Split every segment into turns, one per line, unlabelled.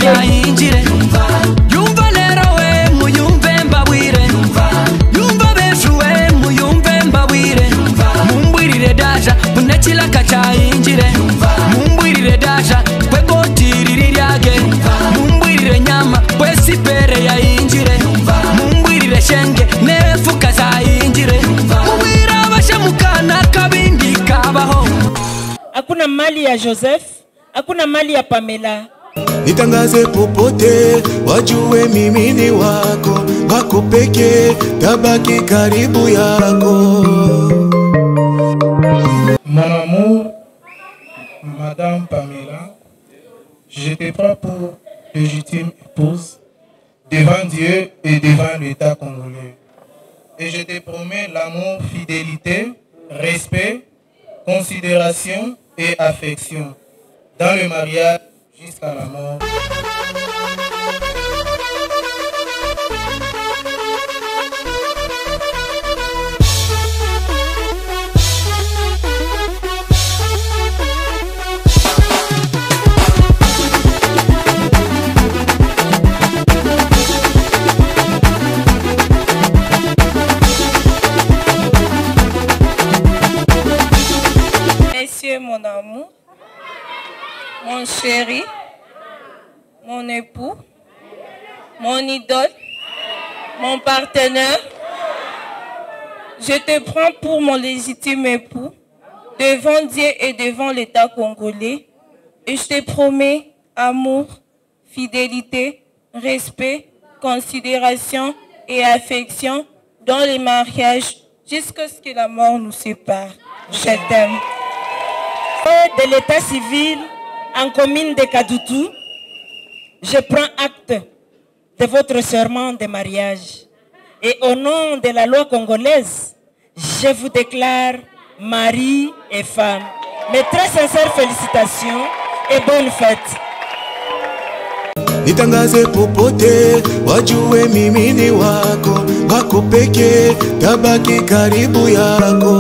yayinjire yumva rero we muyumve mbabwire yumva benshi we muyumve mbabwire mumbwirire daja munekilaka cyayinjire mumbwirire daja kwegotiriri ryage mumbwirire nyama kwesipere yayinjire mumbwirire shenge nefuka zayinjire mubwira abashemukana kabindi kabaho
hakuna mali ya Joseph, hakuna mali ya Pamela.
nitangaze popote, wajue mimi ni wako, wako peke, tabaki karibu yako.
Mon amour, Madame Pamela, je te prends pour légitime épouse devant Dieu et devant l'État congolais. Et je te promets l'amour, fidélité, respect, considération et affection dans le mariage jusqu'à la mort.
Messieurs, mon amour, mon chéri, mon époux, mon idole, mon partenaire, je te prends pour mon légitime époux devant Dieu et devant l'État congolais et je te promets amour, fidélité, respect, considération et affection dans les mariages jusqu'à ce que la mort nous sépare. Je t'aime.
de l'état civil en commune de Kadoutou, je prends acte de votre serment de mariage. Et au nom de la loi congolaise, je vous déclare mari et femme. Mes très sincères félicitations et bonne fête.
nitangaze popote, wajue mimi ni wako, wako peke, tabaki karibu yako.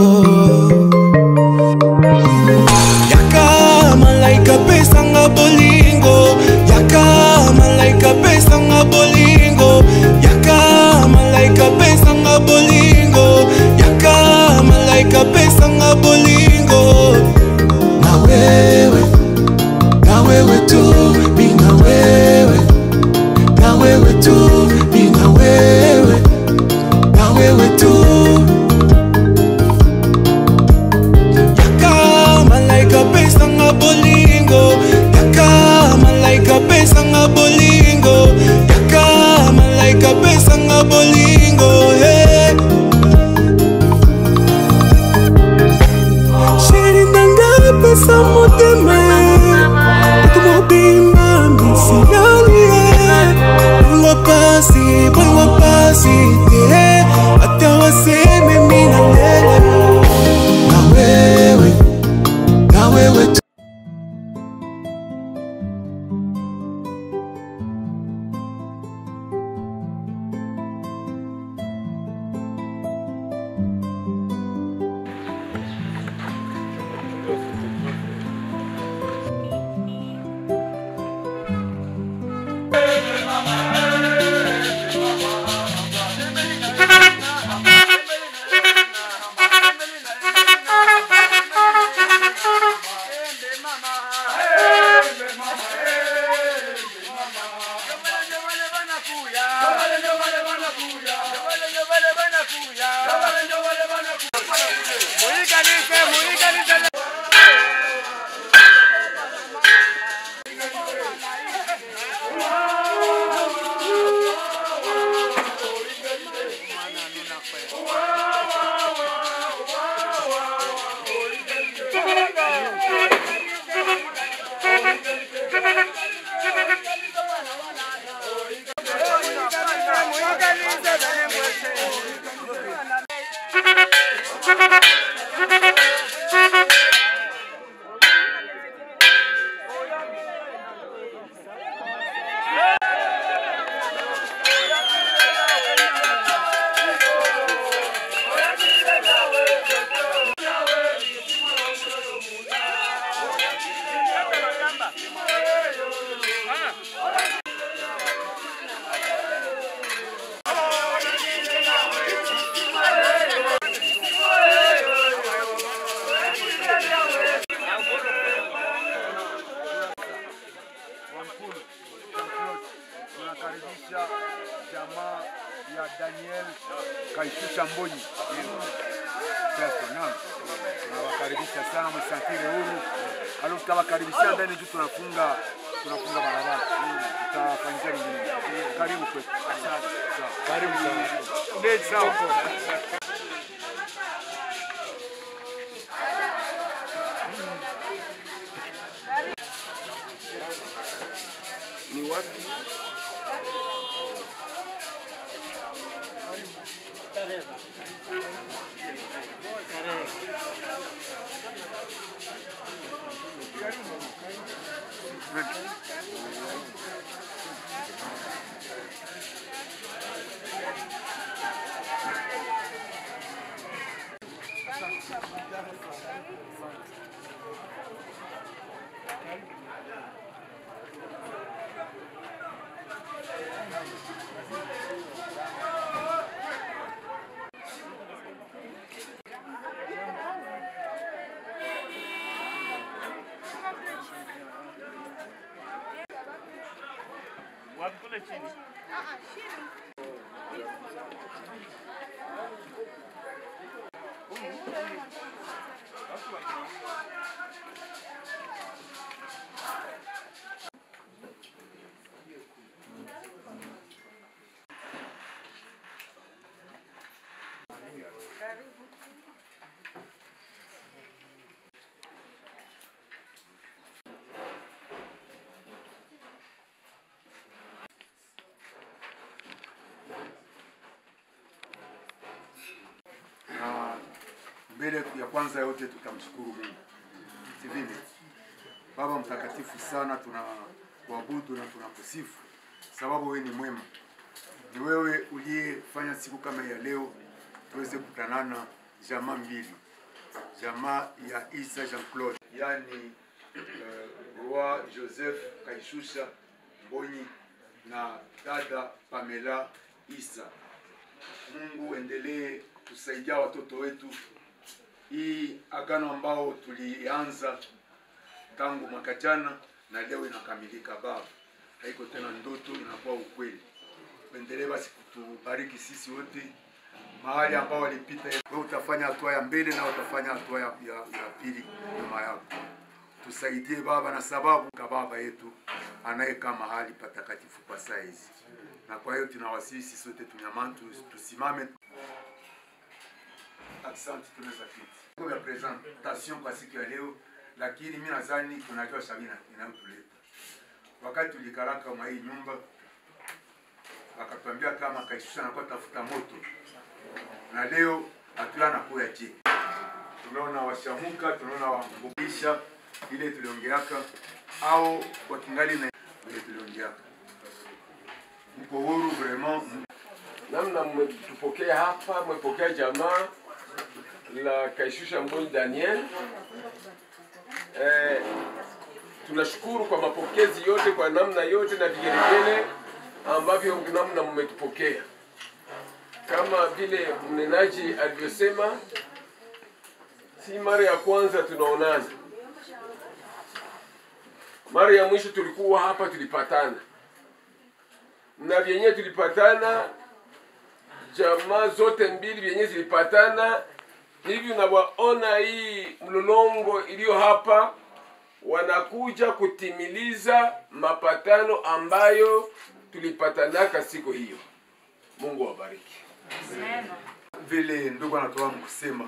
Yaka malaika pesanga bolingo, yaka malaika pesanga bolingo, yaka malaika pesanga bolingo, yaka malaika pesanga bolingo. Na wewe, na wewe tu, mi na wewe, na wewe tu, mi na wewe, na wewe tu. Yaka malaika pesanga bolingo, yaka malaika pesanga bolingo, yaka malaika pesanga bolingo. Hey. Sheri nanga pesa motema Mutu mobimba misilali Bangwa pasi, bangwa pasi te Ata waseme mina lele Na wewe, na wewe tu
ya Daniel Kaishusha Mbonyi. Kristo, naam. Tunawakaribisha sana msafiri huru. Alafu tutawakaribisha ndani juu tunafunga tunafunga barabara. Tutafanyia mingine. Karibu kwetu. Asante. Sawa. Karibu sana. Ndio sawa.
ni wapi?
na mbele ya kwanza yote tutamshukuru Mungu. Si vile? Baba mtakatifu sana, tunakuabudu na tunakusifu sababu wewe ni mwema. Ni wewe uliyefanya siku kama ya leo tuweze kukutanana jamaa mbili, jamaa ya Isa Jean Claude, yani uh, Roi Joseph Kaishusha Mbonyi na dada Pamela Isa. Mungu endelee kusaidia watoto wetu. Hii agano ambao tulianza tangu mwaka jana na leo inakamilika. Baba, haiko tena ndoto, inakuwa ukweli. Endelee basi kutubariki sisi wote mahali ambao walipita. Wewe utafanya hatua ya mbele na utafanya hatua ya, ya, ya pili nyuma yako. Tusaidie Baba, na sababu ka baba yetu anayekaa mahali patakatifu pa saa hizi, na kwa hiyo tunawasihi sisi sote tunyamani, tusimame Asante, tunaweza kiti ya presentation kwa siku ya leo, lakini mimi nadhani tunajua Sabina inayotuleta. Wakati tulikaraka mwa hii nyumba, wakatuambia kama Kaishusha anakuwa tafuta moto, na leo hatula nakuya je, tunaona washamuka, tunaona wambukisha ile tuliongeaka, au wakingali na ile tuliongeaka. Mko huru vraiment,
namna mmetupokea hapa, mmepokea jamaa la Kaishusha Mbonyi Daniel. Eh, tunashukuru kwa mapokezi yote, kwa namna yote na vigelegele ambavyo namna mmetupokea. Kama vile mnenaji alivyosema, si mara ya kwanza tunaonana. Mara ya mwisho tulikuwa hapa, tulipatana na vyenyewe tulipatana, jamaa zote mbili vyenyewe zilipatana hivi unavyoona hii mlolongo iliyo hapa, wanakuja kutimiliza mapatano ambayo tulipatanaka siku hiyo. Mungu awabariki.
vile ndugu anatoka kusema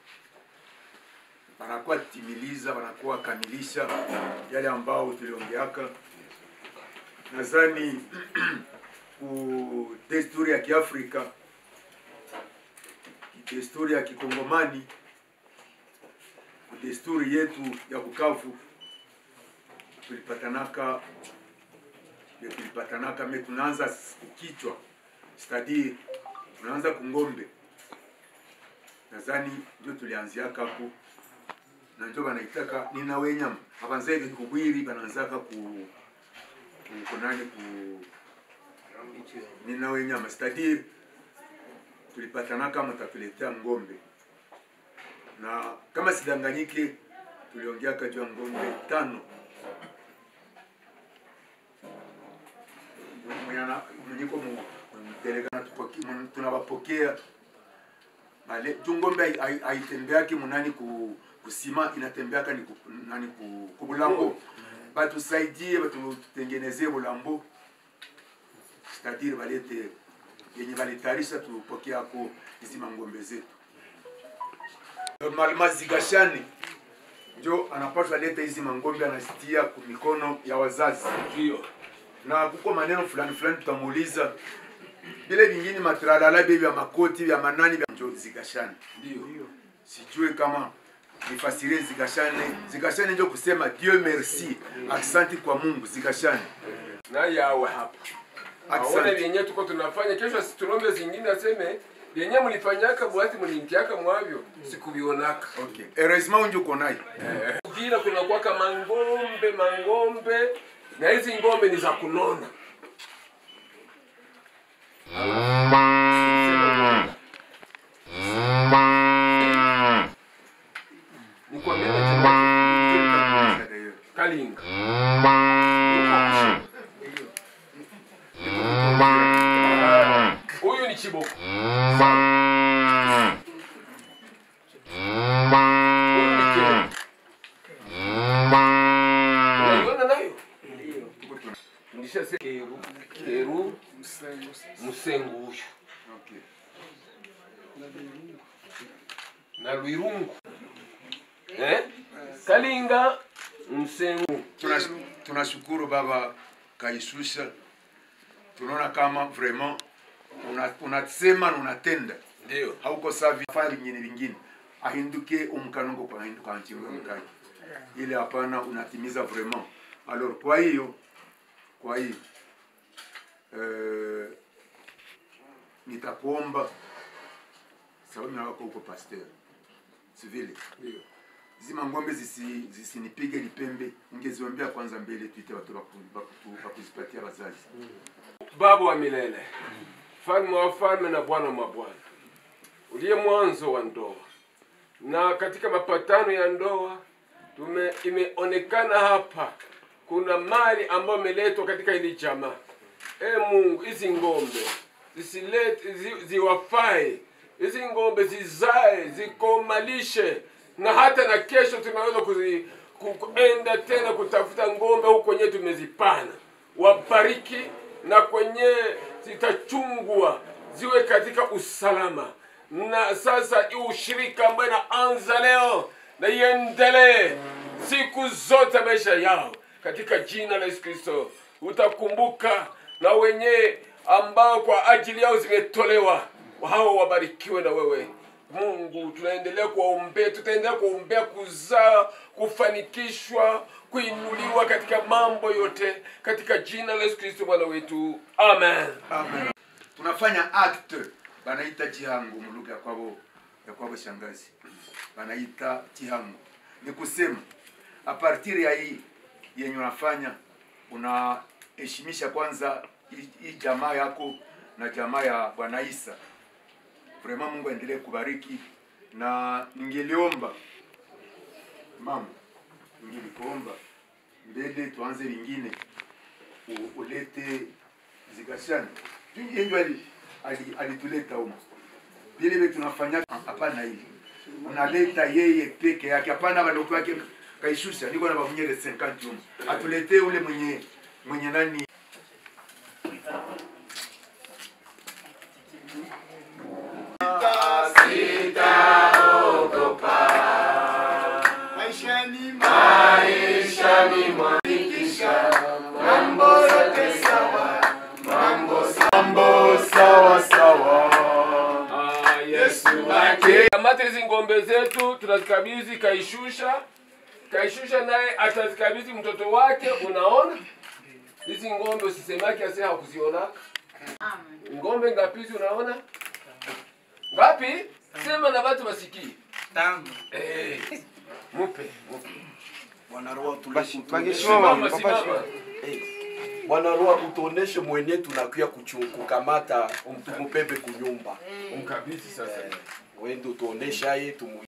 wanakuwa timiliza, wanakuwa kamilisha yale ambao tuliongeaka. Nadhani ku desturi ya Kiafrika, desturi ya Kikongomani, ku desturi yetu ya Bukavu tulipatanaka ya tulipatanaka me tunaanza kichwa stadi tunaanza kungombe nadhani ndio tulianziaka hapo na ndio banaitaka nina wenyama abanzaike kubwiri bananzaka ku ku- kunani ku nina wenyama c'est-à-dire tulipatanaka mtatuletea ngombe na kama sidanganyike tuliongeaka juu ya ngombe tano mwenyana mwenyiko mu delegana mnatupoke- mun- tunawapokea Bale- juu ngombe hai- hai- haitembeaki munani ku, kusima inatembeaka ni ku, nani ku, kubulambo batusaidie batutengenezee bulambo c'est-à-dire balete yenye balitayarisha tupokeako hizi mangombe zetu normalement zigashani njo anapaswa leta hizi mangombe anazitia ku mikono ya wazazi
ndio
na kuko maneno fulani fulani tutamuuliza vile vingine matralala vye vya makoti vya manani vya njo zigashani
ndio
sijue kama nifasirie zigashane zigashane njo kusema dieu merci aksanti kwa mungu zigashane
na yawe hapa aone
Asante.
vyenye tuko tunafanya kesho situlombe zingine aseme vyenye mlifanyaka bwati mlintiaka mwavyo sikuvionaka
okay. heureusement unje uko nayo
vile kunakuwaka mangombe mangombe na hizi ngombe ni za kunona Nikwambie na kalinga huyu ni chiboko huyu ni kero unaiona nayo ndishasema keru keru musengu huyu
okay.
na lwirungu eh? kalinga msengu
Tunash- tunashukuru baba kaishusha tunaona kama vraiment una- unasema na unatenda
ndio
hauko savi fanya vingine vingine ahinduke umkanongo kwa hinduka anchimwe mkani ile hapana unatimiza vraiment alors kwa hiyo kwa hiyo eh, nitakuomba sababu mimi wako huko pasteur sivile
ndio
zima ngombe zisi zisinipige lipembe ungeziwambia kwanza mbele tuite watu baku- baku- bakuzipatia wazazi
baba wa milele mfalme wa falme na bwana wa mabwana uliye mwanzo wa ndoa na katika mapatano ya ndoa tume imeonekana hapa kuna mali ambayo imeletwa katika hili jamaa e mungu hizi ngombe zisilete zi, ziwafae hizi ngombe zizae zikomalishe na hata na kesho tunaweza kuzi, ku- kuenda tena kutafuta ngombe huku kwenyewe tumezipana wabariki na kwenye zitachungwa ziwe katika usalama na sasa hii ushirika ambayo inaanza leo na iendelee siku zote maisha yao katika jina la yesu kristo utakumbuka na wenye ambao kwa ajili yao zimetolewa hao wabarikiwe na wewe mungu tunaendelea kuwaombea tutaendelea kuwaombea kuzaa kufanikishwa kuinuliwa katika mambo yote katika jina la yesu kristo bwana wetu amen
Amen. tunafanya acte banaita chihango mulugha ya kwabo ya kwabo shangazi banaita chihango ni kusema a partir ya hii yenye unafanya unaheshimisha kwanza hii hii jamaa yako na jamaa ya bwana isa vraiment mungu aendelee kubariki na ningeliomba mama ningelikuomba mbele tuanze vingine u- ulete zikashani yenjo alituleta humo vile vile tunafanya hapana hivi unaleta yeye peke yake hapana baloko yake kaishusha niko na bavunyele 50 humo atuletee ule mwenye mwenye nani
Ah, Yesu kamata hizi ngombe zetu tunazikabidhi kaishusha kaishusha naye atazikabidhi mtoto wake unaona hizi ngombe usisemake ase hakuziona ngombe ngapi hizi unaona ngapi sema na watu wasikie eh, mupe mupe
Bwana Roho
simama simama
Bwana Roho utuoneshe mwenye tunakuya kuchu- kukamata tumubebe kunyumba.
umkabidhi sasa
Wende utuonesha ye tumu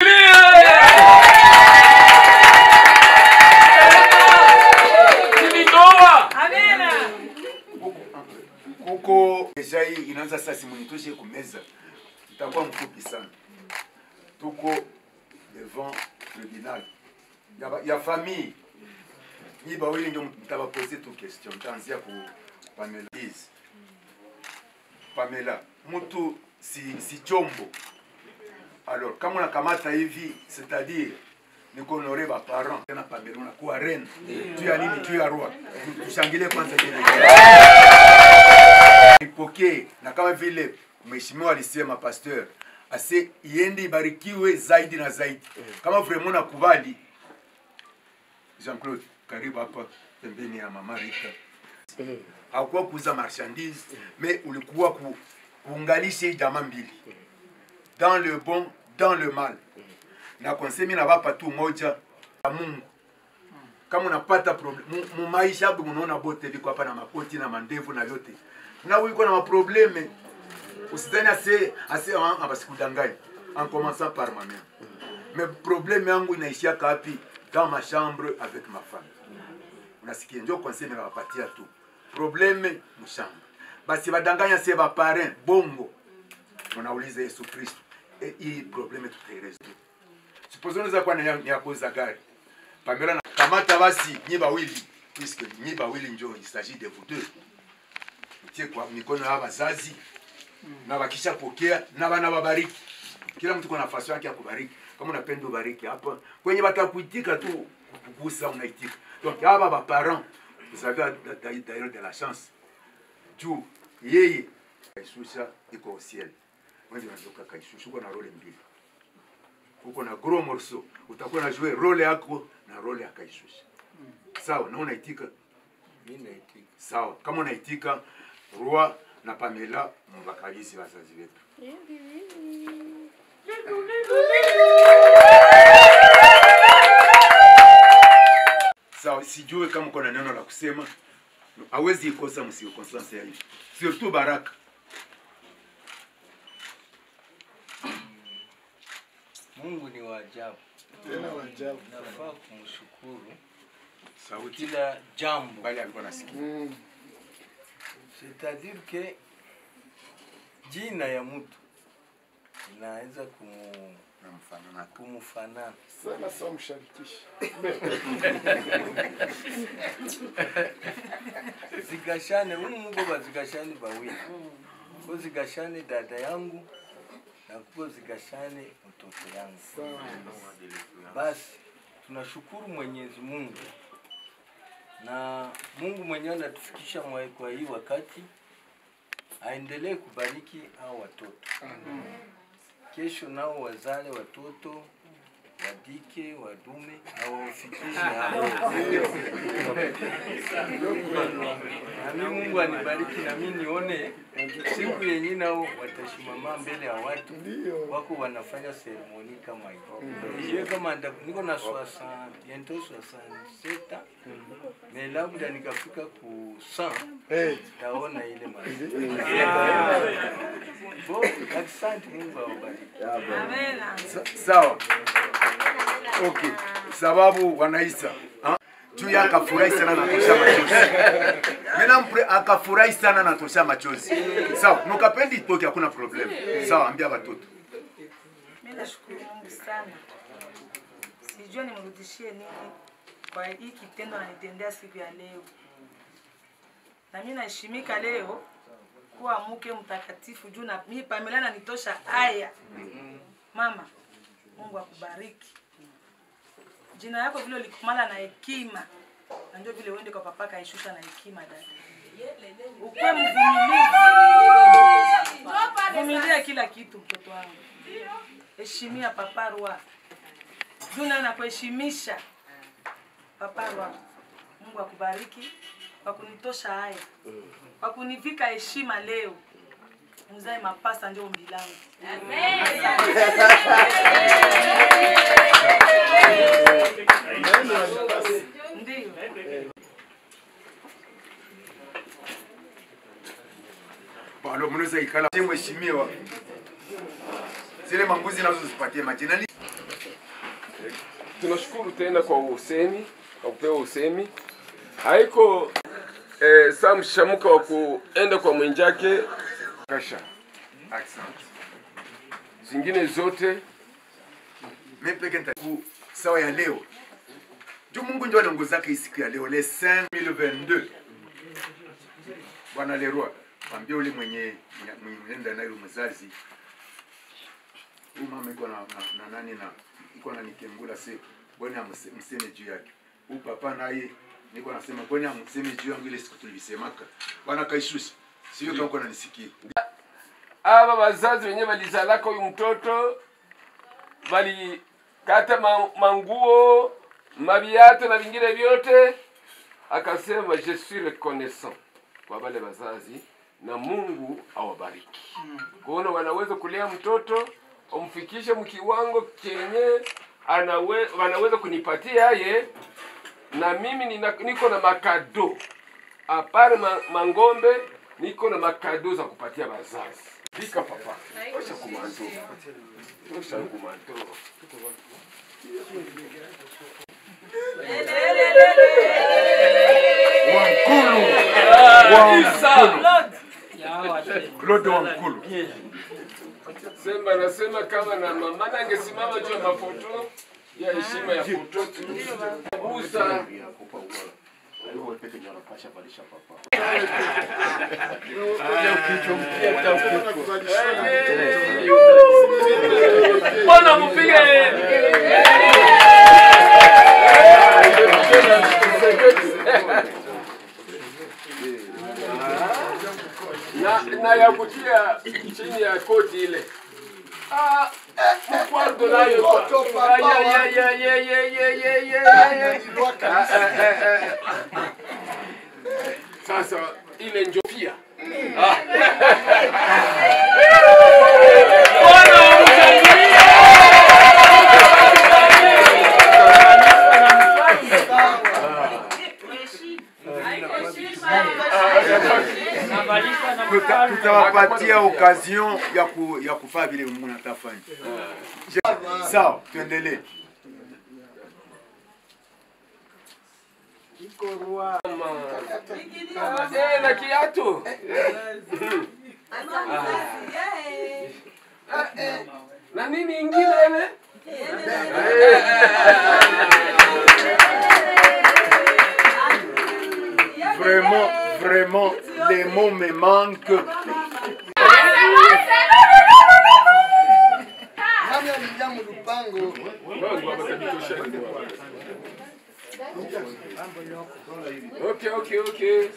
Nilitoa
kuko deja hii inaanza sasa, simunitoshe kumeza, itakuwa mfupi sana. Tuko devant tribunal ya, ba- ya famille nyi bawili ndio mtabapose tu question, mtaanzia ku Pamela. Please. Pamela, mtu si, si chombo alors kama unakamata hivi c'est-à-dire ni kuhonore ba parents tena Pamela unakuwa reine tu ya nini tu ya roi tushangilie kwanza jina ipokee na kama vile mheshimiwa alisema pasteur ase iende ibarikiwe zaidi na zaidi kama vraiment nakubali Jean-Claude karibu hapa pembeni ya mama Rita hakuwa kuuza marchandise mais ulikuwa ku, kuunganisha hii jamaa mbili dans le bon dans le mal na konsemi na bapa tu moja ya Mungu kama unapata problem mu- mu maisha hapo unaona bote viko hapa na makoti na mandevu na vyote na uko na maprobleme usidhani ase ase ah, abasikudanganya en commençant par ma mère mais problème yangu inaishia kapi dans ma chambre avec ma femme unasikia ndio conseil nikawapatia tu probleme mshamba basi badanganya se baparin bongo unauliza Yesu Kristo e, hii probleme tutaeleza tu supposons unaweza kuwa ni ya- ni ya kuuza gari Pamela na kamata basi nyi bawili puisque nyi bawili njo il s'agit de vous deux mtie kwa mikono ya wazazi na wakisha pokea na bana babariki kila mtu kuna nafasi yake ya kubariki kama unapenda ubariki hapa kwenye batakuitika tu kukugusa unaitika donc hapa ba parents vous avez d'ailleurs de la chance juu yeye kaishusha iko au ciel wewe ndio unatoka kaishusha uko na role mbili uko na gros morceau utakuwa na jouer role yako na role ya kaishusha sawa na unaitika sawa kama unaitika roi na pamela mubakabisi bazazi wetu sawa sijue kama uko na neno la kusema hawezi ikosa msio constance ya hivi surtout baraka
Mungu ni wa ajabu,
Tena wa ajabu.
nafaa kumshukuru
sauti
kila jambo,
bali alikuwa nasikia
Mm.
c'est-à-dire que jina ya mtu inaweza kumu,
na mfano na
kumfanana
Sana sawa msharikisha.
zigashane umu mugo bazigashane bawili ko zigashane dada yangu na kuko zigashane mtoto yangu
Sawa.
basi tunashukuru mwenyezi mungu na mungu mwenyewe anatufikisha mwa- kwa hii wakati aendelee kubariki hao watoto kesho nao wazale watoto wadike wadume na wafikishe hapo nami mungu anibariki nami nione siku yenye nao watashimama mbele ya watu
Ndio.
wako wanafanya seremoni kama hiyo hiyo kama nda- niko na swasa biento swasa seta me labda nikafika ku 100
Eh,
taona ile mali bo asante mungu awabariki
Sa- sawa okay sababu wanaisa ha? juu ya akafurahi sana natosha machozi mena mpre akafurahi sana natosha machozi sawa nukapendi itoke hakuna problem sawa ambia watoto
Mimi nashukuru Mungu sana, sijua nimrudishie nini kwa hii kitendo anitendea siku ya leo, na mimi naheshimika leo kuwa mke mtakatifu juu na mimi Pamela nanitosha haya. Mama, Mungu akubariki, jina yako vile ulikumala na hekima, na ndio vile uende kwa papa kaishusha na hekima dada, ukwe mvumilivu, vumilia kila kitu mtoto wangu heshimia papa Rua. Juna na kuheshimisha papa Rua. Mungu akubariki kwa kunitosha haya, kwa kunivika heshima leo. Mzae mapasa ndio ombi langu. Ndio.
balo mnaweza ikala mheshimiwa zile mambuzi nazo zipatie majina Ni-
tunashukuru tena kwa usemi kwa kupewa usemi haiko eh, saa mshamuka wa kuenda kwa mwenjake Kasha. Asante. Zingine zote
mimi peke nitaku sawa ya leo juu Mungu ndio anaongozaka hii siku ya leo le 5022 bwana Leroy mwambie ule mwenye mwenye mwenenda naye mzazi huyu mama iko na, na, na nani na iko na nikengula se bwana amse- mseme juu yake huyu papa naye niko nasema bwana amseme juu yangu ile siku tulivisemaka bwana kaishushi sio kama uko nanisikia
aba bazazi wenye balizalaka huyu mtoto balikata ma, manguo mabiato na vingine vyote akasema je suis reconnaissant kwa wale wazazi na mungu awabariki kuona wanaweza kulea mtoto umfikishe mkiwango kenye anawe, wanaweza kunipatia ye na mimi nina, niko na makado apare ma, mangombe niko na makado za kupatia wazazi fika papa osha kumanto osha kumanto
Wankulu Claude Wankulu
sema nasema kama na mama nangesimama juu ya mafoto ya heshima ya foto gusa mbona mpige na, na ya kutia chini ya koti ile Ah, kwanza nayo kwa- Ah, ya, ya, ya, ya, ya, ya, ya, ya, ya, ya. Ah, ah, ah, ah. sasa ile njo pia Ah. Bwana umshangilie.
Tuta- tutawapatia occasion ya ku, ya kufaa vile Mungu natafanya. Sawa, tuendelee.
Ah, eh, na kiatu Ah, eh, na nini ingine ile
Vraiment, vraiment, les mots me manquent.
Okay, okay, okay.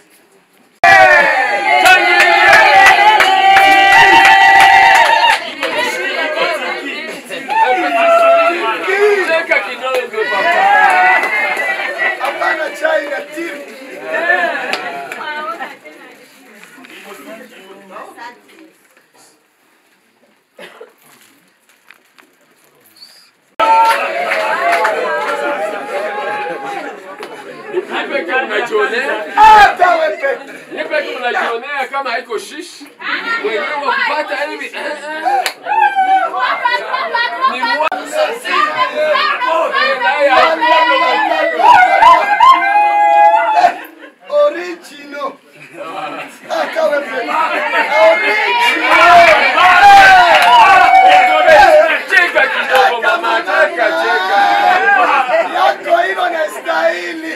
Cheka kidogo papa.
Hapana chai na timu.
Nipe kama unajionea.
Hata wewe peke.
Nipe kama unajionea kama haiko shishi. Wenyewe wakupata hivi. eh, eh. Ni mwa-
Original. Hata wewe peke.
Cheka kidogo mama, cheka cheka.
Yako hilo na stahili.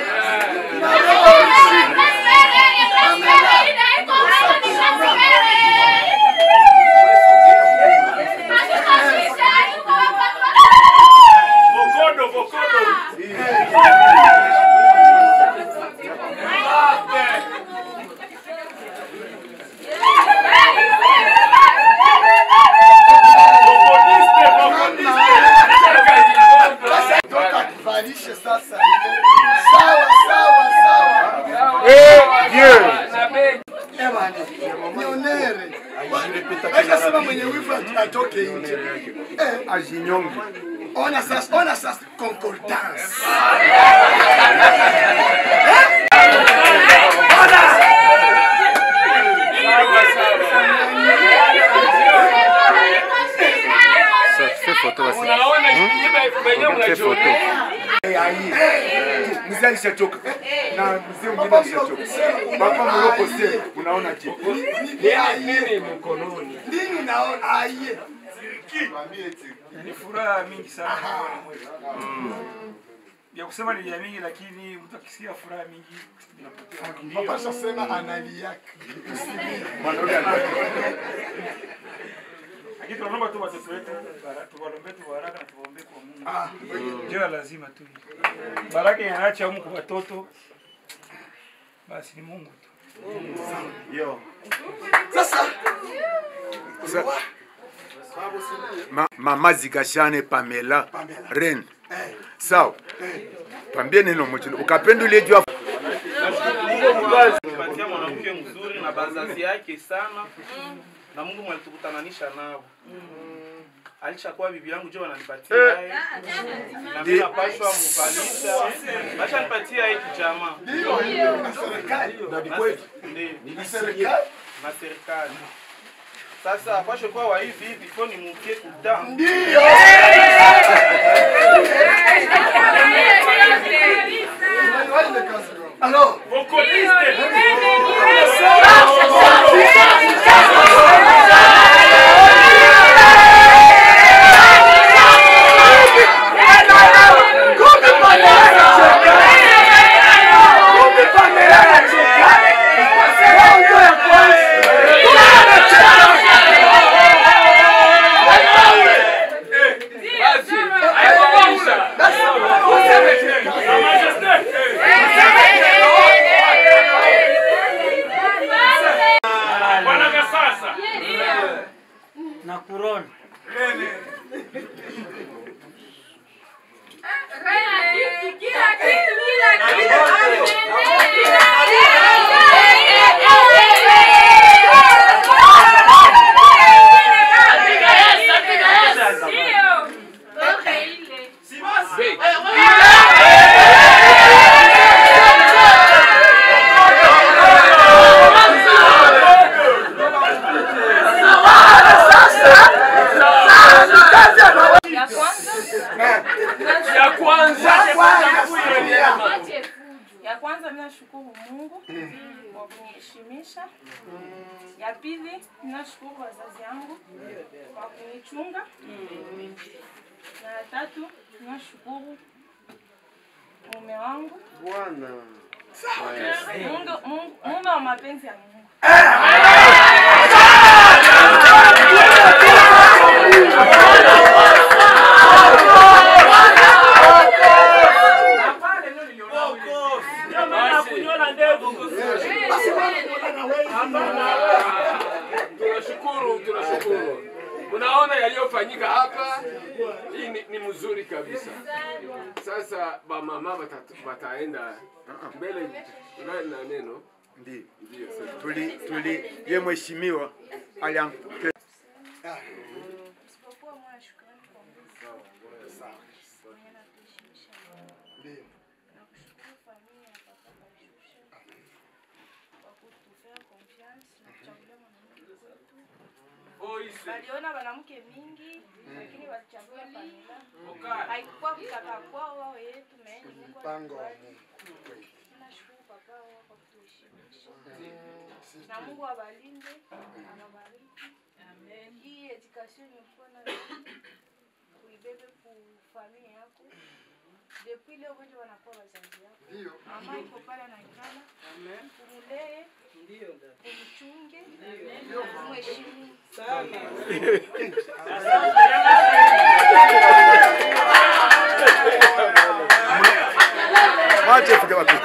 Toka tuvalishe sasa ile. Sawa sawa sawa.
Eh,
Dieu.
Na begi.
Eh bwana, nionere. Acha sema mwenye wivu atoke nje. Eh, ajinyonge. Ona sasa, ona sasa concordance.
Unaona kibe- wenye
Tupige foto. Eh, aye. Mzee alishachoka na mzee mwingine alishachoka. Papa Moroko sasa unaona je?
Nini mkononi?
Nini unaona? Aye.
Ni furaha mingi sana miongoni mwetu. Ya kusema ni ya mingi, lakini mtu akisikia furaha mingi inapotea.
Papa shasema analiaka.
Lakini tunaomba tu watoto wetu bara- tuwaombee tu baraka na tuwaombee kwa Mungu.
Ah,
Ndio ya lazima tu. Baraka inaacha humu kwa watoto. Basi ni Mungu tu.
Yo.
Sasa
Sa- Ma, mama Zikashane Pamela Ren. Sawa. Twambie neno moja. Ukapenda ile jua
patia mwanamke mzuri na bazazi yake sana na Mungu mwalitukutananisha nao alishakuwa bibi yangu jo wananipatia
Eh.
yeye na
Ndi-
mimi napashwa muvalisha basha nipatia hii kijamaa
Ndio. Na serikali. Na ni kweli.
Ndio.
Na serikali.
na serikali sasa pashe kuwa wa hivi hivi fo ni mukie kudamu
Ndio. Alors,
Basi, haikuisha.
Bwana sasa.
na kurona
Ya kwanza.
Ya kwanza mimi nashukuru Mungu kwa kuniheshimisha. Ya pili nashukuru wazazi yangu kwa kunichunga. Na ya tatu nashukuru mume wangu.
Bwana.
Mungu, Mungu, mume wa mapenzi ya Mungu.
Tunashukuru, tunashukuru. Unaona yaliyofanyika hapa, hii ni, ni mzuri kabisa. Sasa bamama bata- bataenda mbele na na neno
Ndio.
ndio sasa.
Tuli tuli ye mheshimiwa aliampe
Isipokuwa moyo shukrani kwa Mungu. Mwenye anatuheshimisha. Nakushukuru familia ya Papa Bashusha kwa kutufea confiance na kuchagulia mwanamke kwetu. Waliona wanamke mingi lakini walichagua Pamela. Haikuwa kutaka kwao wao yetu meeni Mungu alikubali. Nashukuru papa wao kwa kutuheshimisha. Na Mungu abalinde, awabariki. Hii education imekuwa na uibebe ku familia yako. Depuis leo wote wanakuwa wazazi yako.
Ndio.
Mama iko pale anaikala. Umulee. Umchunge. Umheshimu.
Wache fika wapi?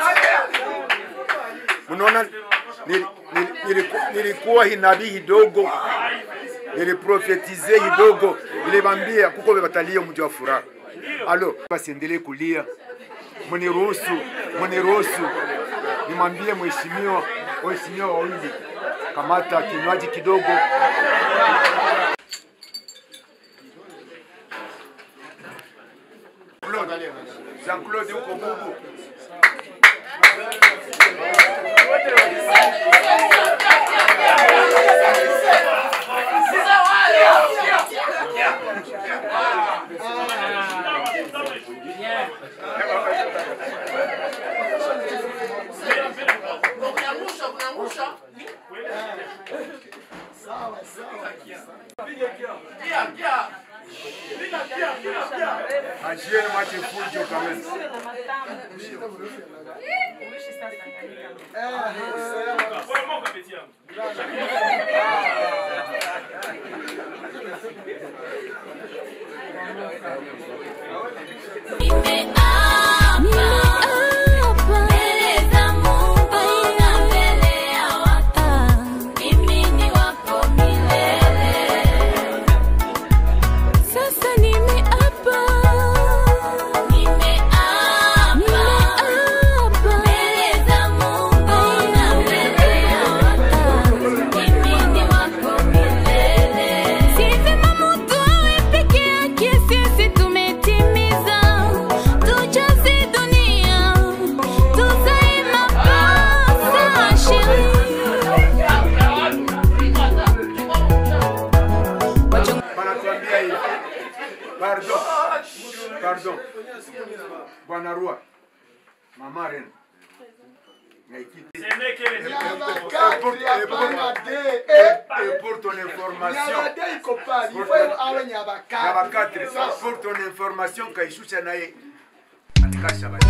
Unaona nili- nili- niliku- nilikuwa hinabii kidogo niliprofetize kidogo niliwaambia kuko batalia mji wa furaha. Alo, basiendelee kulia, mniruhusu, mniruhusu nimwambie mheshimiwa, waheshimiwa wawili, kamata kinywaji kidogo. Claude, Jean-Claude uko bubu. Ajieni mwache fujo kamili.
Sasa nimeapa, nimeapa mbele za Mungu na mbele ya watu, mimi ni wako milele. Si vema mtu awe peke yake, sisi tumetimiza. Tujaze dunia, tuzae mapasa
Banatuambia hivi. Pardon. Pardon. Bwana Rua. Mama Ren. Et pour ton information, Nyabakatre, pour ton information, Kaishusha naye anikasha bali.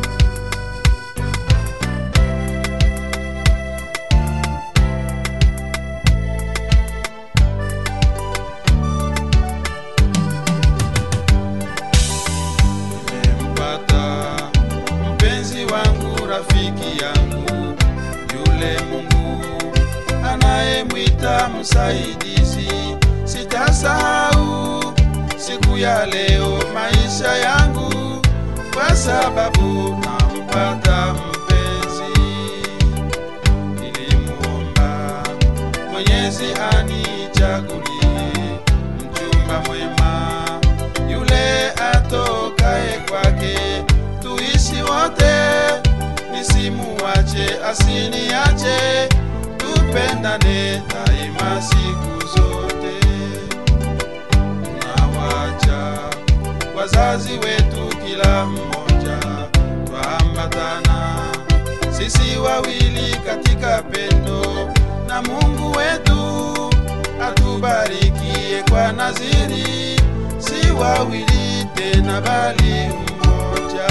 nimempata mpenzi wangu, rafiki yangu, yule Mungu anayemwita msaidizi. Sitasahau siku ya leo maisha yangu, kwa sababu nampata mpenzi. Nilimuomba Mwenyezi anichagulie mchumba mwema yule atokae kwake, tuishi wote, nisimuache asiniache, tupendane daima siku zote. Tunawacha wazazi wetu, kila mmoja twaambatana, sisi wawili katika pendo, na Mungu wetu atubarikie kwa naziri, si wawili tena bali mmoja.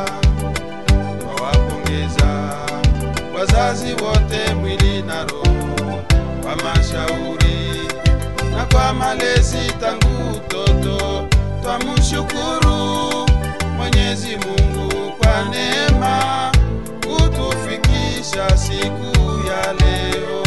Twawapongeza wazazi wote, mwili na roho, kwa mashauri na kwa malezi tangu utoto. Twamshukuru Mwenyezi Mungu kwa neema kutufikisha siku ya leo.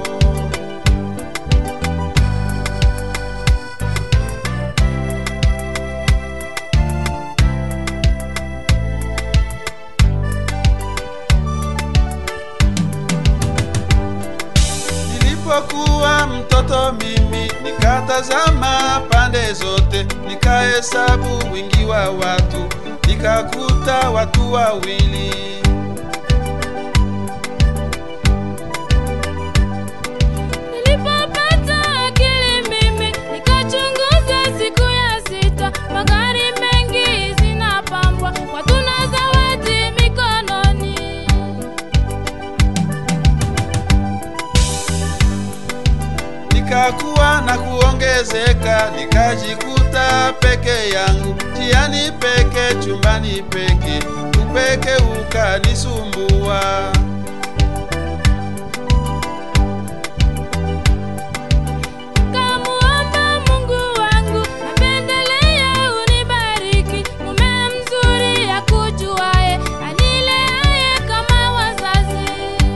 Nilipokuwa mtoto mimi nikatazama pande zote, nikahesabu wingi wa watu, nikakuta watu wawili.
Nilipopata akili mimi nikachunguza siku ya sita, magari mengi zinapambwa, watu na zawadi mikononi.
Nikakuwa na kuongezeka, nikajikuta peke yangu, jiani peke, chumbani peke, upeke ukanisumbua.
Kamuomba Mungu wangu, napendelea unibariki, mume mzuri akujuaye, anileaye kama wazazi.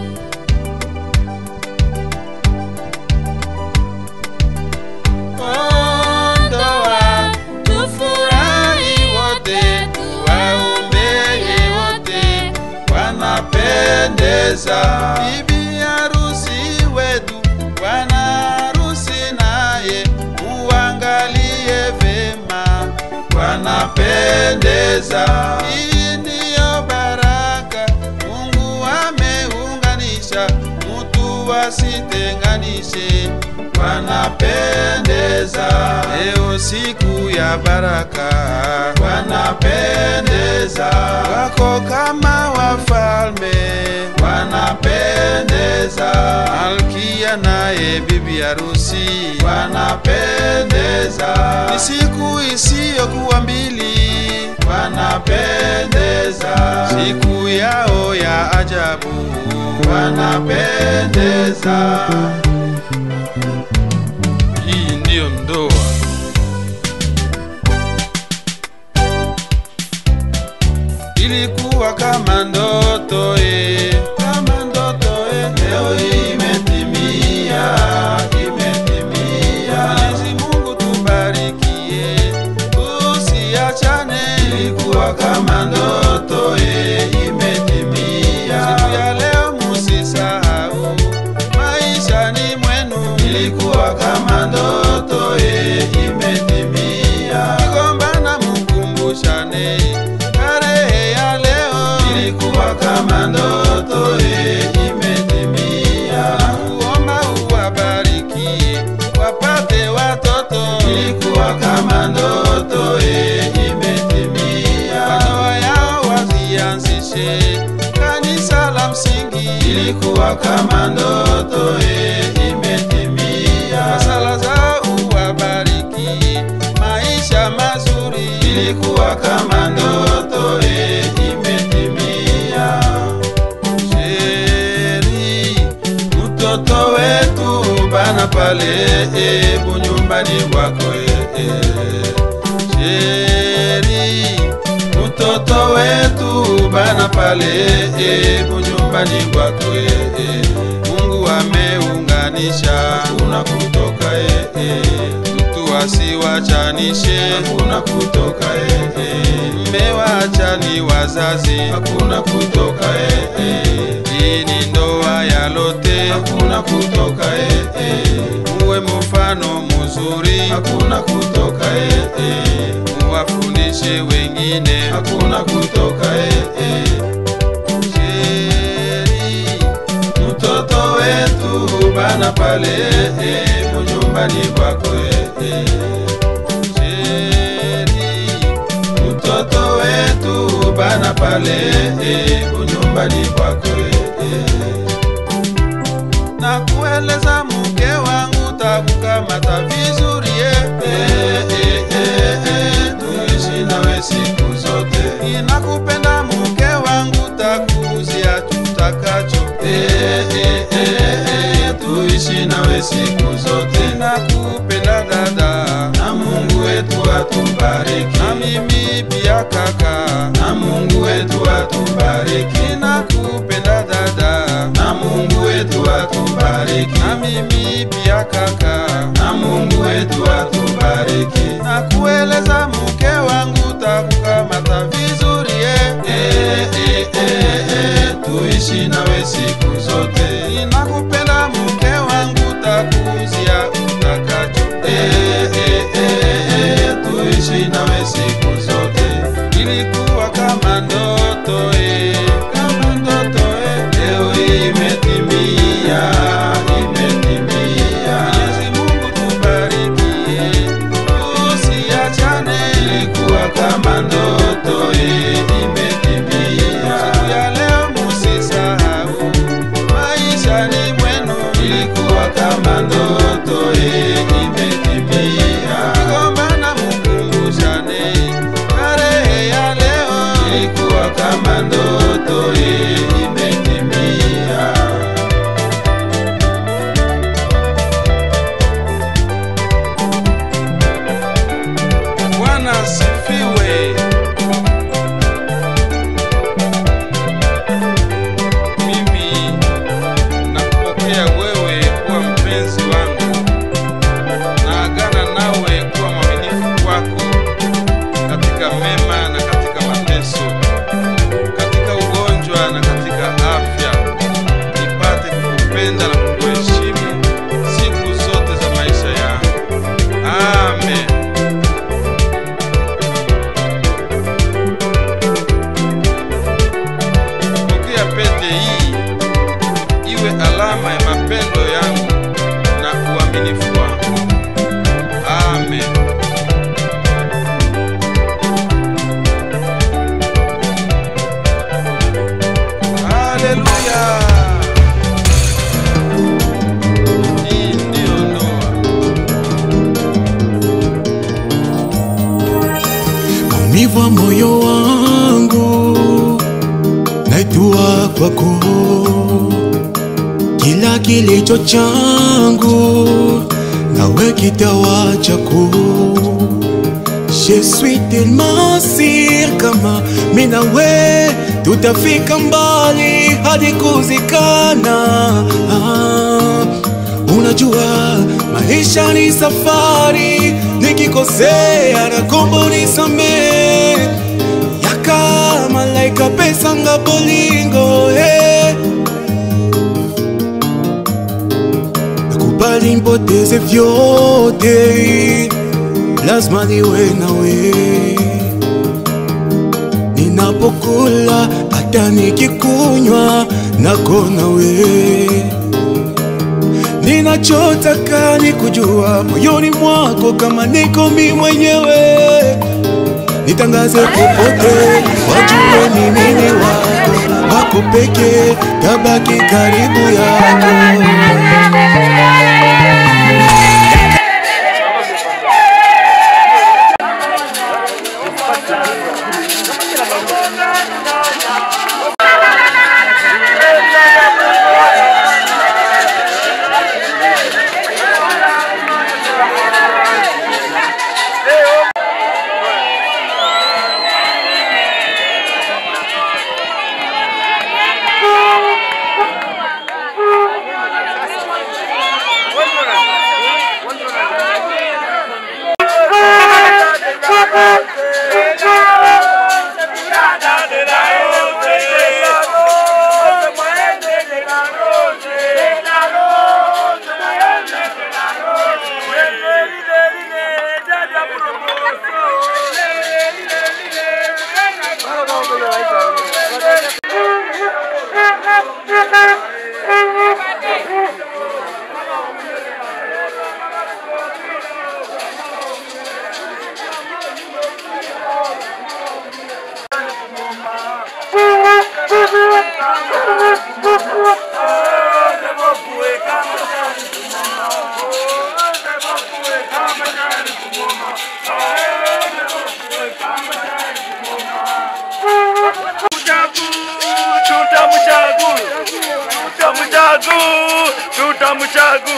Ndoa tufurahi wote, tuwaombeye wote, wanapendeza. Bibi harusi wetu, bwana harusi naye, muangalie vema, wanapendeza. Hii ndiyo baraka Mungu ameunganisha, mutu wasitenganishe wanapendeza. Leo siku ya baraka, wanapendeza. Wako kama wafalme, wanapendeza. Malkia naye bibi harusi, wanapendeza. Ni siku isiyokuwa mbili, yao ya ajabu wanapendeza. Hii ndiyo ndoa. Ilikuwa kama ndoto eh, kama ndoto eh, leo imetimia, imetimia. Mwenyezi Mungu tubarikie, tusiachane. Ilikuwa kama ndoto eh, imetimia. Siku ya leo musisahau, maishani mwenu ilikuwa kama ndoto eh, imetimia. Kigombana mukumbushane, tarehe ya leo ilikuwa kama ndoto eh, imetimia. Nakuomba uwabarikie wapate watoto, ilikuwa kama ndoto eh, imetimia. Ndoa yao wazianzishe kanisa la msingi, ilikuwa kama ndoto eh, imetimia. Sala zao uwabarikie maisha mazuri, ilikuwa kama ndoto eh, imetimia. Sheri, mtoto wetu bana pale eh, bunyumbani bwako eh, eh. Sheri, mtoto wetu bana pale eh, bunyumbani bwako eh, eh. Mungu ameunganisha hakuna kutoka eh, eh. Mtu asiwachanishe hakuna kutoka eh, eh. Mmewachani wazazi hakuna kutoka eh, eh. Hii ni ndoa ya lote hakuna kutoka eh, eh. Muwe mfano mzuri hakuna kutoka eh, eh. Muwafundishe wengine hakuna kutoka eh, eh. Sheri, mtoto wetu bana pale eh, munyumbani kwako eh, eh. Sheri, mtoto wetu bana pale eh, munyumbani kwako eh, eh. na kueleza mke wangu takukamata vizuri eh, eh, eh, eh, eh, tuishi nawe siku zote. Ninakupenda mke wangu, takuzia tutakacho eh, eh, eh, eh, tuishi nawe siku zote. Nakupenda dada, na Mungu wetu atubariki, na mimi pia kaka, na Mungu wetu atubariki. Nakupenda dada, na Mungu wetu atubariki, na mimi pia kaka, na Mungu wetu atubariki. Na kueleza mke wangu, takukamata vizuri eh, eh, eh, eh, eh, tuishi nawe siku zote. Ninakupenda mke wangu, takuzia utakacho eh, eh, eh, eh, tuishi nawe siku zote. Ilikuwa kama ndoto eh, kama ndoto eh, leo imetimia, imetimia. Mwenyezi Mungu tubarikie, tusiachane. Ilikuwa kama ndoto eh, imetimia. Siku ya leo musisahau, maishani mwenu ilikuwa kama ndoto eh, imetimia. Kigombana mukumbushane, tarehe ya leo ilikuwa kama ndoto eh, imetimia. Bwana asifiwe. Mimi nakupokea wewe kuwa mpenzi wangu, naagana nawe kuwa mwaminifu kwako katika mema na katika mateso, katika ugonjwa na katika afya, nipate kukupenda na kukuheshimu siku zote za maisha yangu. Amen. Pokea pete hii iwe alama ya mapendo yangu na uaminifu wangu. Amen. Haleluya. Hii ndiyo ndoa.
maumivu wa moyo wangu kwako kila kilicho changu nawe kitawa chako Je suis tellement sûr kama mi nawe tutafika mbali hadi kuzikana ah, unajua maisha ni safari nikikosea na kombo nisamee yaka malaika pesanga bolingo hey. nakubali mpoteze vyote lazima niwe nawe ninapokula hata nikikunywa nako nawe ninachotaka ni kujua moyoni mwako kama niko mi mwenyewe nitangaze popote wajue mimi ni wako wako peke tabaki karibu yako
tutamchagu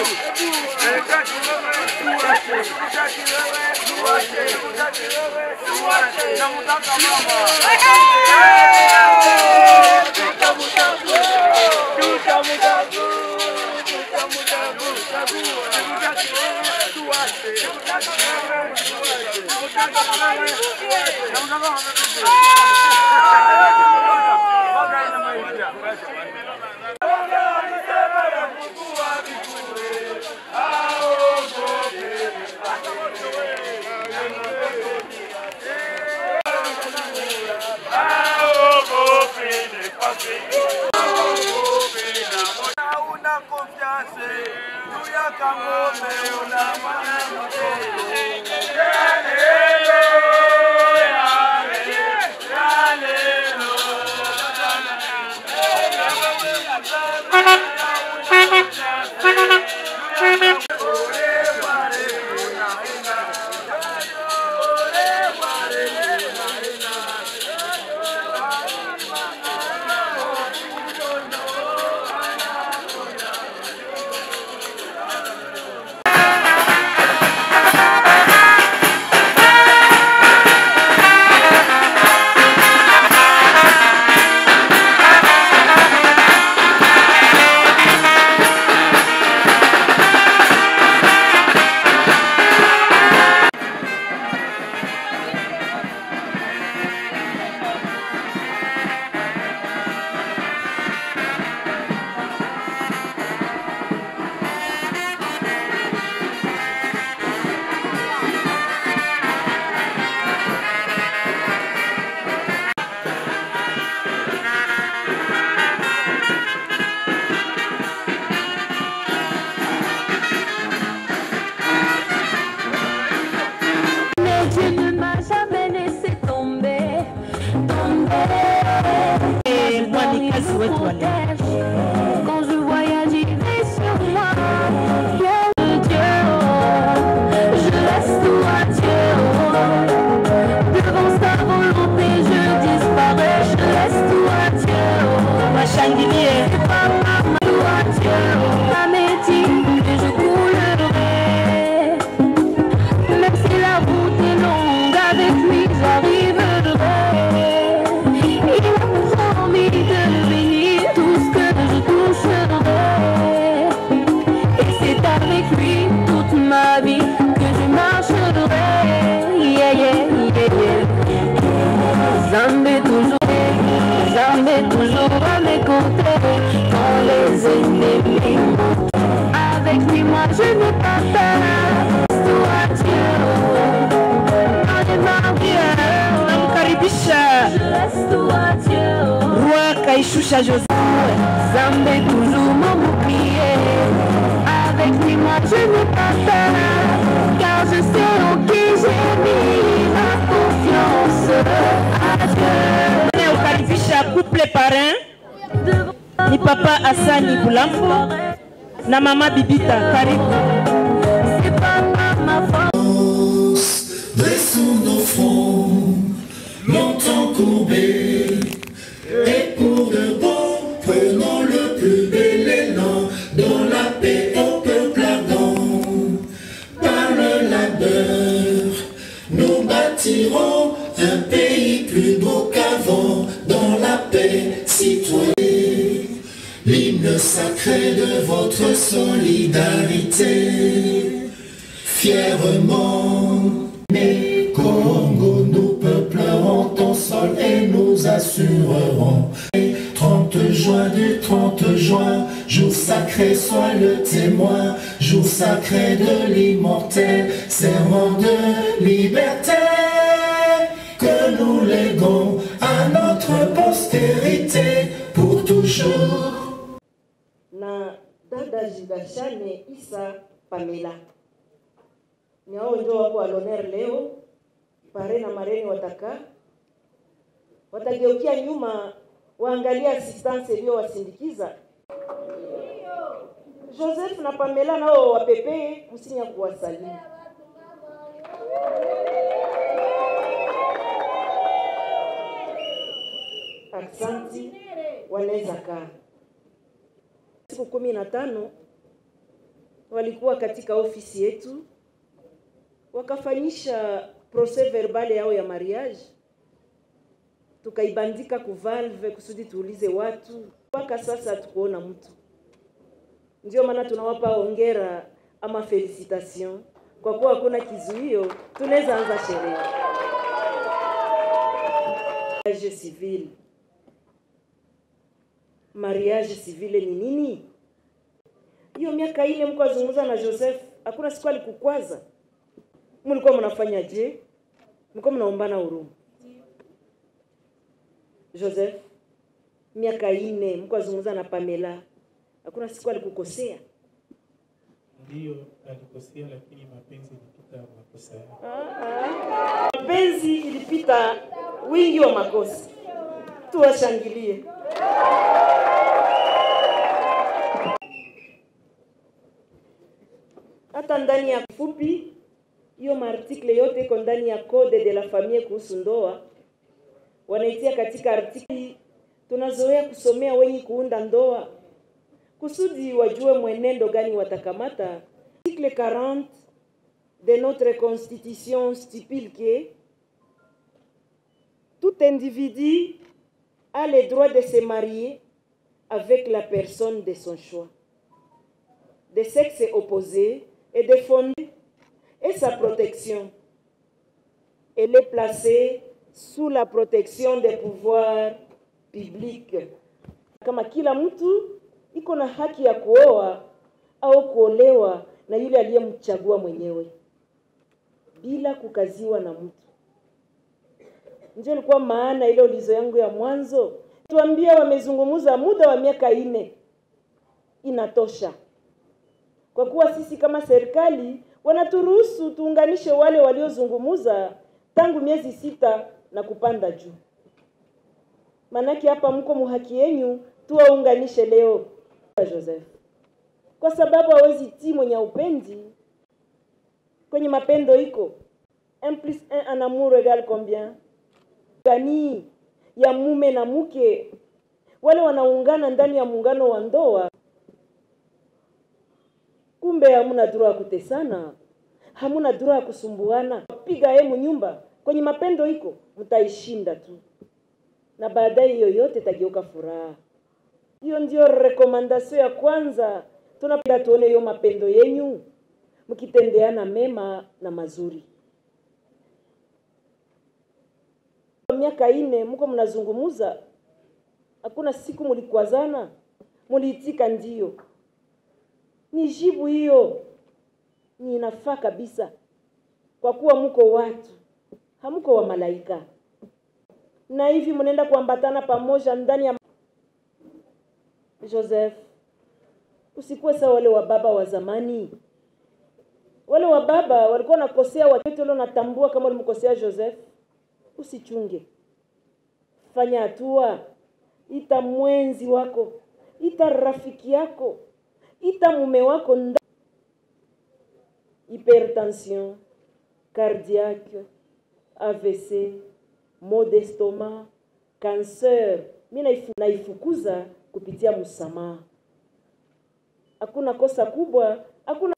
Mais tu ne m'as jamais laissé tomber, tomber. Et moi, Quand je voyage, il est sur moi. Dieu, Dieu, oh, je laisse tout à Dieu. oh. Devant sa volonté, je disparais, je laisse tout à Dieu. oh. monter quand les ennemis montent. Avec lui, moi je n'ai pas peur. Toi, Dieu, dans les barrières,
namkaribisha
je reste toi, Dieu.
roi kaishusha jose
Zambé toujours mon bouclier. Avec lui, moi je n'ai pas peur. Car je sais en qui j'ai mis ma confiance. Adieu.
nayokaribisha couple parrain ni papa asani bulambo na mama bibita karibu
C'est pas ma faute.
Dressons nos fronts, longtemps courbés, et pour de bon, prenons le plus bel élan, dans la paix au peuple ardent. Par le labeur, nous bâtirons un pays plus beau qu'avant, dans la paix citoyenne. L'hymne sacré de votre solidarité, fièrement. Mais Congo, nous peuplerons ton sol et nous assurerons. 30 juin du 30 juin, jour sacré, sois le témoin, jour sacré de l'immortel, serment de liberté que nous léguons à notre postérité pour toujours.
na dada Jigashane Isa Pamela. Ni hao ndio wako waloner leo, pare na mareni wataka watageukia nyuma waangalia assistance iliyowasindikiza. Joseph na Pamela nao wapepee msinya kuwasalimu. Aksanti, wanaweza kaa siku kumi na tano walikuwa katika ofisi yetu wakafanyisha procès verbal yao ya mariage, tukaibandika ku valve kusudi tuulize watu. Mpaka sasa hatukuona mtu, ndio maana tunawapa hongera ama felicitation, kwa kuwa hakuna kizuio, tunaweza anza sherehe. Mariage civil mariage civile ni nini? Hiyo miaka ile mko azungumza na Joseph, hakuna siku alikukwaza? Mlikuwa mnafanya je? Mlikuwa mnaombana huruma? Joseph, miaka ine mko azungumza na Pamela, hakuna siku alikukosea?
Ndiyo alikosea, lakini mapenzi ilipita makosa yake.
Ah, ah. Mapenzi ilipita wingi wa makosa. Tuwashangilie. hata ndani ya fupi hiyo maartikle yote iko ndani ya code de la famille kuhusu ndoa, wanaitia katika artikli. Tunazoea kusomea wenye kuunda ndoa kusudi wajue mwenendo gani watakamata. Article 40 de notre constitution stipule que tout individu a le droit de se marier avec la personne de son choix, de sexe opposé et de fonder et sa protection. Elle est placée sous la protection des pouvoirs publics. Kama kila mtu iko na haki ya kuoa au kuolewa na yule aliyemchagua mwenyewe bila kukaziwa na mtu. Ndio ilikuwa maana ile ulizo yangu ya mwanzo. Tuambia wamezungumza muda wa miaka ine, inatosha kwa kuwa sisi kama serikali wanaturuhusu tuunganishe wale waliozungumuza tangu miezi sita na kupanda juu. Manake hapa mko muhaki yenyu, tuwaunganishe leo Joseph, kwa sababu hawezi ti mwenye upendi kwenye mapendo iko un plus un en amour égale combien? Gani ya mume na mke wale wanaungana ndani ya muungano wa ndoa kumbe hamuna dura ya kutesana, hamuna dura ya kusumbuana. Piga hemu nyumba kwenye mapendo iko, mtaishinda tu, na baadaye hiyo yote itageuka furaha. Hiyo ndio rekomandasio ya kwanza. Tunapenda tuone hiyo mapendo yenyu mkitendeana mema na mazuri. Miaka ine mko mnazungumuza,
Hakuna siku mulikwazana, muliitika ndio. Ni jibu hiyo, ni inafaa kabisa, kwa kuwa muko watu, hamuko wa malaika, na hivi mnaenda kuambatana pamoja ndani ya Joseph. Usikuwe sawa wale wa baba wa zamani. Wale wa baba walikuwa nakosea watoto, leo natambua kama ulimkosea Joseph. Usichunge, fanya hatua, ita mwenzi wako, ita rafiki yako, ita mume wako nda hypertension cardiaque, AVC, maux d'estomac, cancer, mi naifu, naifukuza kupitia msamaha. Hakuna kosa kubwa, hakuna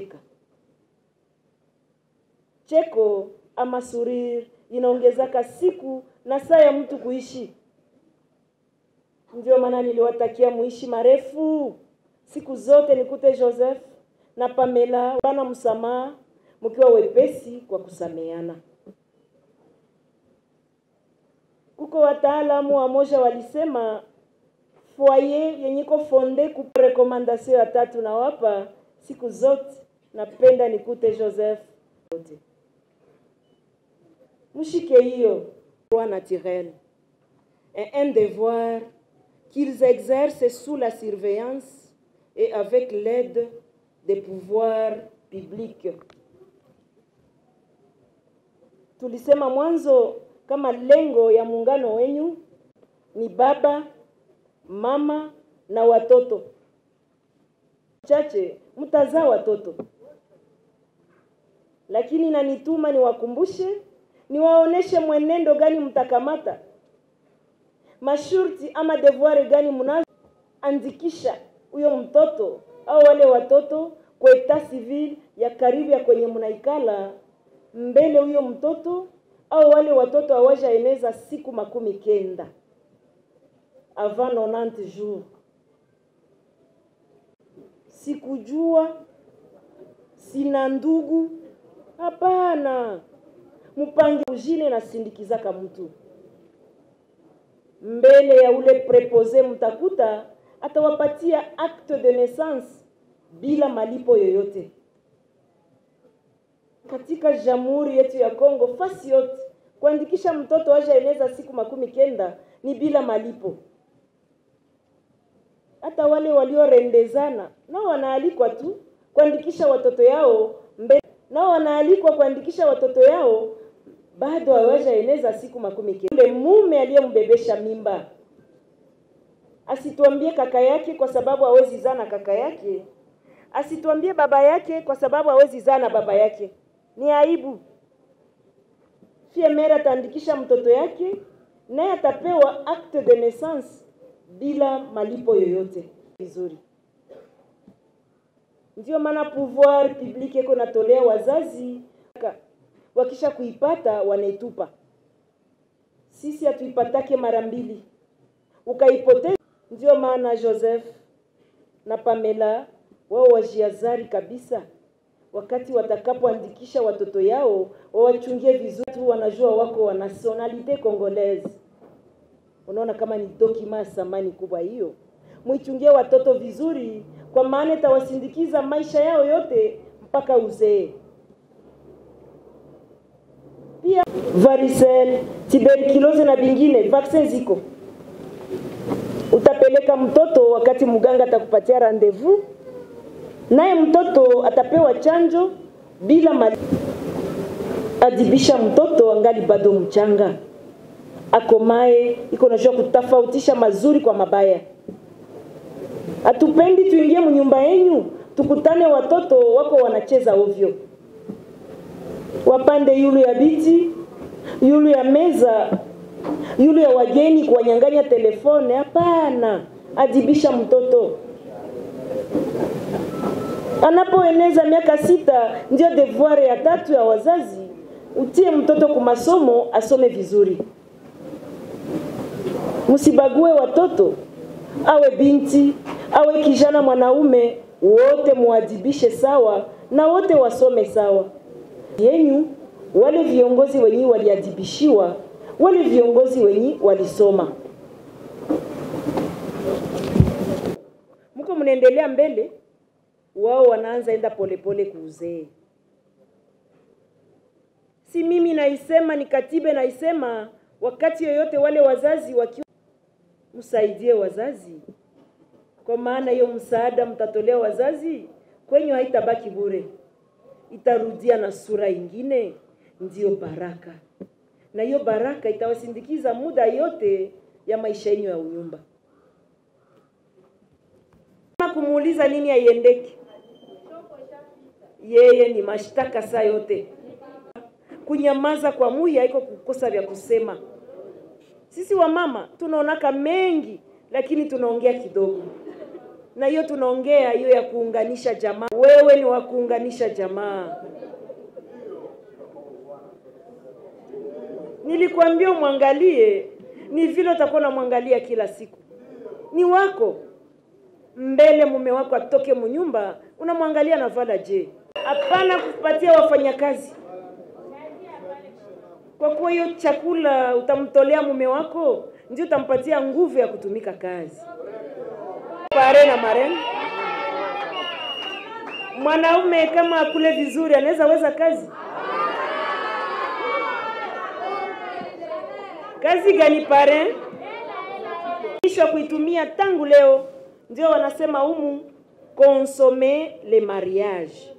cheko ama suriri inaongezaka siku na saa ya mtu kuishi. Ndio maana niliwatakia muishi marefu siku zote, nikute Joseph na Pamela bana msamaha, mkiwa wepesi kwa kusameana. Kuko wataalamu wamoja walisema foyer yenye ko fonde ku rekomandasio ya tatu na wapa siku zote, napenda nikute Joseph yote mushike hiyo droit naturel et un devoir qu'ils exercent sous la surveillance et avec l'aide des pouvoirs publics. Tulisema mwanzo kama lengo ya muungano wenyu ni baba, mama na watoto. Chache mtazaa watoto, lakini nanituma niwakumbushe niwaoneshe mwenendo gani mtakamata, mashurti ama devoir gani mnazoandikisha huyo mtoto au wale watoto kwa etat civil ya karibu ya kwenye mnaikala mbele huyo mtoto au wale watoto hawajaeneza siku makumi kenda avant 90 jours. Sikujua, sina ndugu, hapana mpange ujine na sindikizaka mtu mbele ya ule prepose, mtakuta atawapatia acte de naissance bila malipo yoyote. Katika jamhuri yetu ya Kongo, fasi yote kuandikisha mtoto aje eneza siku makumi kenda ni bila malipo. Hata wale waliorendezana nao wanaalikwa tu kuandikisha watoto yao mbele, nao wanaalikwa kuandikisha watoto yao bado hawajaeneza siku makumi kenda. Yule mume aliyembebesha mimba asituambie kaka yake kwa sababu hawezi zaa na kaka yake, asituambie baba yake kwa sababu hawezi zaa na baba yake. Ni aibu. Fie mere ataandikisha mtoto yake, naye atapewa acte de naissance bila malipo yoyote. Vizuri, ndio maana pouvoir public iko natolea wazazi wakisha kuipata wanaitupa. Sisi hatuipatake mara mbili, ukaipoteza. Ndio maana Joseph na Pamela wao wajiazari kabisa, wakati watakapoandikisha watoto yao wawachungie vizuri tu, wanajua wako wa nationalite congolaise. Unaona kama ni dokima ya thamani kubwa hiyo, muichungie watoto vizuri, kwa maana itawasindikiza maisha yao yote mpaka uzee pia varicelle, tuberculose na vingine, vaccine ziko. Utapeleka mtoto wakati mganga atakupatia rendezvous, naye mtoto atapewa chanjo bila malipo. Adibisha mtoto angali bado mchanga, akomae, iko najua kutofautisha mazuri kwa mabaya. Hatupendi tuingie mnyumba yenyu tukutane watoto wako wanacheza ovyo wapande yulu ya biti yulu ya meza yulu ya wageni kuwanyang'anya telefone. Hapana, adibisha mtoto anapoeneza miaka sita, ndio devoir ya tatu ya wazazi, utie mtoto kumasomo asome vizuri. Msibague watoto, awe binti awe kijana mwanaume, wote muadibishe sawa na wote wasome sawa yenyu wale viongozi wenyi waliadibishiwa, wale viongozi wenyi walisoma. mko mnaendelea mbele, wao wanaanza enda polepole kuuzee. Si mimi naisema, ni katiba naisema, wakati yoyote wale wazazi wakiwa, msaidie wazazi, kwa maana hiyo msaada mtatolea wazazi kwenye haitabaki bure, itarudia na sura ingine, ndiyo baraka, na hiyo baraka itawasindikiza muda yote ya maisha yenu ya unyumba. Kama kumuuliza nini haiendeki, yeye ni mashtaka saa yote. Kunyamaza kwa muhi haiko kukosa vya kusema. Sisi wamama tunaonaka mengi, lakini tunaongea kidogo, na hiyo tunaongea hiyo ya kuunganisha jamaa. Wewe ni wa kuunganisha jamaa. Nilikwambia umwangalie, ni vile utakuwa unamwangalia kila siku, ni wako mbele mume wako atoke munyumba, unamwangalia navala je? Hapana kupatia wafanyakazi, kwa kuwa hiyo chakula utamtolea mume wako ndio utampatia nguvu ya kutumika kazi. Pare na marene, mwanaume kama akule vizuri anaweza weza kazi kazi gani pare? Kisha kuitumia tangu leo ndio wanasema humu consommer le mariage,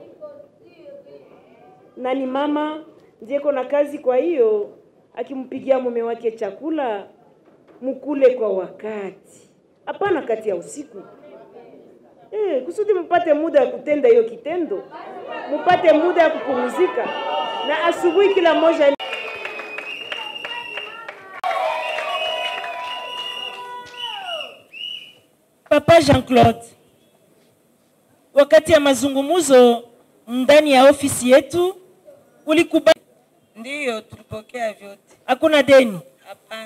na ni mama ndiye na kazi. Kwa hiyo akimpigia mume wake chakula, mkule kwa wakati, hapana kati ya usiku eh, kusudi mpate muda ya kutenda hiyo kitendo, mpate muda ya kupumzika, na asubuhi kila moja Papa Jean-Claude, wakati ya mazungumzo ndani ya ofisi yetu ulikubali?
Ndiyo, tulipokea vyote.
Hakuna deni?
Hapana.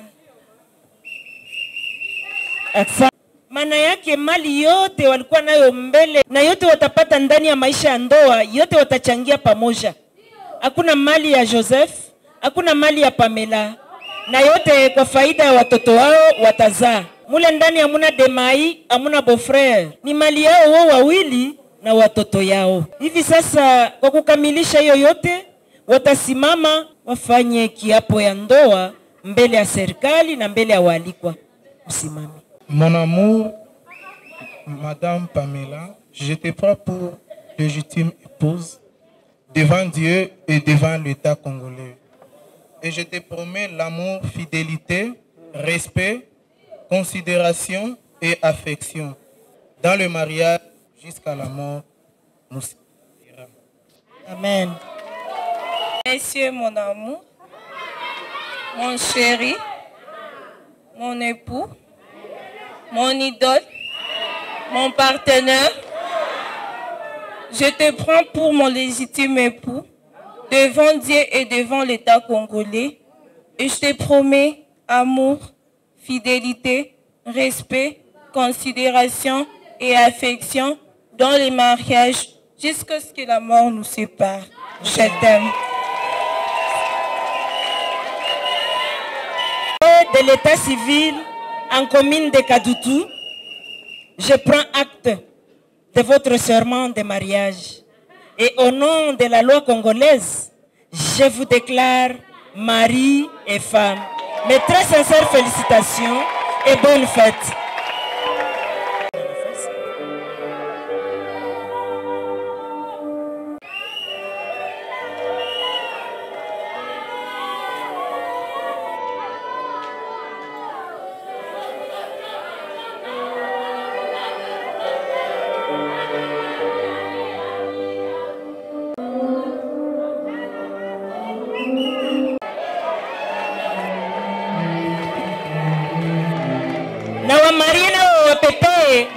Asa. Maana yake mali yote walikuwa nayo mbele na yote watapata ndani ya maisha ya ndoa, yote watachangia pamoja. Hakuna mali ya Joseph, hakuna mali ya Pamela, na yote kwa faida ya watoto wao watazaa mule ndani hamuna demai, hamuna beau-frere, ni mali yao wao wawili na watoto yao. Hivi sasa, kwa kukamilisha hiyo yote, watasimama wafanye kiapo ya ndoa mbele ya serikali na mbele ya waalikwa. Msimame.
Mon amour, Madame Pamela, je te prends pour légitime épouse devant Dieu et devant l'État congolais. Et je te promets l'amour, fidélité, respect, considération et affection. Dans le mariage jusqu'à la mort, nous séparera.
Amen.
Monsieur, mon amour, mon chéri, mon époux, mon idole, mon partenaire, je te prends pour mon légitime époux devant Dieu et devant l'État congolais et je te promets amour, fidélité, respect, considération et affection dans les mariages jusqu'à ce que la mort nous sépare. Je t'aime.
de l'état civil en commune de Kadoutou, je prends acte de votre serment de mariage. Et au nom de la loi congolaise, je vous déclare mari et femme. Mes très sincères félicitations et bonne fête. na wamarie na wawapepee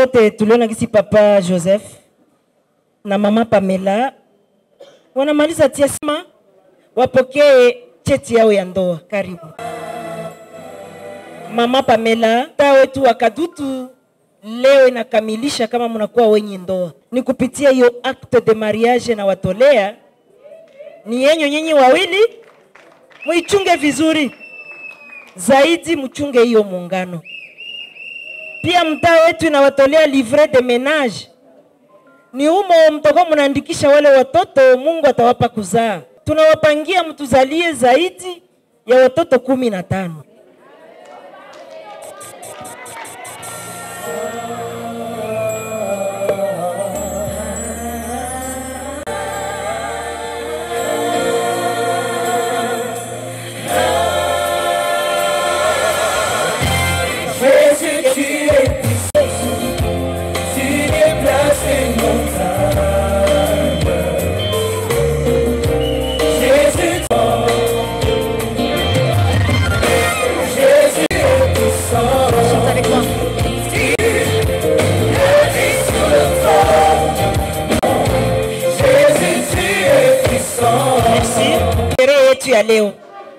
wote tuliona kisi papa Joseph na mama Pamela wanamaliza tiasima wapokee cheti yao ya ndoa. Karibu mama Pamela, taa wetu wa Kadutu leo inakamilisha kama mnakuwa wenye ndoa, ni kupitia hiyo acte de mariage na watolea ni yenyu nyinyi wawili, muichunge vizuri zaidi, mchunge hiyo muungano. Pia mtaa wetu inawatolea livret de menage, ni humo mtakuwa mnaandikisha wale watoto Mungu atawapa kuzaa. Tunawapangia mtuzalie zaidi ya watoto kumi na tano.
Jésus, tu es puissant, tu déplaces les montagnes. Jésus, Jésus est puissant. Chante avec moi. Tu es sur le trône. Jésus, tu es puissant.
Merci. Sherehe yetu ya leo,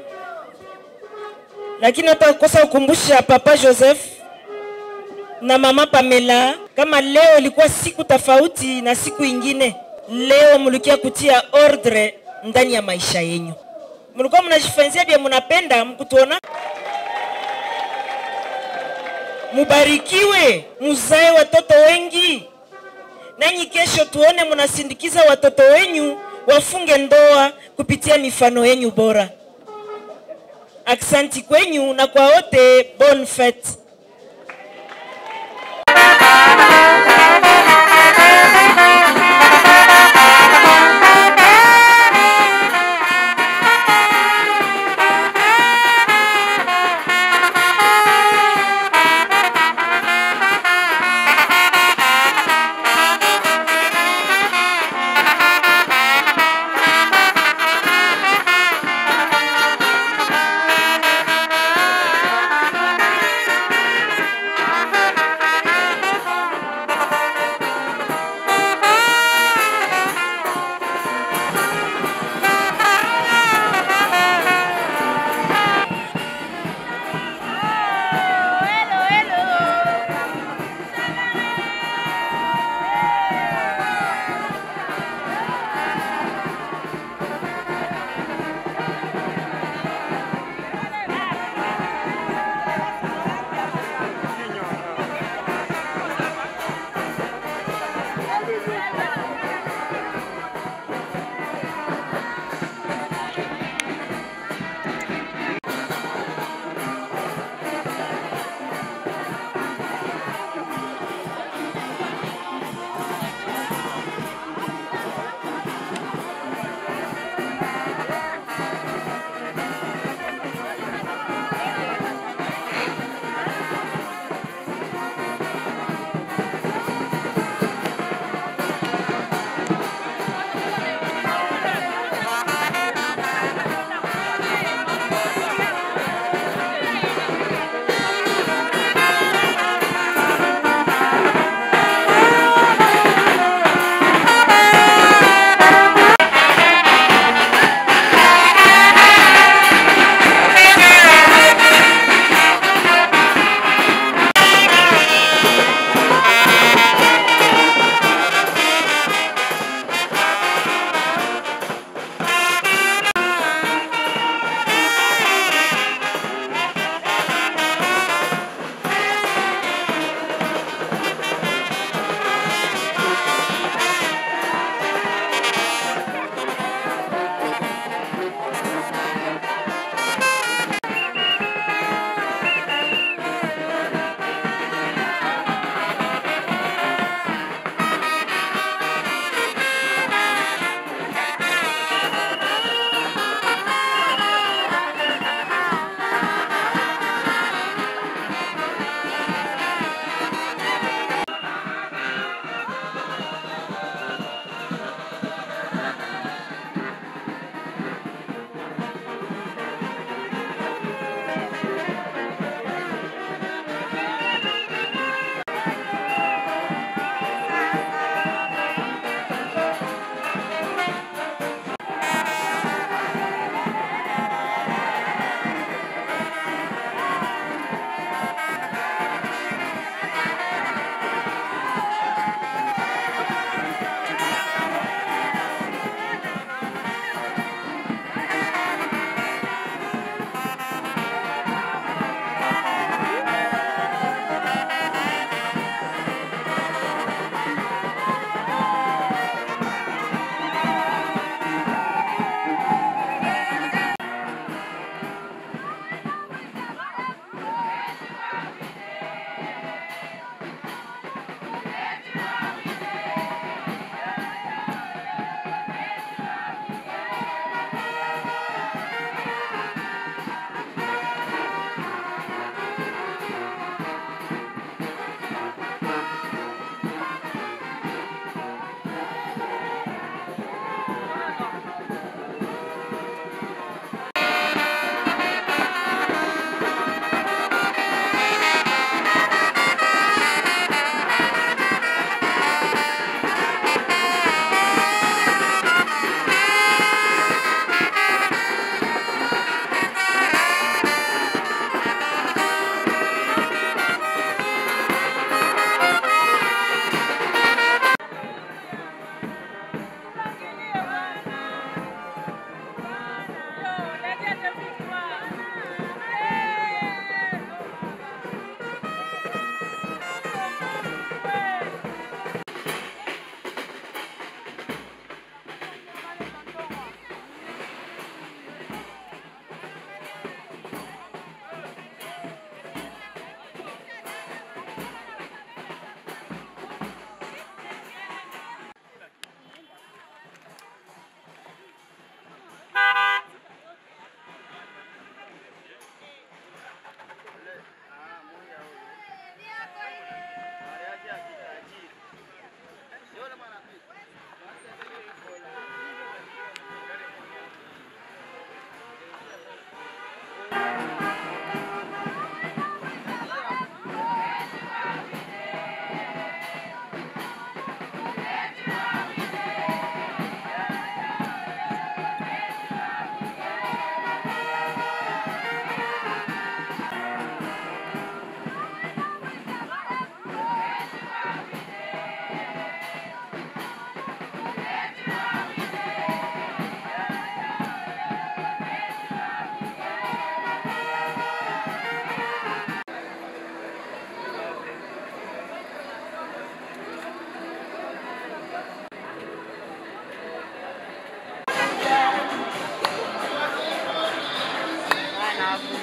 lakini hatakosa kukumbusha Papa Joseph na Mama Pamela kama leo ilikuwa siku tofauti na siku ingine. Leo mlikia kutia ordre ndani ya maisha yenyu, mlikuwa mnajifanyia vya mnapenda, mkutuona mubarikiwe, muzae watoto wengi, nanyi kesho tuone mnasindikiza watoto wenyu wafunge ndoa kupitia mifano yenyu bora. Aksanti kwenyu na kwa wote, bonne fete.
Jésus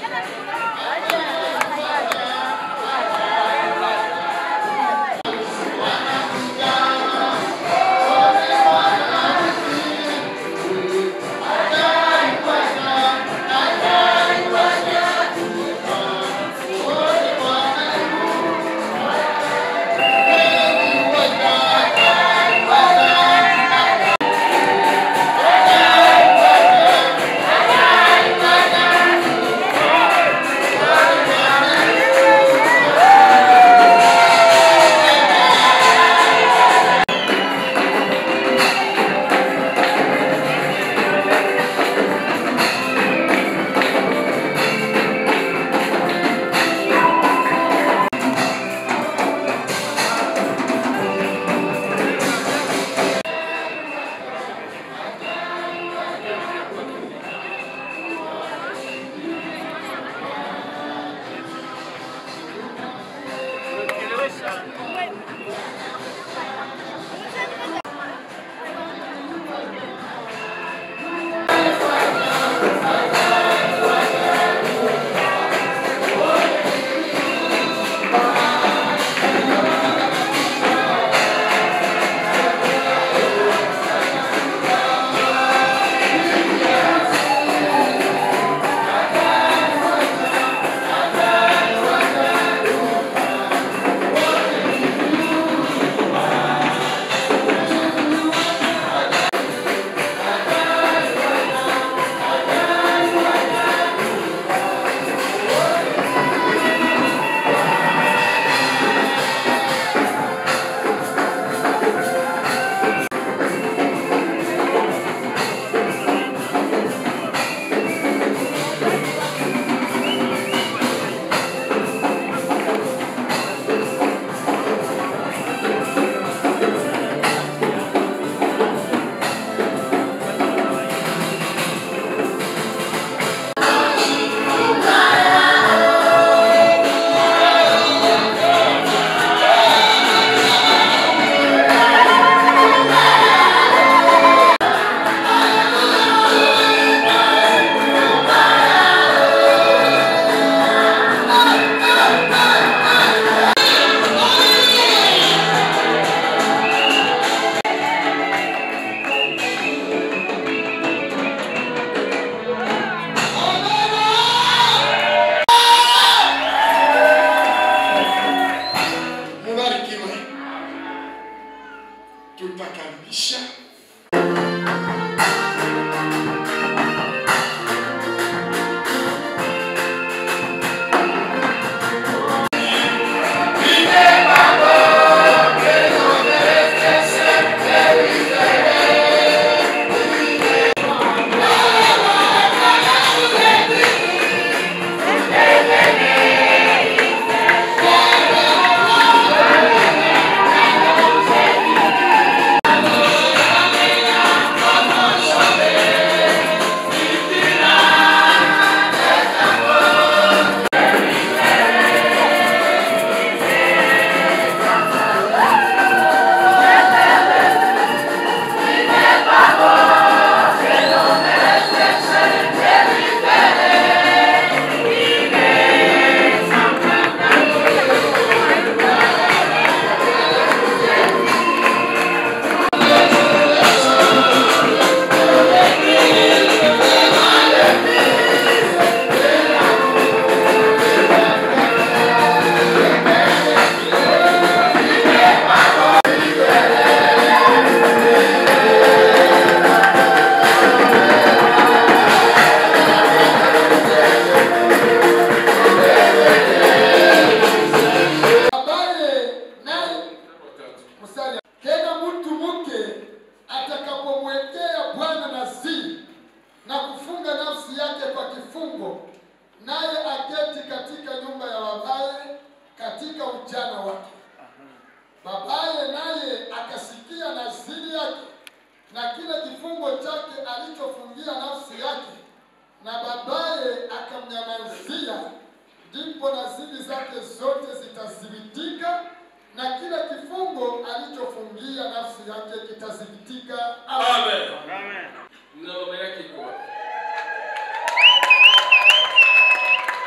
ndipo naziri zake zote zitazibitika na kila kifungo alichofungia nafsi yake kitazibitika.
Amen. Na mama yake iko wapi?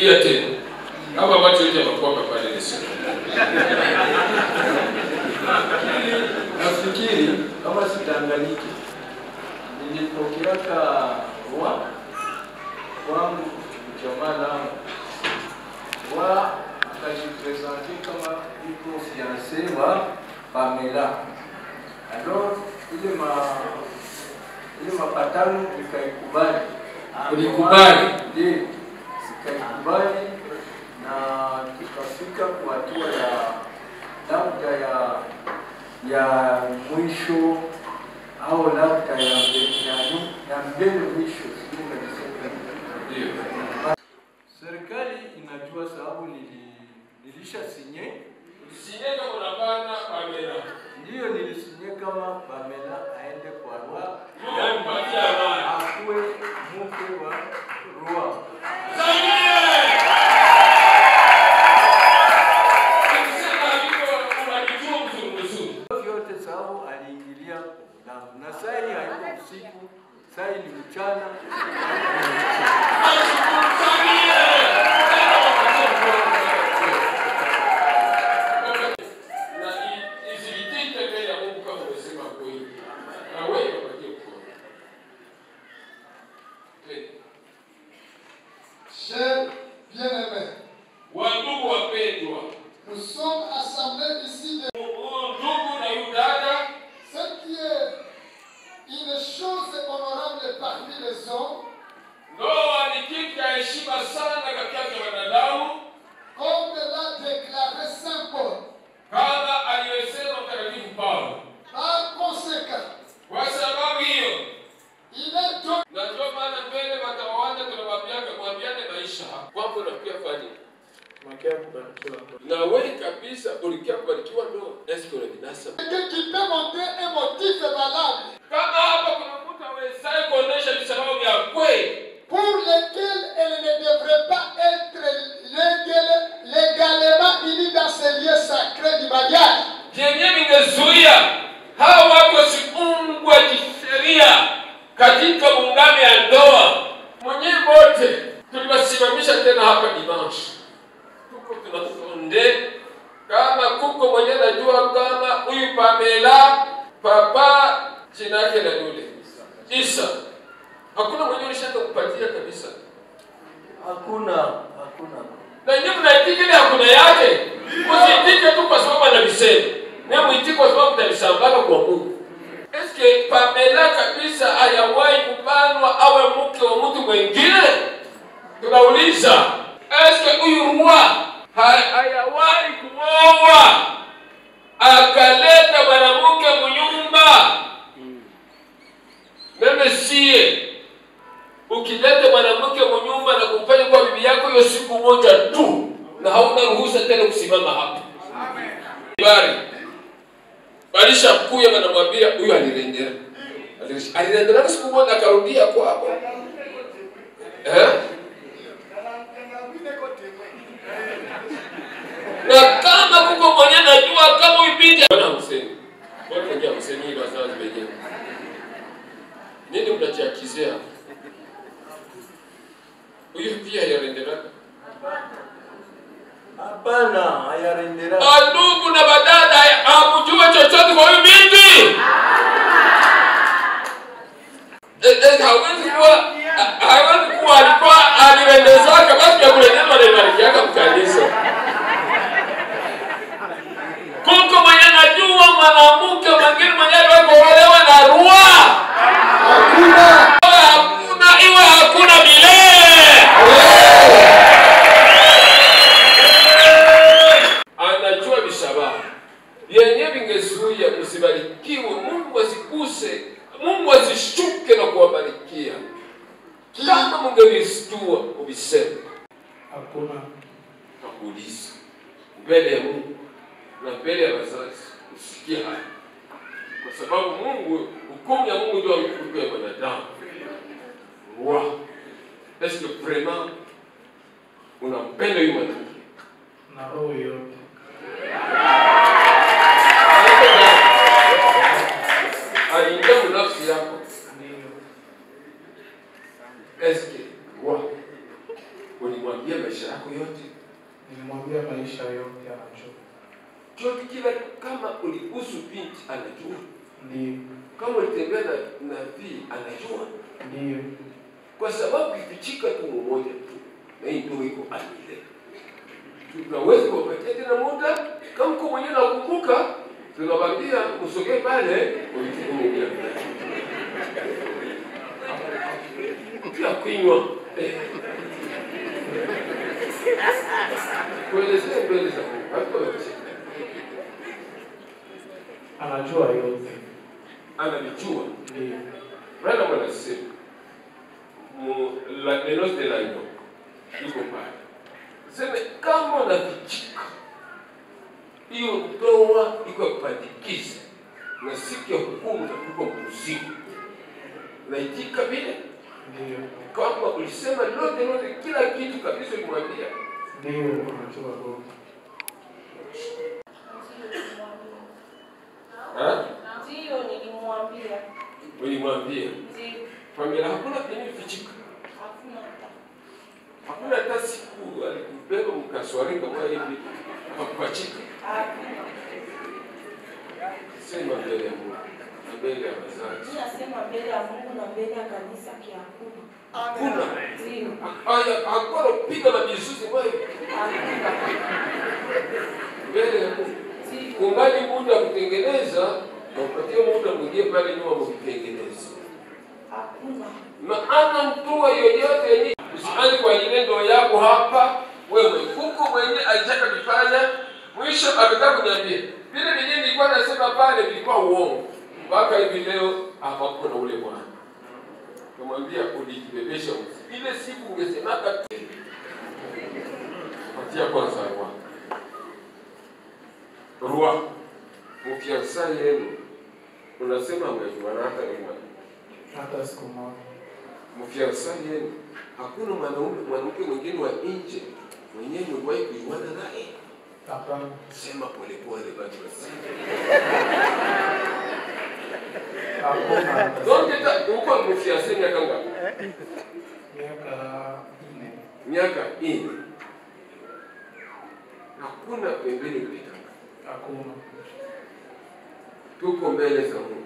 rudia tena kama macho yote yanakuwa pale Yesu.
nafikiri kama sitanganyiki nilipokeaka wa wangu jamaa langu wa akajipresente kama iko fiance wa Pamela. Alors ile ma ile mapatano nikaikubali.
Ulikubali?
Ndiyo, sikaikubali na tukafika kwa hatua ya labda ya ya mwisho au labda ya mbe- ya nu- ya mbele mwisho, sijui nimesema. Serikali inajua sababu nili, nilisha sinye
Sinye kama unapana Pamela.
Ndiyo nilisinye kama Pamela aende kwa Rwa.
Mungu ampatie amani.
Akuwe mke wa Rwa. vyote sababu aliingilia damu na sai haiko usiku, sai ni mchana.
Na i- isithibitike mbele ya Mungu kama umesema kweli. Na wewe upatie mkono. Twende.
Chers bien-aimés,
Wandugu wapendwa,
nous sommes assemblés ici de
ndugu na yudada,
ce qui est une chose honorable parmi les hommes,
ndoa ni kitu cha heshima sana katikati ya wanadamu,
comme l'a déclaré Saint Paul.
kama aliyosema Mtakatifu Paulo.
Par conséquent,
Kwa sababu hiyo,
il est donc
na ndio maana mbele matawanda tunawambiaga mwambiane maisha kwamba unakuja fani na wewe kabisa ulikia kubarikiwa ndoa, eske unabinasa
quelqu'un qui peut montrer un motif valable
kama hapa kuna mtu awezaye kuonesha visababu vya kweli
pour lequel elle ne devrait pas être légal- légalement unie dans ce lieu sacré du mariage.
vyenye vingezuia hawa watu wasiungwe kisheria katika muungano ya ndoa. Mwenyewe wote tuliwasimamisha tena hapa dimanche, tuko tunatonde kama kuko mwenye najua kama huyu Pamela papa jina yake na yule Isa, hakuna mwenye ulishaka kupatia kabisa,
Hakuna, hakuna.
na nyinyi mnaitiki ile hakuna yake, msiitike tu kwa sababu anavisema, na muitike kwa sababu mtavisambaza kwa Mungu. Eske Pamela kabisa hayawahi kubanwa awe mke wa mtu mwingine? Tunauliza, eske huyu rua ha- hayawahi kuoa akaleta mwanamke munyumba? Meme sie ukileta mwanamke munyumba na kumfanya kuwa bibi yako hiyo siku moja tu, na hauna ruhusa tena kusimama hapa. Bari balisha kuya wanamwambia huyu alirendera, Aliresh- alirendera siku moja akarudia kwako eh? na kama kuko mwenye najua kama huyu binti bwana Hussein, bwana najua Hussein hii wazazi wenyewe nini mnachiakizia hapa? huyu pia alirenderaka
Hapana, hayarendera.
ndugu na badada hamjua chochote kwa huyu binti Eh, eh, hawezi kuwa ha- hawezi kuwa alikuwa alirendezaka basi vya kurendezwa naibarikiaka mkanisa kuko mwenye najua mwanamke mwingine mwenye alikuolewa na rua hakuna hakuna iwe hakuna milele anajua visababu vyenye vingezuia msibarikiwe, Mungu asikuse, Mungu asishuke na kuwabarikia. Kama mungevistua uviseme,
hakuna
nakuuliza mbele ya Mungu na mbele ya wazazi, usikie haya, kwa sababu Mungu, hukumu ya Mungu ndio hukumu ya mwanadamu. Wow. Est-ce que vraiment unampenda huyu mwanamke?
na roho yote
aliingia nafsi yako eske wa ulimwambia maisha yako kuhusu binti anajua
Ndio.
kama ulitembea na nabii anajua
Ndio.
kwa sababu ikichika tu mmoja tu na hii ndio iko amile tunaweza kuwapatia tena muda kama mko mwenyewe nakumbuka tunawambia msogee pale ulichukumia pia kunywa Eh. kuelezea mbele za Mungu hata wacheka
Anajua yote.
ananijua
Ndio.
Bwana mwanasema mu la neno de la nyoka iko pale, seme kama unavichika hiyo ndoa iko ya kupandikiza, na siku ya hukumu utakuwa mzigo. Naitika vile
Ndio.
kama ulisema lote lote, kila kitu kabisa, ulimwambia
Ndio, anajua yote.
Ha?
Ndio nilimwambia.
ulimwambia
Ndio.
familia, hakuna penye vichika,
Hakuna hata.
hakuna hata siku alikubeba mkaswarika mwa hivi akakupachika.
Hakuna.
Sema mbele ya Mungu na mbele ya wazazi.
Mimi nasema mbele ya Mungu na mbele ya kanisa kiakuna.
Hakuna.
Ndio.
Haya, hakuna piga na mizuzi mwayo mbele ya Mungu. Kungali muda wa kutengeneza na upatie muda mwingine pale nyuma mkitengeneza.
Hakuna.
Maana mtua yoyote yenye usianze kwa ile ndoa yako hapa wewe huko mwenye alitaka kufanya mwisho ametaka kuniambia vile vyenyewe nilikuwa nasema pale vilikuwa uongo mpaka hivi leo hapapo na ule bwana kamwambia ulijibebesha uzi ile siku ungesemaka tena patia kwanza rwa rwa mfiansa yenu unasema mmejuana hata ni mwana
Hata siku moja.
mfiansa yenu hakuna mwanaume mwanamke mwingine wa nje mwenyewe mliwahi kujuana naye
Hapana.
sema polepole basi basi
Hakuna.
donc ta uko mfiansa miaka ngapi
Miaka nne.
miaka nne hakuna pembeni kulitaka
Hakuna.
tuko mbele za Mungu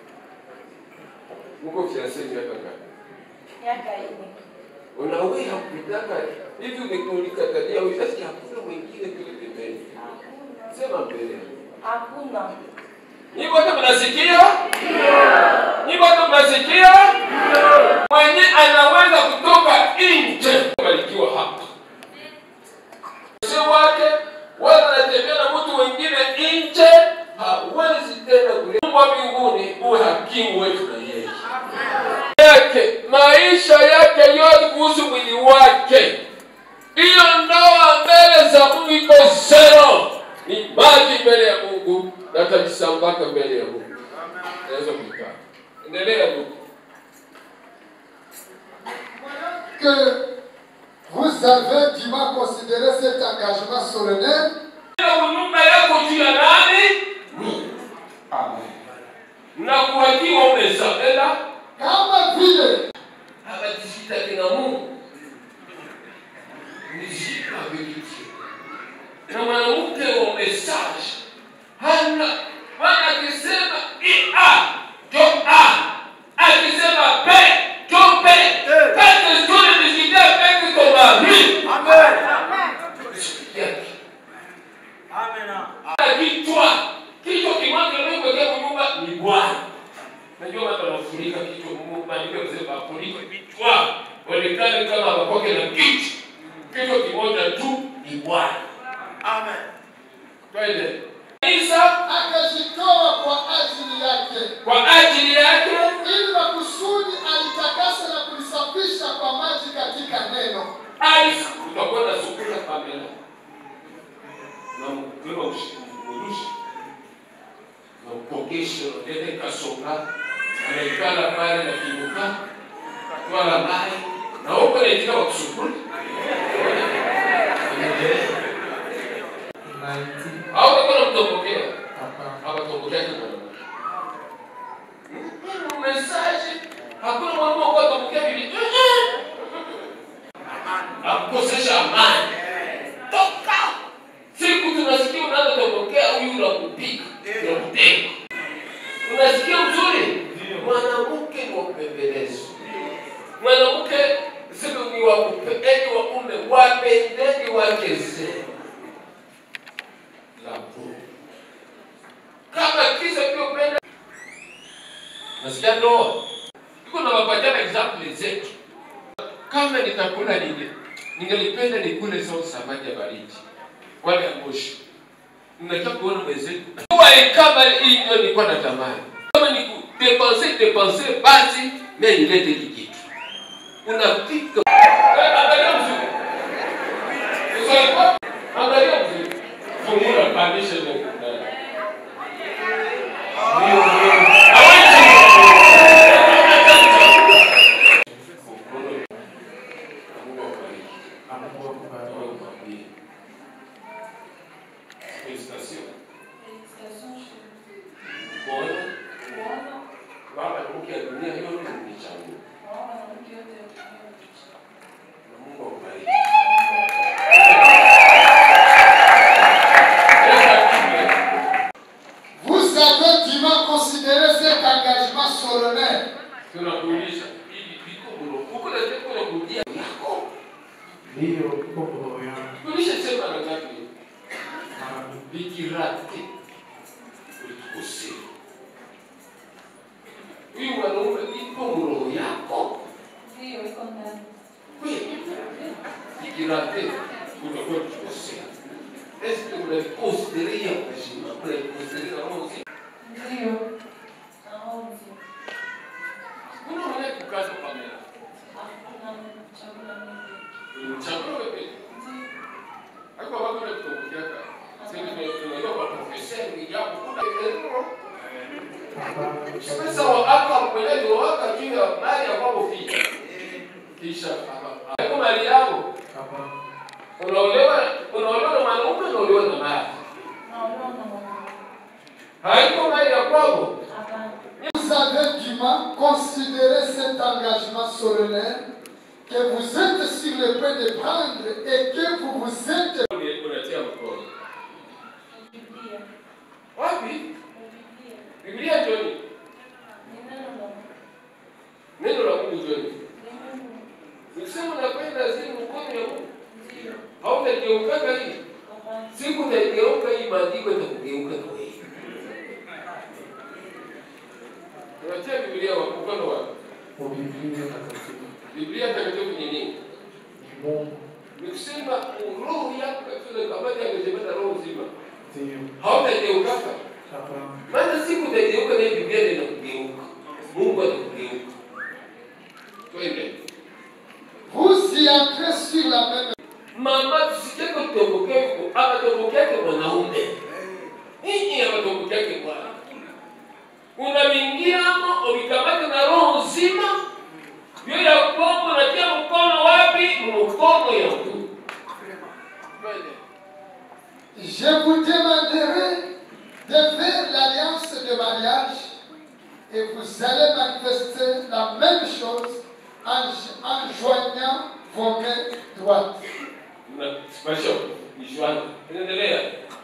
uko fiansa miaka ngapi
Miaka ine.
unaweza kutaka hivi ulikatalia ushasi hakuna mwingine kule pembeni sema mbele
Hakuna.
Nyinyi wote mnasikia? Nyinyi wote mnasikia? Mwenye anaweza kutoka nje barikiwa hapa. Sio wake wala anatembea na mtu wengine nje, hawezi tena kule. Mungu wa mbinguni uwe hakimu wetu na yeye yake maisha yake yote kuhusu mwili wake. Hiyo ndoa mbele za Mungu iko zero, ni maji mbele ya Mungu na tavisambaka mbele ya Mungu. Naweza kuikaa. Endelea Mungu.
que vous avez dûment considéré cet engagement solennel
nyumba yako juu ya nani? Na kuwakiwa umezabela
kama vile
habajishitaki na Mungu nishika vikitu na mwanamke wa message hana Bwana akisema ia jo a akisema pe jo pe kati zuri nishikia pe kwa mami amen kichwa kichwa kimwake leo kwa nyumba ni Bwana najua watu wanafurika kichwa Mungu maandiko yanasema wafurike vichwa onekane kama wakoke na kichwa kichwa kimoja tu ni Bwana amen twende Isa
akajitoa kwa ajili yake
kwa ajili yake
ili makusudi alitakasa na kulisafisha kwa maji katika neno
Alisa utakuwa na sukula Pamela na mkiwa mshikirushi na mpogesho nende kasoka anaikala pale na kinuka twala mai na huko naitika wa kusukuli au utakuwa namtombokea akatombokea kimwana mesaje hakuna mwalimu wa kuwatombokea bibi akukosesha amani toka siku tunasikia unaanza tokea huyu unakupiga unakuteka Unasikia mzuri? Mwanamke ni wa kupembelezwa. Mwanamke sio ni wa kupendeni wa ume, wapendeni wake zenu. La Mungu. Kama kisa pia upenda nasikia ndoa iko na wapatana example zetu. Kama nitakula ninge ningelipenda nikule sio samaki ya baridi wala ya moshi. Ninataka kuona mwenzetu kwa kama hivyo nilikuwa natamani kama ni kudepense depense, basi mimi nilete hiki kitu unapika. Eh, Angalia mzuri, Usawa? angalia mzuri, fungula pandisha ile ndani. Ndio, ndio. Félicitations. Kuona baba mke ya dunia yote ni changu. Na Mungu akubariki.
Vous avez dûment considéré cet engagement solennel.
Tunakuuliza hivi viko mlo. Uko na teko na kurudia yako.
Ndiyo, iko kwa roho yangu.
Tulisha sema na ngapi? Bikirati. Ulitukosea. Huyu mwanaume iko mroho yako.
Ndio, iko ndani.
Kweli. Bikirati. Utakuwa tukosea. Est-ce que vous l'avez considéré ya kuheshima? Vous l'avez considéré na roho nzima?
Ndio. Naomba.
Mbona unaenda kukaza kamera?
Hakuna chakula mingi.
Chakula wewe. Hapo wako na kutokukiaka. Sasa tunaelewa kwa profesa ni jambo kuna elimu. Sasa waka mpeleke waka juu ya mali ya kwako fika. Kisha hapo mali yako. Unaolewa unaolewa na mwanaume unaolewa na mali.
Naomba na mama.
Haiko mali ya kwako.
Vous avez dûment considéré cet engagement solennel que vous êtes sur le point de prendre et que vous vous êtes
Unatia mkono.
Biblia.
Wapi?
Biblia.
Biblia Joni.
Ni neno la Mungu.
Neno la Mungu Joni.
Ni Mungu.
Ukisema unakwenda zini mkono ya Mungu.
Ndio.
Hautageukaga hii.
Hapana.
Siku utageuka hii maandiko itakugeuka na wewe. Unatia Biblia wa mkono wa
Kwa Biblia takatifu.
Biblia takatifu ni nini?
Mungu.
Ni kusema roho yako katika kabati amejebeta roho nzima.
Ndiyo.
Hautageukaga.
Hapana.
Maana siku utageuka na hii Biblia ndio inakugeuka. Mungu atakugeuka. Twende.
vous y entrez sur la même
Mama tusikie kutombokeko, akatombokeke mwanaume. Hii akatombokeke bwana. Unamingiamo ulikamata na roho nzima. Hiyo ya kwako unatia mkono wapi? Mkono ya mtu.
Je vous demanderai de faire l'alliance de mariage et vous allez manifester la même chose en, en joignant vos mains droites.
Mnasipasha kujuana. Endelea.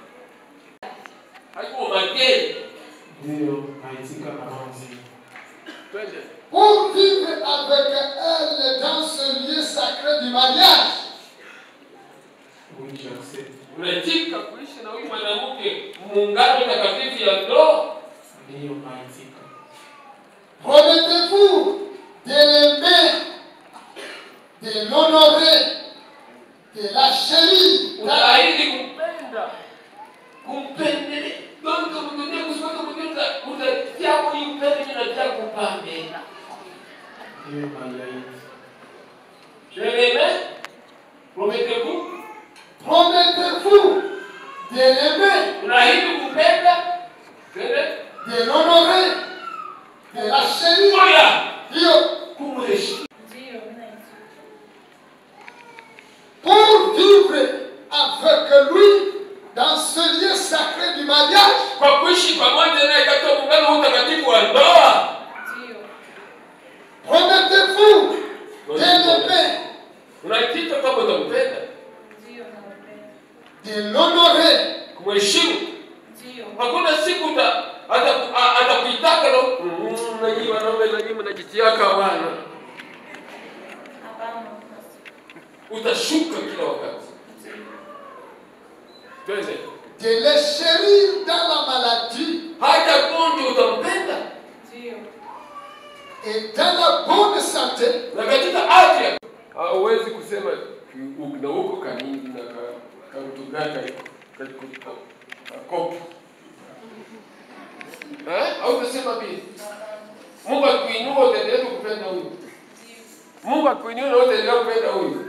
Haiko mageni.
Ndiyo, naitika na roho nzima.
Twende.
Pour vivre avec elle dans ce lieu sacré du mariage,
Oui, j'accepte.
Unatika kuishi na huyu mwanamke muungano takatifu ya ndoa.
Ndiyo, naitika.
promettez-vous de l'aimer, de l'honorer, de la chérir.
Unaahidi kumpenda, kumpendelea. Donc mdunia kusimama mdunia utatia huyu mpende mimi natia kupambela.
Ndiyo, naiahidi.
Je l'aimais. Promettez-vous.
Promettez-vous de l'aimer,
Unaahidi kumpenda. Twende.
de l'honorer, de la chérir.
Oya.
Dieu,
Kumheshimu.
Ndio, mimi naitika.
pour vivre avec lui dans ce lieu sacré du mariage,
Kwa kuishi pamoja naye katika muungano huu takatifu wa ndoa.
Ndio.
promettez-vous de l'aimer,
Unaitika kama utampenda.
Ndio, nampenda.
de l'honorer,
Kumheshimu.
Ndio.
Hakuna siku uta- ataku- a- atakuitaka na tiaka wana
Hapana.
utashuka kila wakati twende
de les chérir dans la maladie
hata gonjwa utampenda
Ndio.
et dans la bonne santé.
na katika afya hauwezi kusema ki- na huko kanini na ka- kautugaka kakopi au utasema vile mungu akuinua utaendelea tu kupenda huyu mungu akuinua na utaendelea kupenda huyu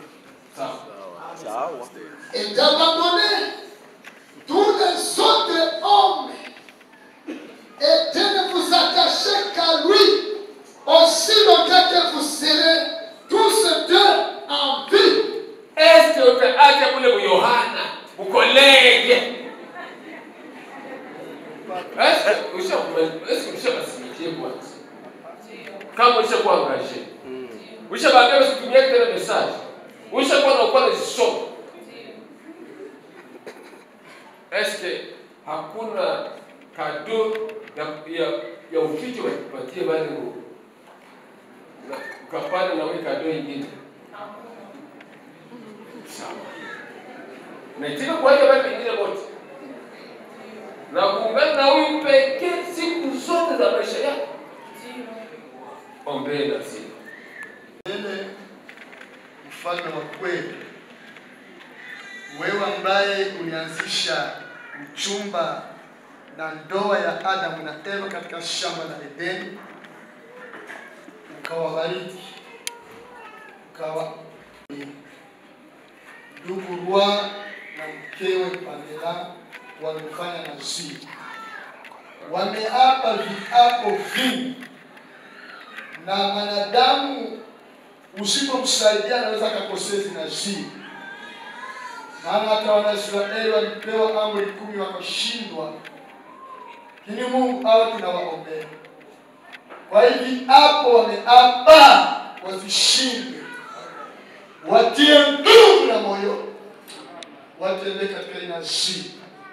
sawa
et d'abandonner tous les autres hommes et de ne vous attacher qu'à lui aussi longtemps que vous serez tous deux en vie.
Est-ce que utaacha kule Yohana ukolege? Est-ce que usha- est-ce que ushabasimikie kwanza? Kama ushakuangaje, ushabaambia usitumie tena message, ushakuwa na upande zisoma. Est-ce que hakuna kado ya ya, ya uficho wakupatie wale u- na ukapanda na wewe kado ingine? Sawa. Naitika kuacha wale wengine wote na kuungana na huyu pekee siku zote za maisha yako. Ombee na sisi.
Mbele mfalme wa kweli, wewe ambaye ulianzisha uchumba na ndoa ya Adamu na Eva katika shamba la Edeni, ukawabariki ukawa ndugu Rwa na mkewe Pamela wamefanya naziri, wameapa viapo vingi na mwanadamu usipomsaidia anaweza akakosea zinazii. Maana hata Wanaisraeli walipewa amri kumi wakashindwa, lakini Mungu awe tunawaombea. Kwa hivi hapo wameapa wasishinde, watie nguvu na moyo, watembee katika inazii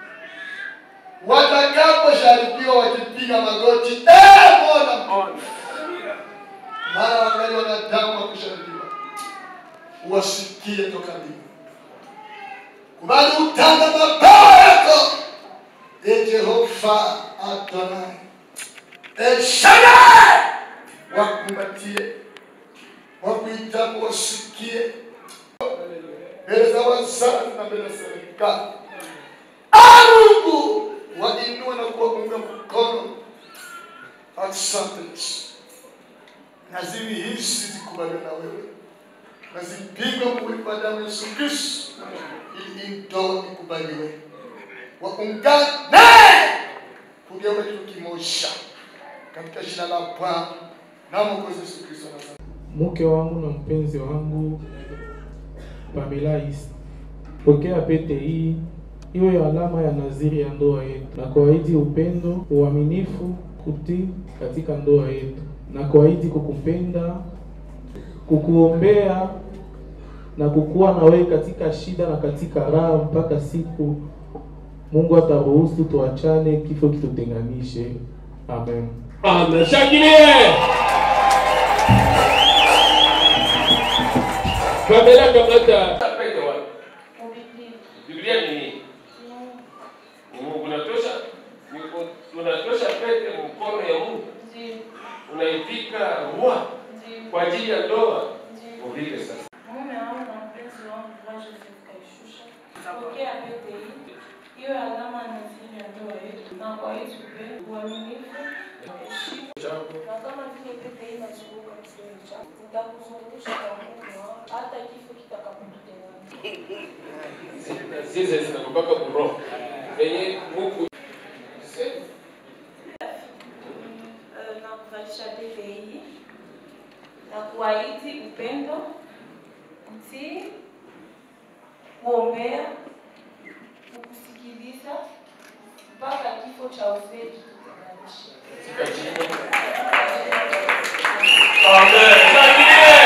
watakapojaribiwa wakipiga magoti, eh, Bwana mara wangali wanadamu wa kusharibiwa, wasikie toka mbingu, kubali utanga mabawa yako, e Jehova Adonai, El Shaddai, wakumbatie, wakuitapo wasikie mbele za wazazi na mbele za serikali. Ah, Mungu wainua na kuwaunga mkono. Asante Yesu naziri hizi zikubaliwe na wewe, nazipigwa mwili kwa damu ya Yesu Kristo, ili hii ndoa ikubaliwe, waungane kugeuka kitu kimoja, katika jina la Bwana na Mwokozi Yesu Kristo wa Nazareti.
mke wangu na mpenzi wangu Pamela Issa, pokea pete hii iwe alama ya naziri ya ndoa yetu, na kuahidi upendo, uaminifu, kutii katika ndoa yetu, na kuahidi kukupenda, kukuombea na kukuwa na wewe katika shida na katika raha mpaka siku Mungu ataruhusu tuachane, kifo kitutenganishe. Amen.
Amen. Shangilie. Pamela kamata pete wapi? Biblia ni nini? Ni Mungu unatosha ni- unatosha pete mkono ya Mungu. Unaivika rua kwa ajili ya ndoa. Uvike sasa.
Mume wangu na mpenzi wangu Rwa Joseph Kaishusha, pokea pete hii iwe alama na siri ya ndoa yetu, na kwa hiyo upendo, uaminifu, heshima, na kama vile pete hii inazunguka kiuno chako, nitakuzungusha kwa Mungu wangu hata kifo kitakapotutenganisha.
Zize zinakupaka kuroho. Yenye Mungu
Eh, na kuvalisha pete hii na kuahidi upendo, utii, kuombea, kukusikiliza mpaka kifo cha uzee kitutenganishe.
Amen. Shangilie.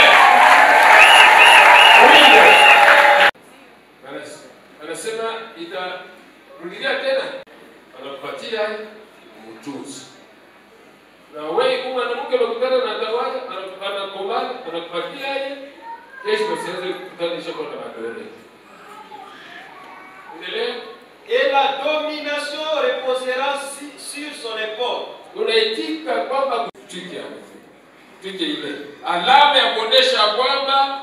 Uimbe. Anas- Anasema itarudilia tena, anakupatia ujuzi na wewe kama mwanamke mke unakutana na tawala anakomana anakupatia yeye kesho usianze kukutanisha kwa na madole endelea
Et la domination reposera si- sur son épaule.
unaitika kwamba twike twike ile alama ya kuonesha kwamba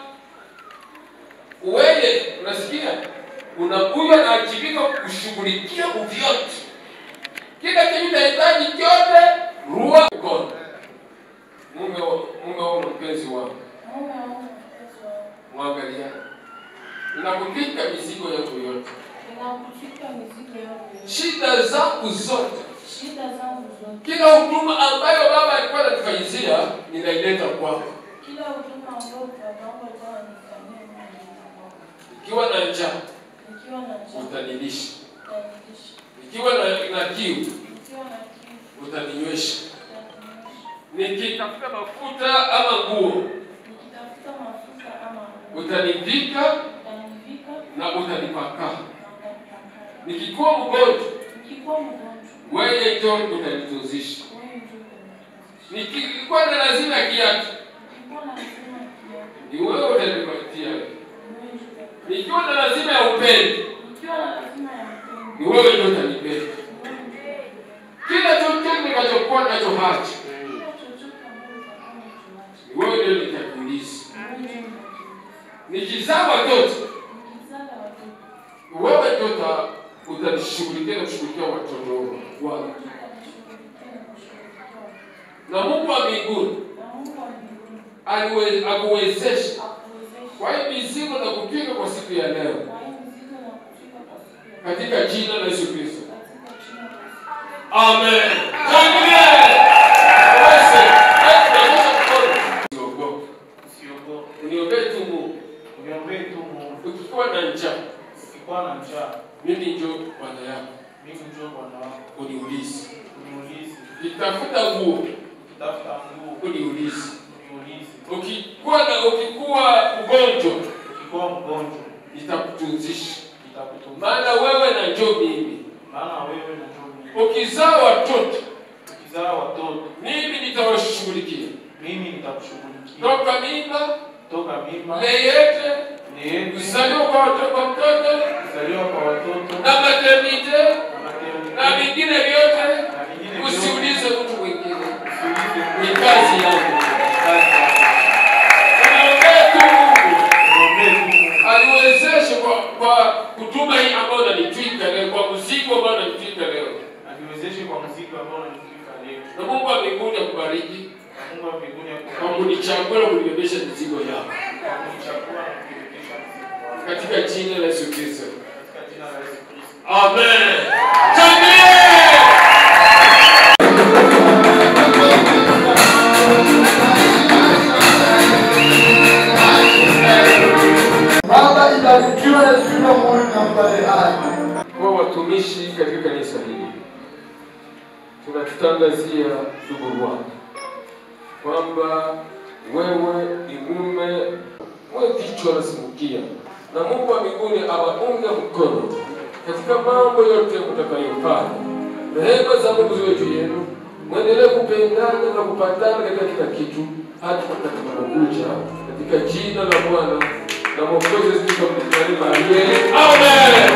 wewe unasikia unakuja na ajibika kushughulikia uvyote kila kitu unahitaji chote rua mkono mume wa- mume wao mpenzi wako mwangalia nakuvika mizigo yako yote
Ninakufika mizigo yangu yote.
shida zangu zote
Shida zangu zote.
kila huduma ambayo baba alikuwa anatufanyizia ninaileta kwako
Kila huduma ambayo babangu alikuwa ananifanyia mimi
ikiwa na njaa
nikiwa na njaa,
utanilisha
utanilisha.
ikiwa na, na kiu
Nikiwa na kiu,
utaninywesha nikitafuta mafuta ama nguo
nikitafuta mafuta ama nguo,
utanivika
utanivika
na utanipaka
na utanipaka.
nikikuwa mgonjwa
Nikikuwa mgonjwa,
wewe ndio utanitunzisha
wewe ndio utanitunzisha.
nikikuwa na lazima ya kiatu
Nikikuwa na lazima ya kiatu,
ni wewe utanipatia
wewe ndio utanipatia.
nikiwa na lazima ya upendo
Nikiwa na lazima ya upendo,
ni wewe ndio utanipenda kila chochote nikachokuwa nacho hacha
kila chochote ambacho utakuwa unachoacha,
ni wewe ndio nitakuuliza
wewe ndio utanipatia.
nikizaa watoto
Nikizaa watoto,
wewe ndio uta- utanishughulikia na kushughulikia watoto wangu na Mungu wa mbinguni
na Mungu wa mbinguni
aliwe- akuwezesha
akuwezeshe
kwa hii mizigo na kupinga kwa siku ya leo
kwa hii mizigo na kufika kwa siku ya
katika jina la Yesu Kristo.
katika jina la Yesu.
Amen. Shangilie. Basi, basi tunaonyesha mkono. Usiogope.
Usiogope.
Uniombee tu Mungu.
Uniombee tu Mungu.
Ukikuwa na njaa,
Ukikuwa na njaa,
mimi njoo Bwana yako.
mimi njoo Bwana wako.
Uniulize.
Uniulize.
Ukitafuta nguo,
Ukitafuta nguo,
uniulize.
uniulize.
Ukikuwa na ukikuwa mgonjwa,
Ukikuwa mgonjwa,
nitakutunzisha.
nitakutunza.
Maana wewe na njoo mimi.
Maana wewe na njoo mimi.
Ukizaa watoto,
Ukizaa watoto,
mimi nitawashughulikia.
mimi nitakushughulikia.
Toka mimba,
Toka mimba,
leyete,
niende
kuzaliwa kwa watoto kwa mtoto,
kuzaliwa kwa watoto
na maternite
na maternity,
na vingine vyote,
na vingine vyote.
usiulize mtu mwingine,
Usiulize
ni
Mungu.
kazi yangu.
Kazi yako.
Niombee tu Mungu
Niombee tu Mungu.
aliwezeshe kwa, kwa huduma hii ambayo nanitwika leo, kwa mzigo ambao nanitwika leo,
Aniwezeshe kwa mzigo ambao unanifika leo.
na Mungu wa mbinguni akubariki
Na Mungu wa mbinguni
kwa
akubariki
kunichagua na kunibebesha mizigo yako
kwa kunichagua na kunibebesha mzigo wako.
katika jina la Yesu Kristo.
Katika jina la Yesu Kristo.
Amen. Shangilie!
Baba ibarikiwe na jina Mungu na mbali hai.
Kwa watumishi katika kanisa hili tunakutangazia ndugu wangu kwamba wewe ni mume, wewe kichwa nasimukia, na Mungu wa mbinguni awaunge mkono katika mambo yote mtakayofanya. Rehema za Mungu ziwe juu yenu, mwendelee kupendana na kupatana katika kila kitu, hata tutakapokuja katika jina la Bwana na Mwokozi Yesu Kristo aliye. Amen.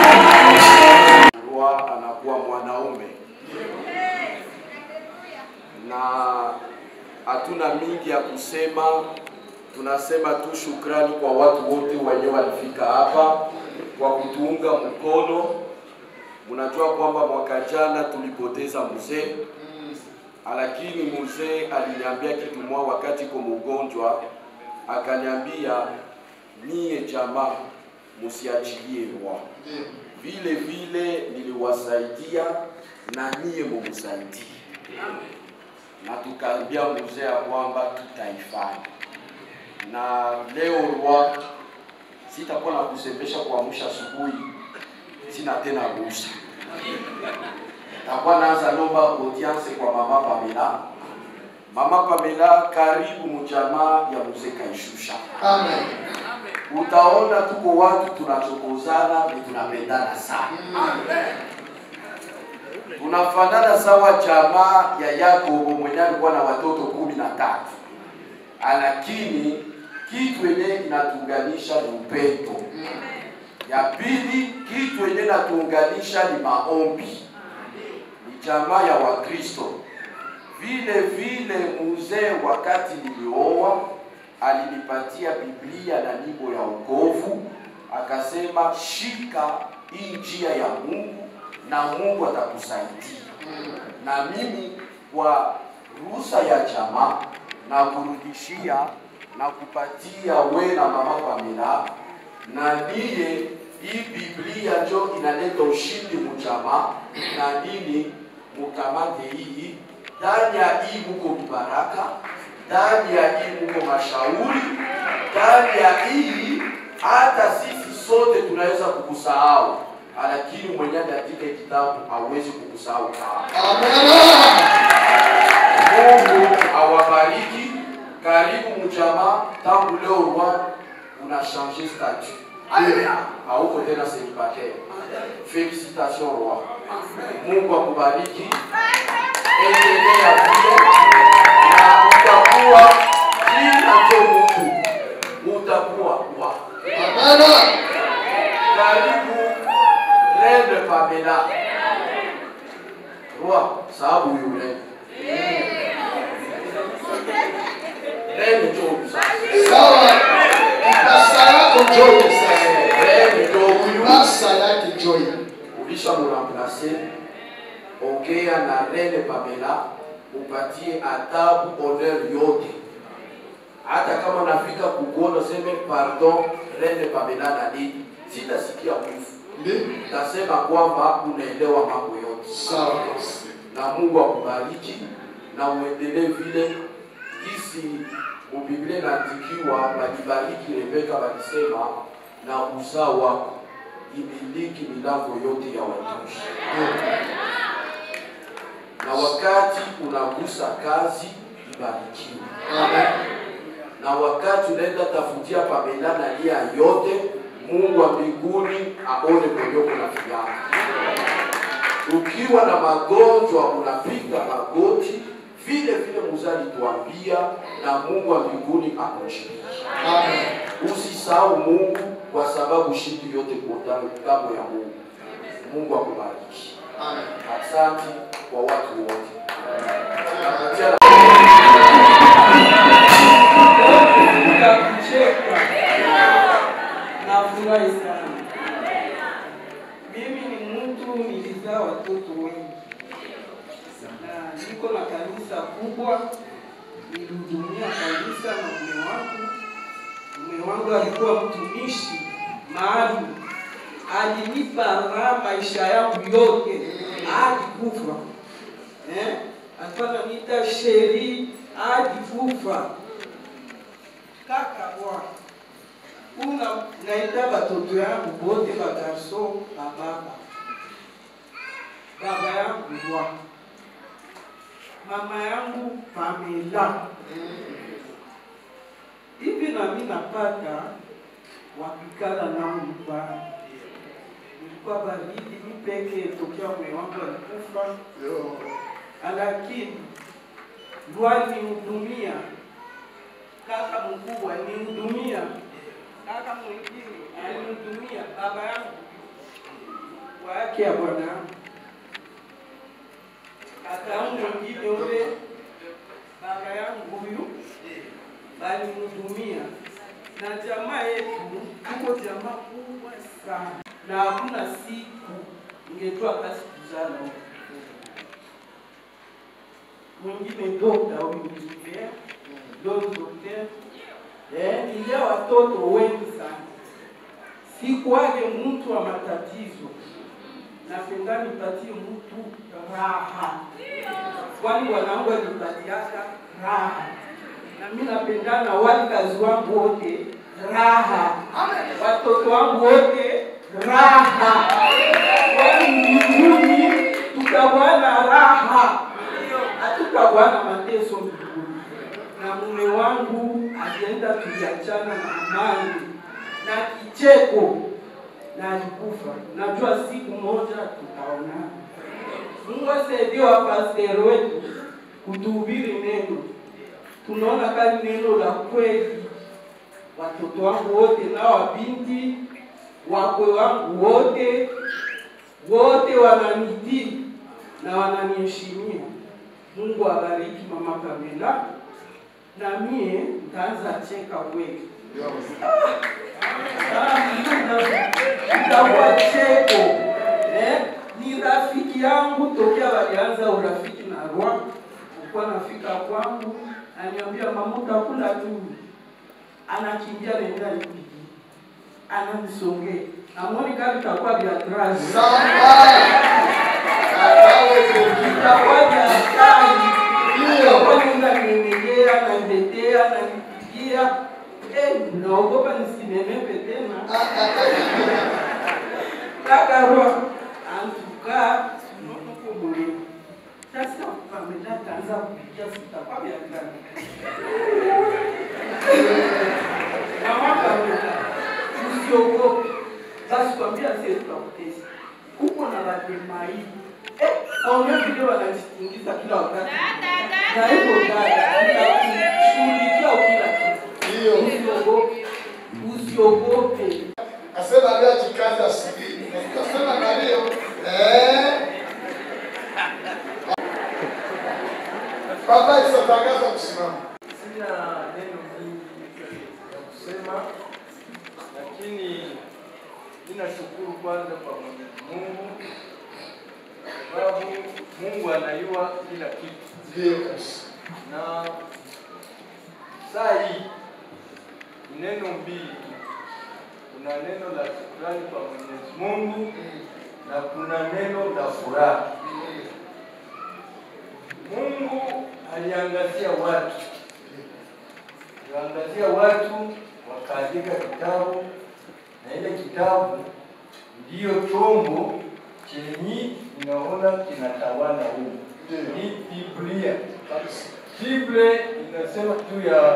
Rua anakuwa mwanaume na hatuna mingi ya kusema, tunasema tu shukrani kwa watu wote wenye walifika hapa kwa kutuunga mkono. Mnajua kwamba mwaka jana tulipoteza mzee, lakini mzee aliniambia kitu moja wakati ko mgonjwa, akaniambia mie jamaa, musiachilie Rua vile vile niliwasaidia na nyie mumsaidie, na tukaambia mzee ya kwamba tutaifanya. Na leo Rua, sitakuwa na kusemesha kuamsha asubuhi, sina tena ruhusa. Takuwa naanza lomba audience kwa mama Pamela. Mama Pamela, karibu mjamaa ya mzee Kaishusha.
Amen.
Utaona tuko watu tunachokozana ni tunapendana sana. tunafanana sawa jamaa ya Yakobo mwenye alikuwa na watoto kumi na tatu, lakini kitu yenye inatuunganisha ni upendo. Ya pili, kitu yenye inatuunganisha ni maombi, ni jamaa ya Wakristo. Vile vile mzee, wakati nilioa, alinipatia Biblia na nyimbo ya wokovu, akasema shika hii njia ya Mungu na Mungu atakusaidia. Na mimi kwa ruhusa ya jamaa na kurudishia na kupatia we na mama Pamela, na niye hii Biblia njo inaleta ushindi mjamaa, na nini mukamate hii ndani ya hii muko mibaraka, ndani ya hii muko mashauri, ndani ya hii hata sisi sote tunaweza kukusahau, lakini mwenye katika kitabu hawezi kukusahau kama. Mungu awabariki. Karibu mjamaa, tangu leo roi una changé statut. Hauko tena célibataire. Félicitations roi. Mungu akubariki. Endelea vile na utakuwa kila cho Mungu utakuwa wa. Karibu Reine Pamela. Roi, sababu yule. Reine Job.
Sawa. Mpasa yako Joy sasa.
Reine Job.
Mpasa yake Joy.
ulisha muramplase, ongea na Reine Pamela, upatie adabu honor yote. Hata kama nafika kukuona seme pardon, Reine Pamela na nini, sitasikia mwifu, tasema kwamba unaelewa mambo yote.
Sawa.
Na Mungu akubariki na uendelee vile kisi mubiblia inaandikiwa, balibariki Rebeka, balisema na uzao wako imiliki milango yote ya watumishi. Na wakati unagusa kazi, ibarikiwe. Na wakati unaenda tafutia Pamela na nia yote, Mungu wa mbinguni aone kwenyeko na fiyaka. Ukiwa na magonjwa unapiga magoti, vile vile muzali tuambia, na Mungu wa mbinguni akujibu. Usisahau Mungu kwa sababu shindi yote kuotana ngambo ya Mungu. Mungu akubariki. Asante kwa watu wote. Napatia
Nikakucheka. Nafurahi sana. Mimi ni mtu nilizaa watoto wengi na niko na kanisa kubwa, nilihudumia kanisa na mume wangu. Mume wangu alikuwa mtumishi maalum, alinipa raha maisha yangu yote hadi kufa. Eh? Alikuwa ananiita sheri hadi kufa kaka bwana una naita batoto yangu bote bagarso bababa baba yangu bwa mama yangu Pamela hivi nami napata wakikala nao nyumbani ilikuwa baridi mipeke tokea mwe wangu alikufa lakini lwalinihudumia kaka mkubwa alinihudumia, kaka mwingine alinihudumia, baba yangu kwa yake ya bwana yangu, kaka yangu mwingine ule baba yangu huyu alinihudumia, na jamaa yetu tuko jamaa kubwa sana, na hakuna siku ingetoa kasi kuzala huko. Mwingine dokta huyu mzee dokter eh, nilia watoto wengi sana. Sikuwage mtu wa matatizo, napenda nipatie mtu raha, kwani wanangu walipatiaka raha, na mimi napendana wali kazi wangu wote raha, watoto wangu wote raha, kwani mbinguni tutakuwa raha, hatutakuwa mateso mbinguni na mume wangu alienda tuliachana na amani na kicheko na alikufa. Najua siku moja tutaonana. Mungu asaidie wapasteri wetu kutuhubiri neno. Tunaona kama neno la kweli. Watoto wangu wote na wabinti wakwe wangu wote wote wananitii na wananiheshimia. Mungu abariki mama Pamela, na mie nitaanza cheka kweli. itakuwa cheko eh? Ni rafiki yangu tokea walianza urafiki na Rwa, ukuwa nafika kwangu ananiambia mama, utakula tu, anakimbia naenda nipigi, ananisongea amoni kama itakuwa vya trazi itakuwa vya hatari, itakuwa nenda niendelea nanitetea nanipigia Eh, naogopa nisinenepe tena. Kaka roho antuka sinono kumule. Sasa Pamela ataanza kupigia sitakuwa vya gani. Mama Pamela, usiogope. Basi kwambia sisi tutakutesa. Uko na bademai. Eh, aone vile wanajitingiza kila wakati. Na hivyo dada, nitakushughulikia kila kitu. Usiogope. Usiogope.
Asema leo jikazi asubuhi. Nasema na leo eh Baba isatangaza kusimama.
Sina neno mingi ya kusema, lakini ninashukuru kwanza kwa Mwenyezi Mungu sababu Mungu anajua kila kitu.
Ndio kabisa.
Na saa hii ni neno mbili tu. Kuna neno la shukrani kwa Mwenyezi Mungu na kuna neno la furaha. Mungu aliangazia watu, aliangazia watu wakaandika kitabu, na ile kitabu ndiyo chombo chenye inaona kinatawala huu ni Biblia. Biblia inasema juu ya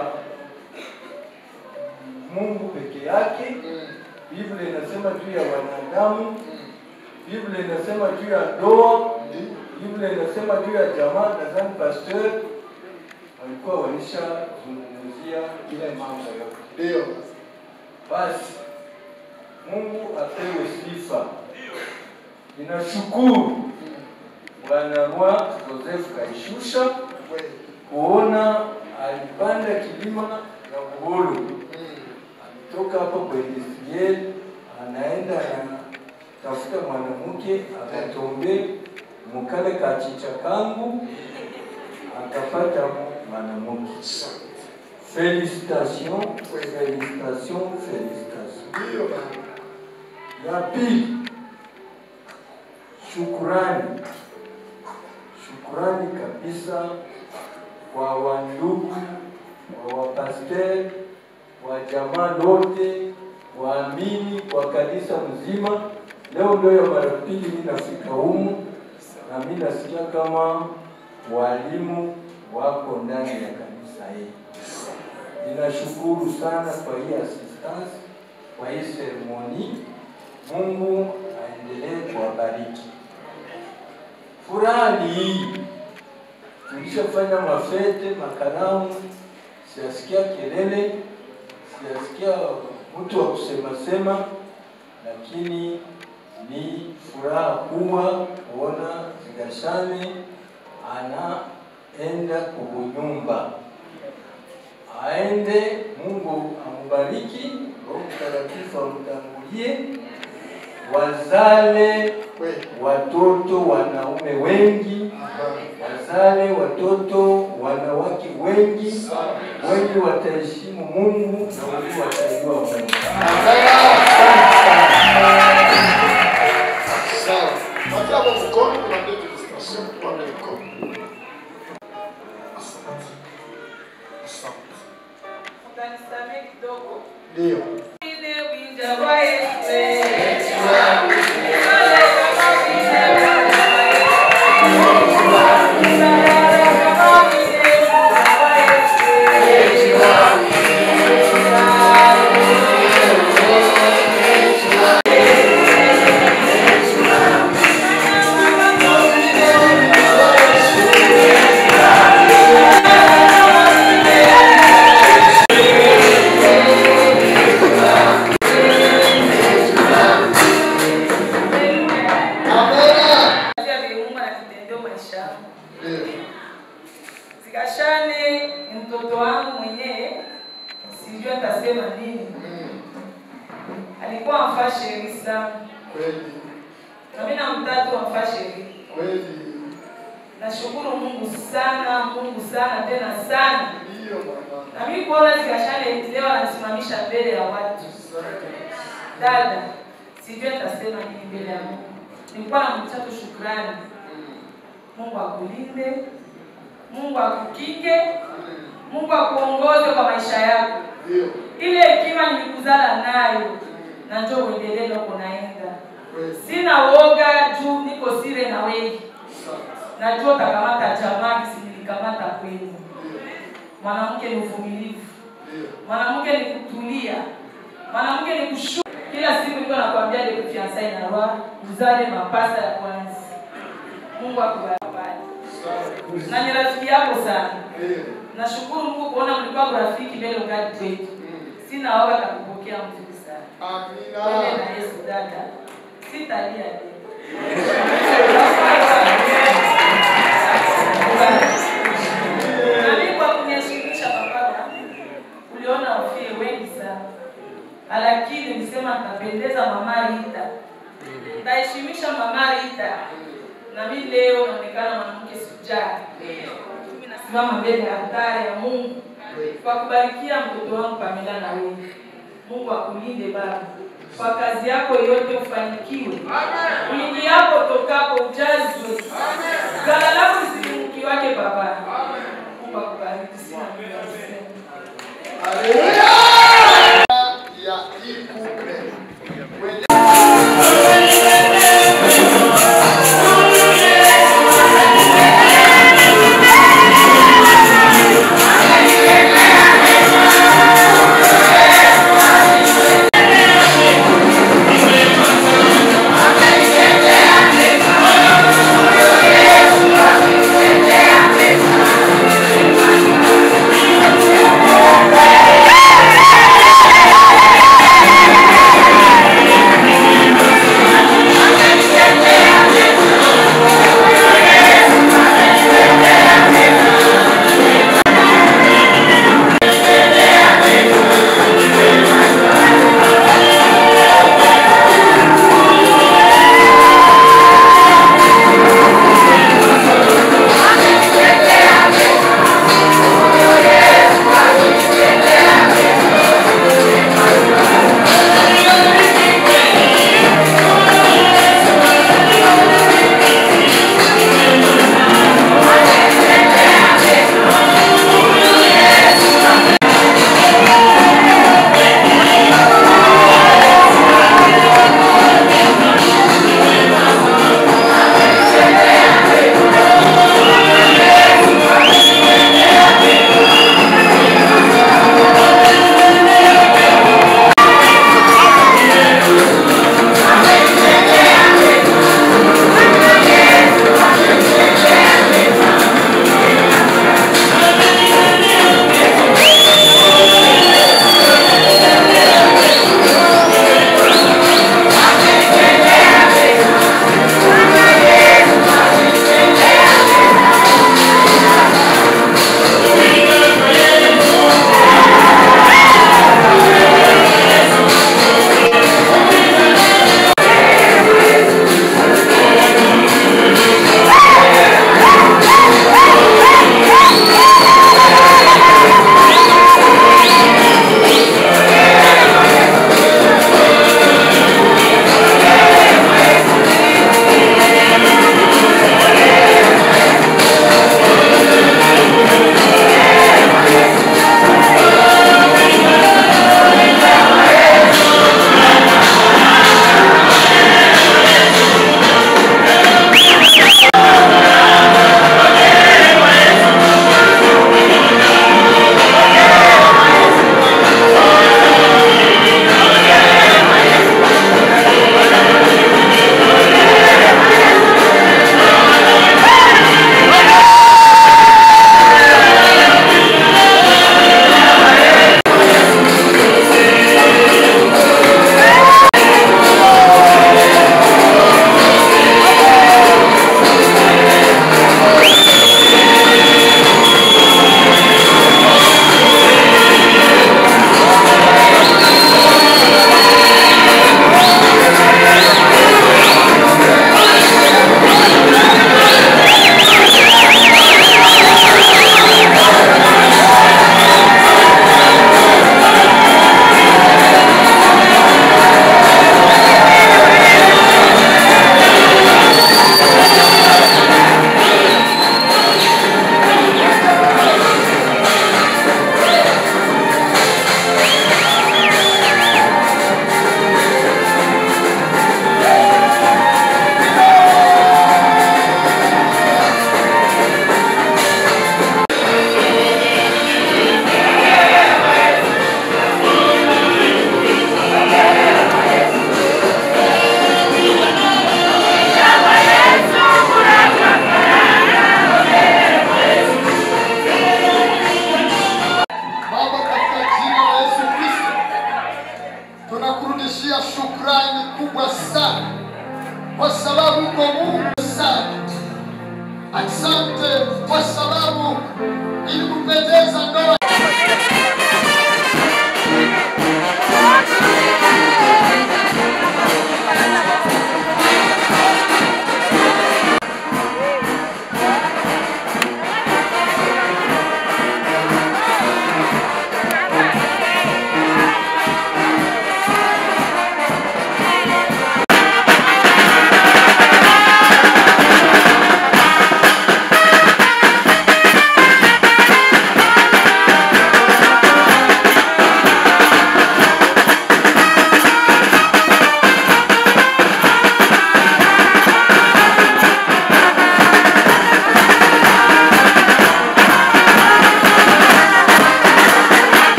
Mungu peke yake. Biblia inasema juu ya wanadamu. Biblia inasema juu ya ndoa. Biblia inasema juu ya jamaa. Nadhani pastor walikuwa walishazungumzia ile mambo yote.
Ndio.
Basi Mungu apewe sifa. Ninashukuru Bwana Rwa Joseph Kaishusha kuona alipanda kilima na Buholo, alitoka hapo kwa industriel, anaenda anatafuta mwanamke, akatombe mukale kachicha kangu, akapata mwanamke. Felicitation, felicitation, felicitation. Ya pili, shukurani, shukurani kabisa kwa wandugu, wa wapasteri, wa jamaa lote, waamini wa kanisa mzima. Leo ndio ya mara pili mimi nafika humu, na mimi nasikia kama walimu wako ndani ya kanisa hili. Ninashukuru sana kwa hii assistance, kwa hii seremoni. Mungu aendelee kuwabariki. Furaha ni hii, tulishafanya mafete, makaramu, siyasikia kelele, siyasikia mtu wa kusema sema, lakini ni furaha kubwa kuona Zigashane anaenda kubunyumba aende, Mungu amubariki, Roho Mtakatifu amtangulie, wazale watoto wanaume wengi, wazale watoto wanawake wengi, wengi wataheshimu Mungu na wengi watajua Mungu.
Sawa. Patia hapo mkono kuna ndio illustration kwa mkono. Asante. Asante.
Utanisamehe kidogo.
Ndio.
Ile winja wa Yesu.
Thank you.
Zikashane ni mtoto wangu mwenyewe, sijui atasema nini. Alikuwa amfaa sheri sana, na mimi namtatu amfaa sheri. Nashukuru Mungu sana, Mungu sana tena sana. Na mimi kuona Zikashane leo anasimamisha mbele ya watu. Dada, sijui atasema nini mbele ya Mungu. Nilikuwa namtia tu shukrani. Mungu akulinde, Mungu akukinge, Mungu akuongoze kwa maisha yako. Ile hekima nilikuzala nayo na njoo uendelee na uko naenda. Sina woga juu niko sire na wewe. Najua utakamata jamaa kisi nilikamata kwenu. Mwanamke ni uvumilivu, mwanamke ni kutulia, mwanamke ni kushu. Kila siku niko nakwambia de fiancé na roa uzale mapasa ya kwanza. Mungu akubariki na ni rafiki yako sana. Nashukuru Mungu kuona mlikuwa rafiki mbele ngati kwetu. Sina woga kakupokea mzuri sana. Amina. Wewe na Yesu dada. Sitalia tena. Na mimi kwa kuniheshimisha papa, uliona wafie wengi sana. Lakini nisema nitapendeza mama Rita. Nitaheshimisha mama Rita. Na mimi leo naonekana mwanamke sujaa. Mimi nasimama mbele ya altare ya Mungu kwa kubarikia mtoto wangu Pamela na wewe. Mungu akulinde baba. Kwa kazi yako yote ufanikiwe. Wingi yako tokapo ujazwe. Gala lako lisipunguki wake baba. Mungu akubariki sina mengi ya kusema.
ya hii couple.
Thank you.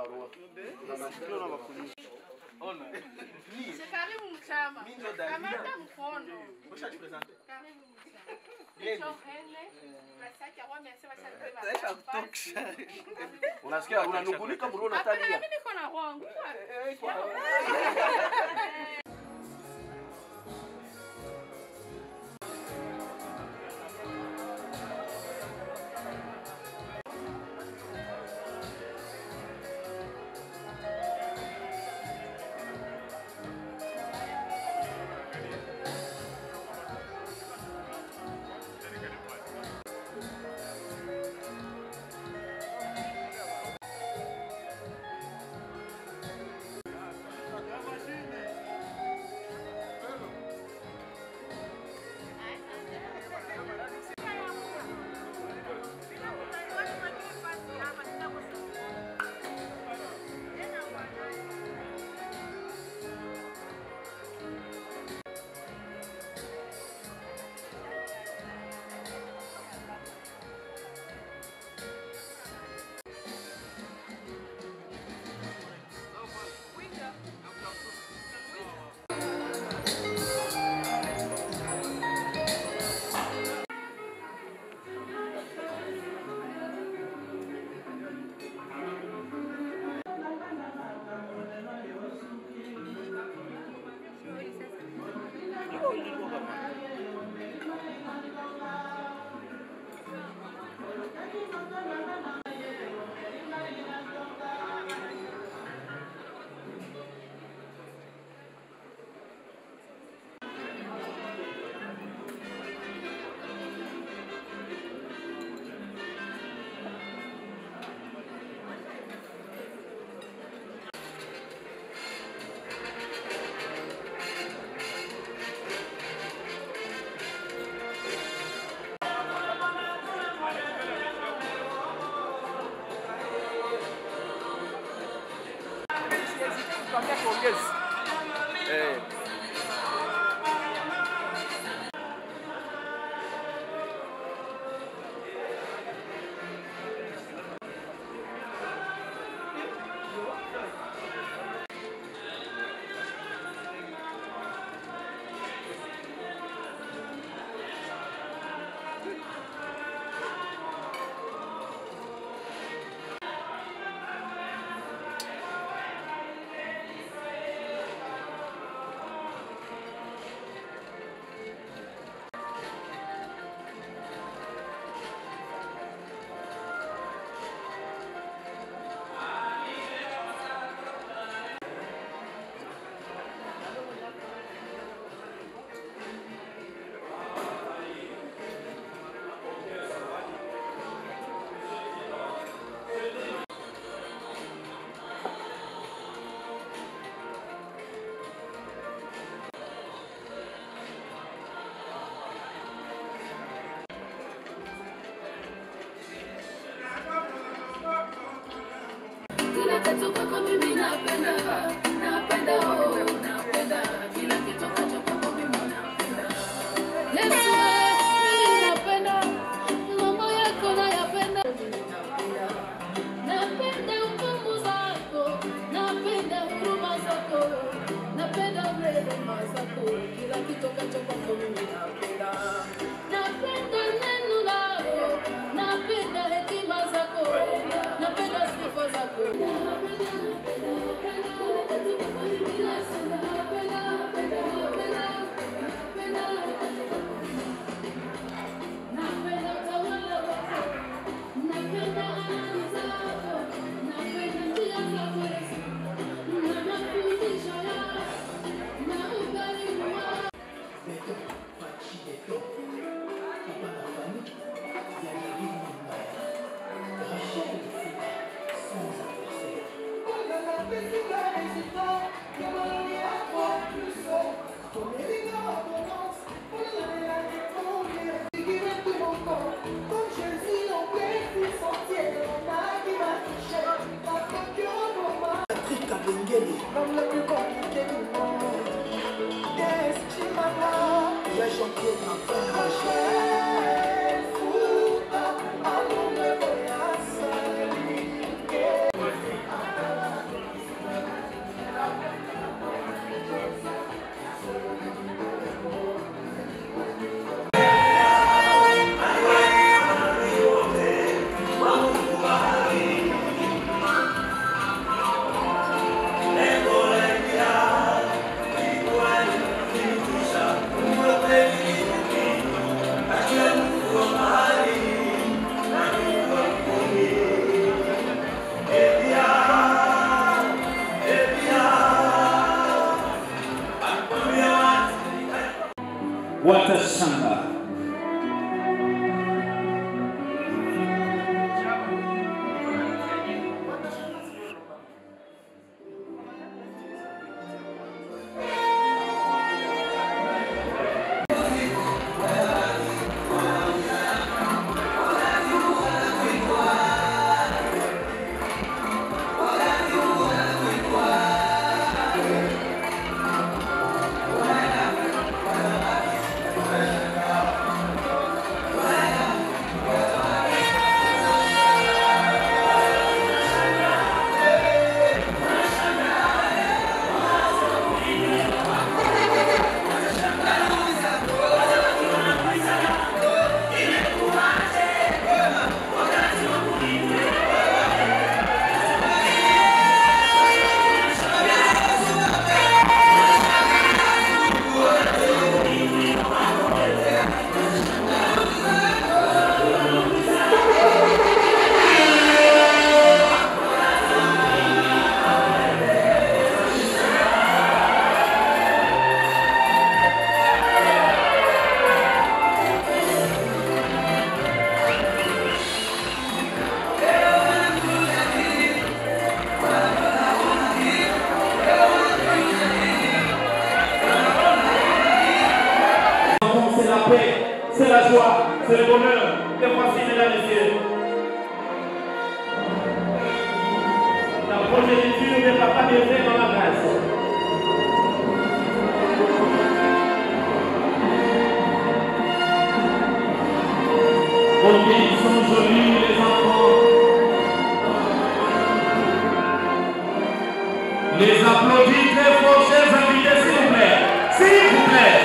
barua. Ndio na bakulisha. Ona.
Karibu mchama.
Mimi ndo Davida.
Kamata mkono.
Ushajipresente.
Karibu mchama.
Yeye.
Hicho hene. Basi yake wame sema sasa
Taisha kutosha. Unasikia unanungunika mbona
Hapana,
unatalia?
mimi niko na wangu.
Tuambia tuongeze. Eh.
Kila kitu kwako mimi napenda, napenda oh, napenda kila kitu kwako kwako mimi napenda. Yesu wewe, mimi napenda mambo yako nayapenda, mimi napenda. Napenda hukumu zako, napenda huruma zako, napenda rehema zako, kila kitu kwacho kwako mimi napenda. Napenda neno lako, napenda hekima zako, napenda sifa zako. Napenda utawala wako, napenda ahadi zako, napenda njia zako Yesu, na mafundisho yako, na ukarimu wako.
Patrick Kabengele, l'homme le plus compliqué du monde. Yes, Chimama, j'ai chanté ma femme. Rachel, Fouta, amour me voy a salir.
watashangaa.
C'est la paix, c'est la joie, c'est le bonheur. Et voici, mesdames et messieurs, la progéniture de Papa Dieu dans la grâce. Combien ils sont jolis les enfants. Les applaudis très fort, chers invités, s'il vous plaît. S'il vous plaît.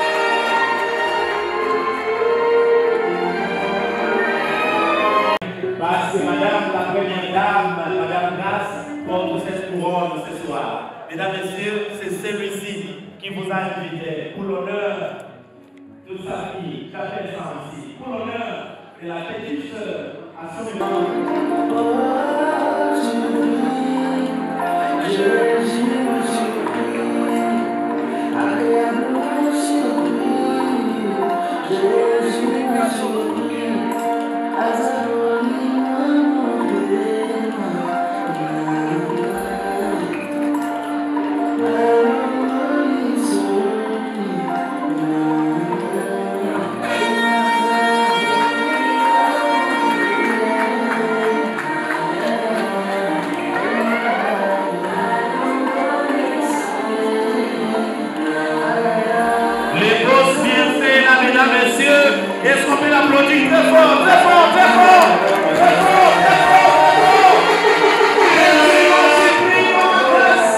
Parce que Madame la Première Dame, Madame Grasse, porte cette couronne ce soir. Mesdames, Messieurs, c'est celui-ci qui vous a invité pour l'honneur de sa fille, j'appelle ça ainsi, pour l'honneur de la petite sœur à son Les grosses bienfaits là, mesdames, messieurs. Est-ce qu'on peut l'applaudir très fort, très fort, très fort, très fort, très fort, très fort. Merci, merci, prie, maman Grace.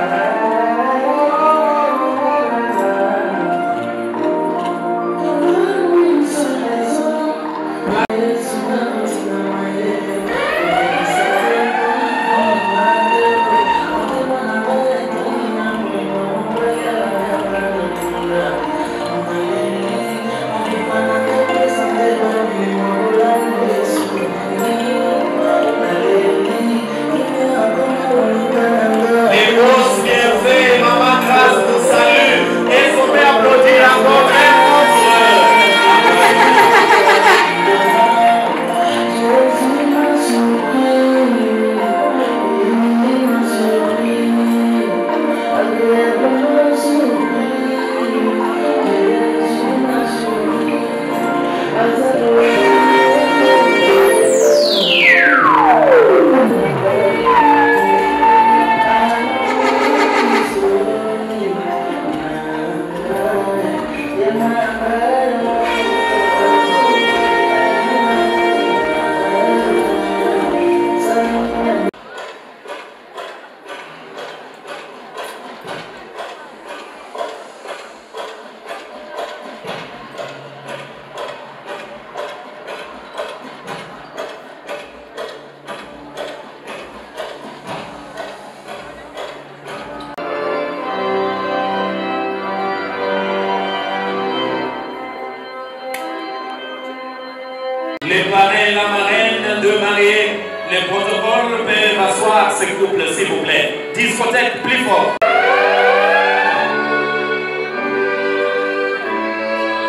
Les grosses bienfaits, maman Grace vous salue. Est-ce qu'on peut applaudir encore très Les parrains et la marraine de mariés, les protocoles peuvent asseoir ce couple, s'il vous plaît. Discothèque plus fort.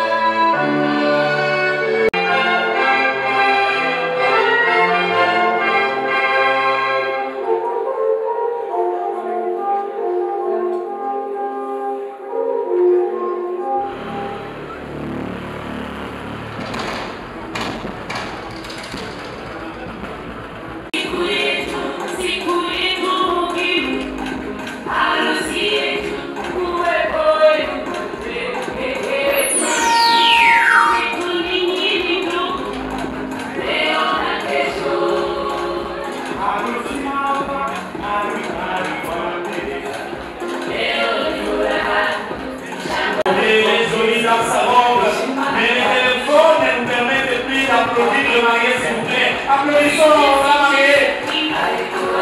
Applaudissons la mariée.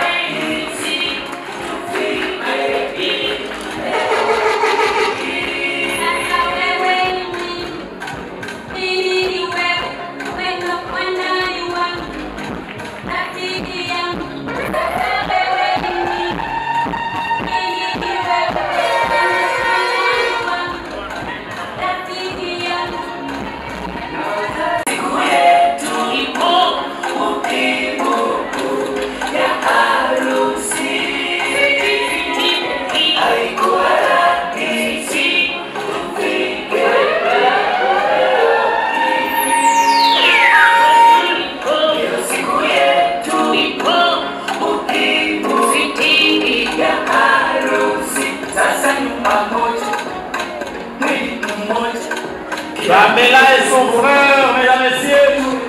Pamela et son frère, mesdames et messieurs.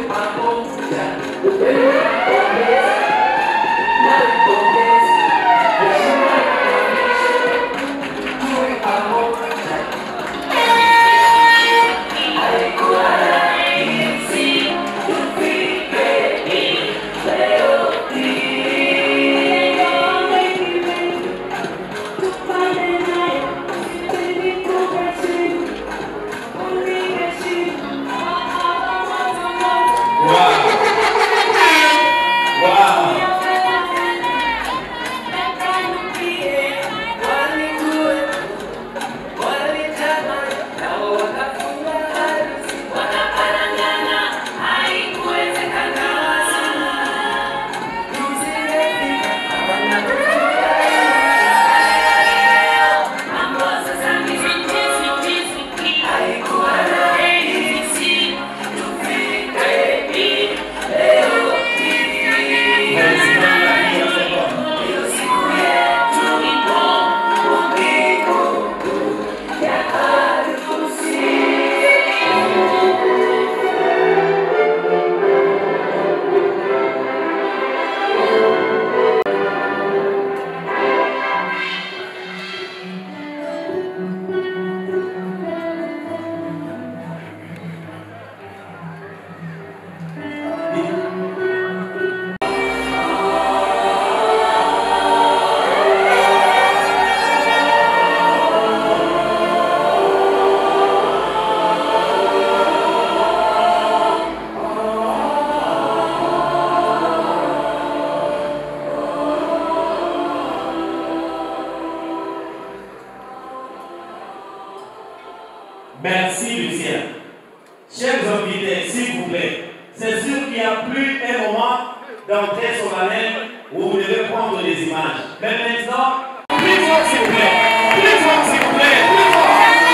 Merci Lucien. Chers invités, s'il vous plaît, c'est sûr qu'il n'y a plus un moment d'entrée solennelle où vous devez prendre des images. Mais maintenant, plus fort s'il vous plaît, plus fort s'il vous plaît, plus fort.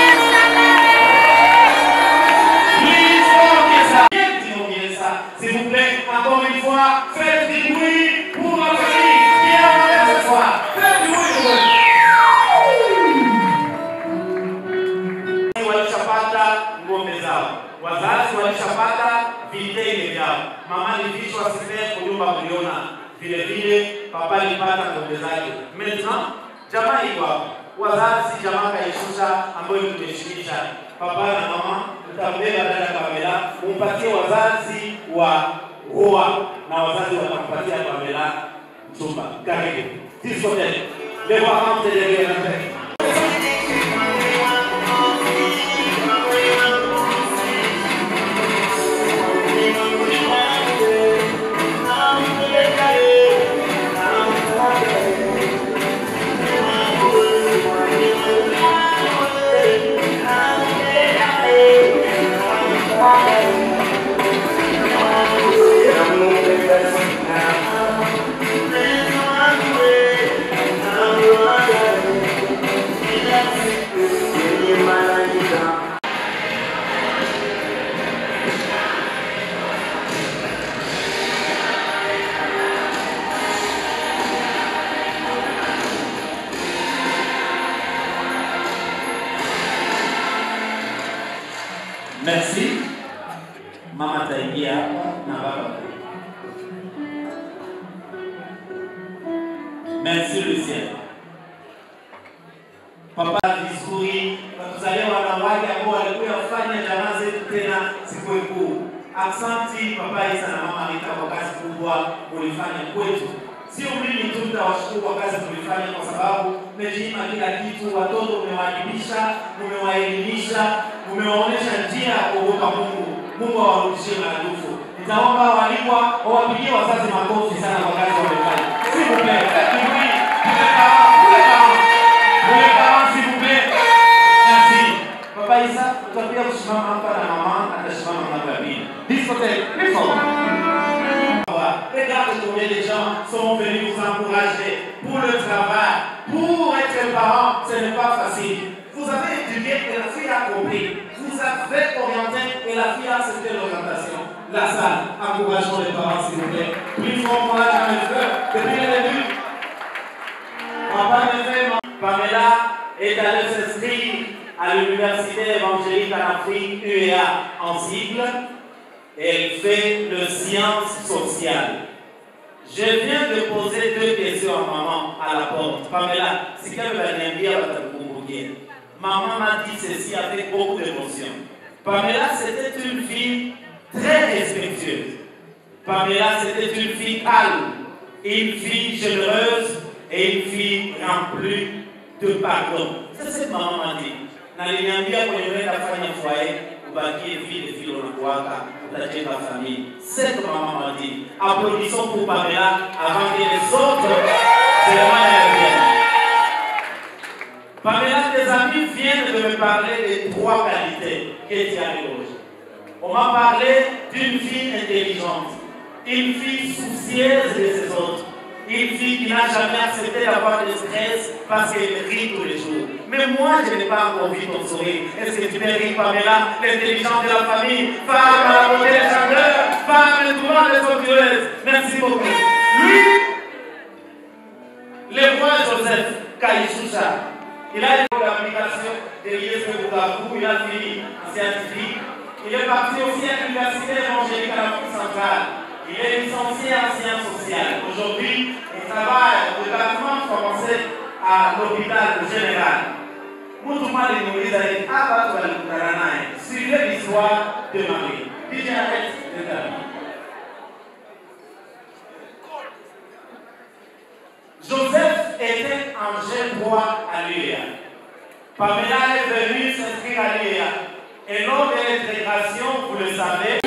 Plus fort que ça. Bien diminuer ça, s'il vous plaît. Encore une fois, faites du bruit pour la famille qui est en ce soir. Faites du bruit pour eux. walishapata ng'ombe zao, wazazi walishapata vitenge vyao, mama alivishwa sile kunyumba kuliona, vile vile papa alipata ng'ombe zake. Maintenant jamaa iko hapo, wazazi jamaa kaishusha ambayo tumeshikisha papa na mama, mtambeba dada Pamela, umpatie wazazi wa Roa na wazazi watampatia Pamela mchumba. Karibu sisi sote leo hapa mtaendelea na mbele. Merci. Mama ataingia hapa na baba. Merci Lucien. Papa vizuri, watuzalia wanawake ambao walikuwa kufanya jamaa zetu tena siku kuu. Aksanti Papa Isa na Mama Rita kwa kubwa mulifanya kwetu. Sio mimi tu nitawashukuru kwa kazi tulifanya, kwa sababu mmejiima kila kitu. Watoto mmewajibisha, mmewaelimisha, mmewaonyesha njia ya kuogopa Mungu. Mungu awarudishie maradufu. Nitaomba walikwa wawapigie wazazi makofi sana kwa kazi wamefanya. S'il vous plaît, s'il vous plaît, pour les parents, pour les parents, pour les parents, s'il vous plaît. Merci. Papa Isa, tutakuja kusimama hapa na mama atasimama ngambo ya pili. Discothèque, plus fort. Regarde combien de gens sont venus vous encourager pour le travail, pour être parent, ce n'est pas facile. Vous avez étudié et la fille a compris. Vous avez orienté et la fille a accepté l'orientation. La salle, encourageons les parents s'il vous plaît. Plus fort pour la jamais fait depuis le début. Papa me fait, Pamela est allée s'inscrire à l'université évangélique en Afrique, UEA, en cible. Elle fait le sciences sociales. Je viens de poser deux questions à maman à la porte. Pamela, si quelqu'un va niambia watakukumbukia. Maman m'a dit ceci avec beaucoup d'émotion. Pamela, c'était une fille très respectueuse. Pamela, c'était une fille calme, une fille généreuse et une fille remplie de pardon. C'est ce que maman m'a dit. Naliniambia kwenye unaenda kufanya foyer, ubakie vile vile unakuwaka, utajenga famille. C'est ce que maman m'a dit. Applaudissons pour Pamela avant que les autres cérémonies viennent. Pamela, tes amis viennent de me parler des trois qualités que tu as éloignées. On m'a parlé d'une fille intelligente, une fille soucieuse de ses autres, une fille qui n'a jamais accepté d'avoir de stress parce qu'elle rit tous les jours. Mais moi, je n'ai pas encore vu ton sourire. Est-ce que tu peux rire, Pamela, l'intelligence de la famille, femme à la beauté des chandeurs, femme le droit des somptueuses Merci beaucoup. Lui, le roi Joseph Kaïchoucha, il a une application de l'ISP Bukavu, il a fini en scientifique. Il est parti aussi à l'université évangélique à l'Afrique centrale. Il est licencié en sciences sociales. Aujourd'hui, il travaille au département français à l'hôpital général. Mtu mmoja nimuuliza hivi, hapa watu walikutana naye, suivez l'histoire de Marie. DJ arrête de taper. Joseph était un jeune roi à l'UEA. Pamela est venue s'inscrire à l'UEA. Et lors de l'intégration, vous le savez,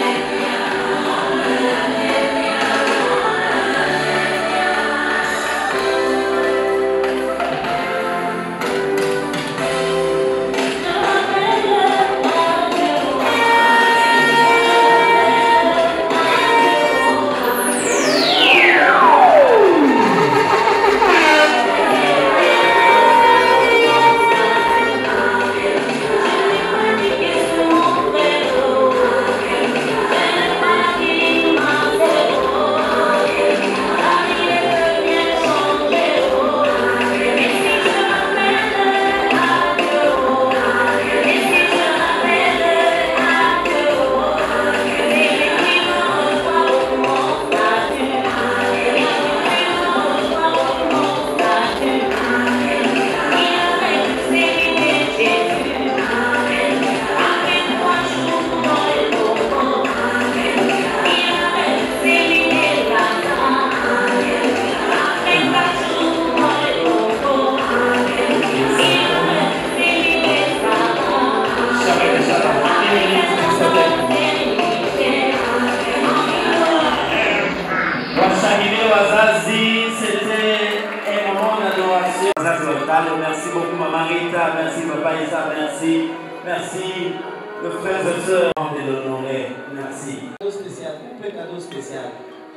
washangilie wazazi, c'était un moment d'adoration. Wazazi wa Talo, merci beaucoup Maman Rita, merci Papa Isa, merci, merci le frères et sœurs de l'honorer, merci.
Cadeau spécial, kumpe cadeau spécial.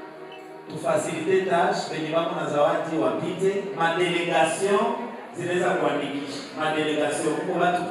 Tufacilite tâche penye wako na zawadi wapite, madelegation zinaweza kuandikisha madelegation huko watu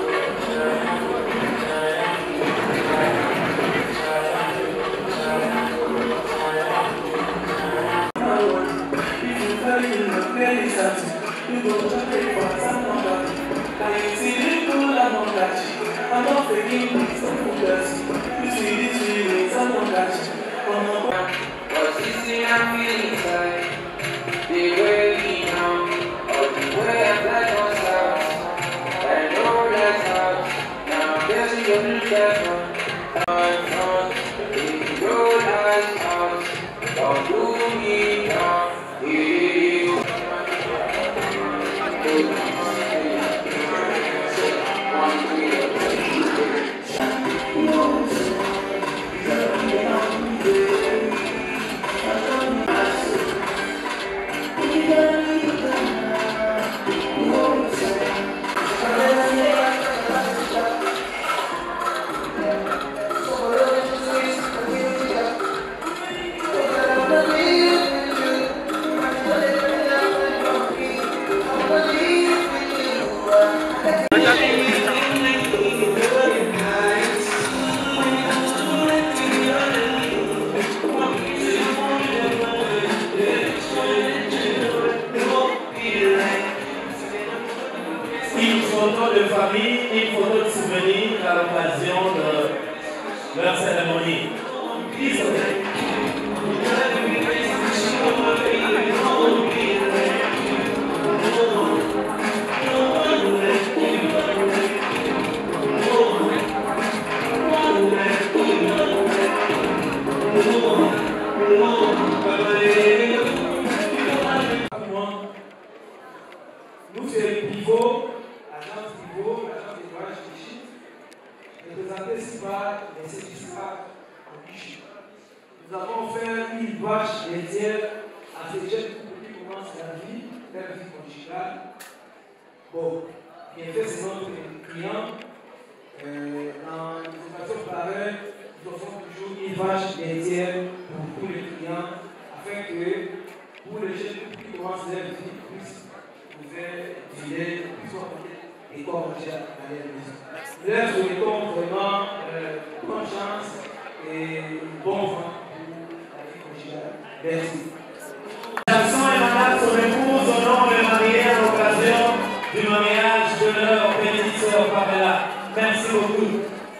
Thank
Une photo de famille, une photo de souvenir à l'occasion de leur cérémonie.
Nous, c'est le pivot, l'agence pivot, l'agence des voyages d'Égypte, représenté ici par les certificats en Égypte. Nous avons fait une vache laitière à ces jeunes couples qui commencent la vie, leur vie conjugale. Bon, bien fait, c'est notre client. Euh, dans une situation pareille, nous offrons toujours une vache laitière pour tous les clients, afin que pour les jeunes couples qui commencent leur vie puissent trouver du lait, soit et quoi manger à la maison. Leur souhaitons vraiment euh, bonne chance et bon vent pour la vie conjugale. Merci.
Jackson et Madame son épouse au nom de mariés à l'occasion du mariage de leur petite sœur Pamela. Merci beaucoup.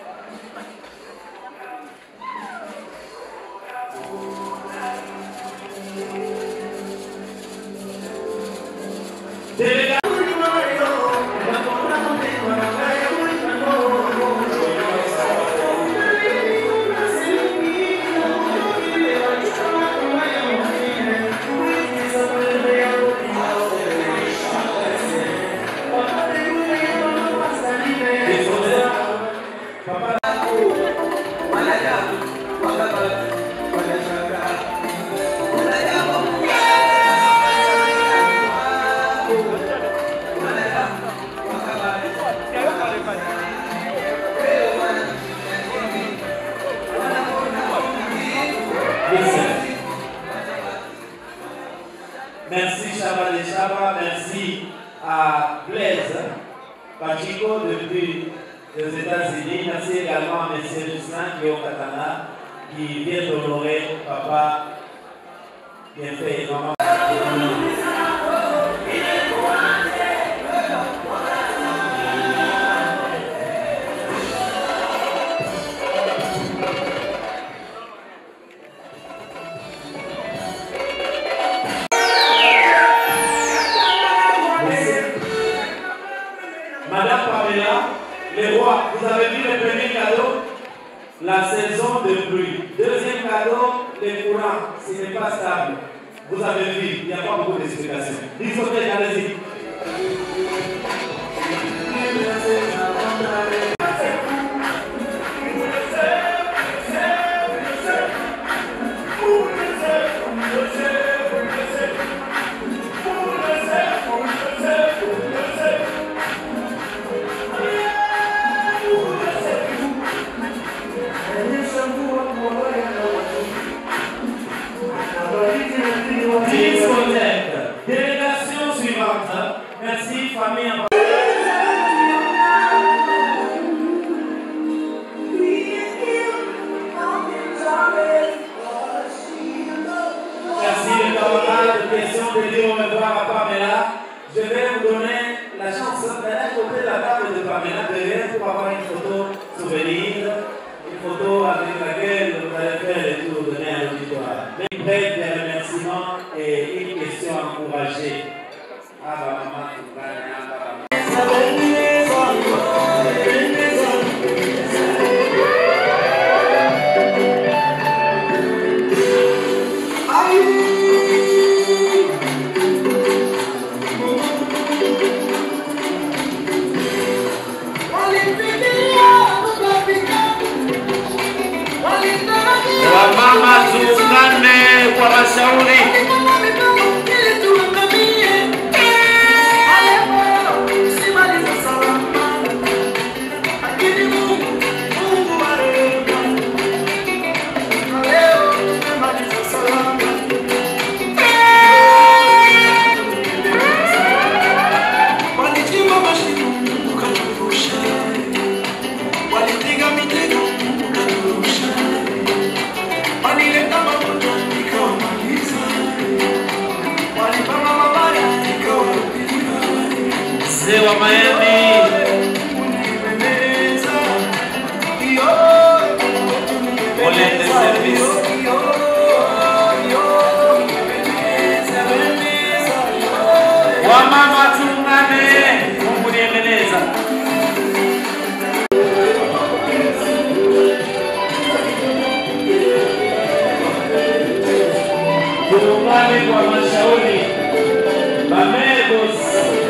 Merci Chaba de Chaba, merci à Blaise Pachico depuis les États-Unis. Merci également à M. Justin qui est au Katana, qui vient d'honorer papa bien fait et maman. Madame Pamela, les rois, vous avez vu le premier cadeau La saison de pluie. Deuxième cadeau, les courants, ce n'est pas stable. Vous avez vu, il n'y a pas beaucoup d'explications. Discothèque, allez-y. Discothèque. Délégation suivante. Merci photo avec laquelle vous allez faire le tour de l'air auditoire. Mais bref, des remerciements et une question encouragée. Ah bah maman, tu vas Wamama tuungane kwa mashauri.
Walichimba mashimo ukaturusha, walipiga mitego ukaturusha, walileta magonjwa ikawamaliza, walipanga mabaya ikawapiga.
Mzee wa Miami. Olete service. Wamama tuungane, Mungu niendeleza. Tuungane kwa mashauri. Bamegos.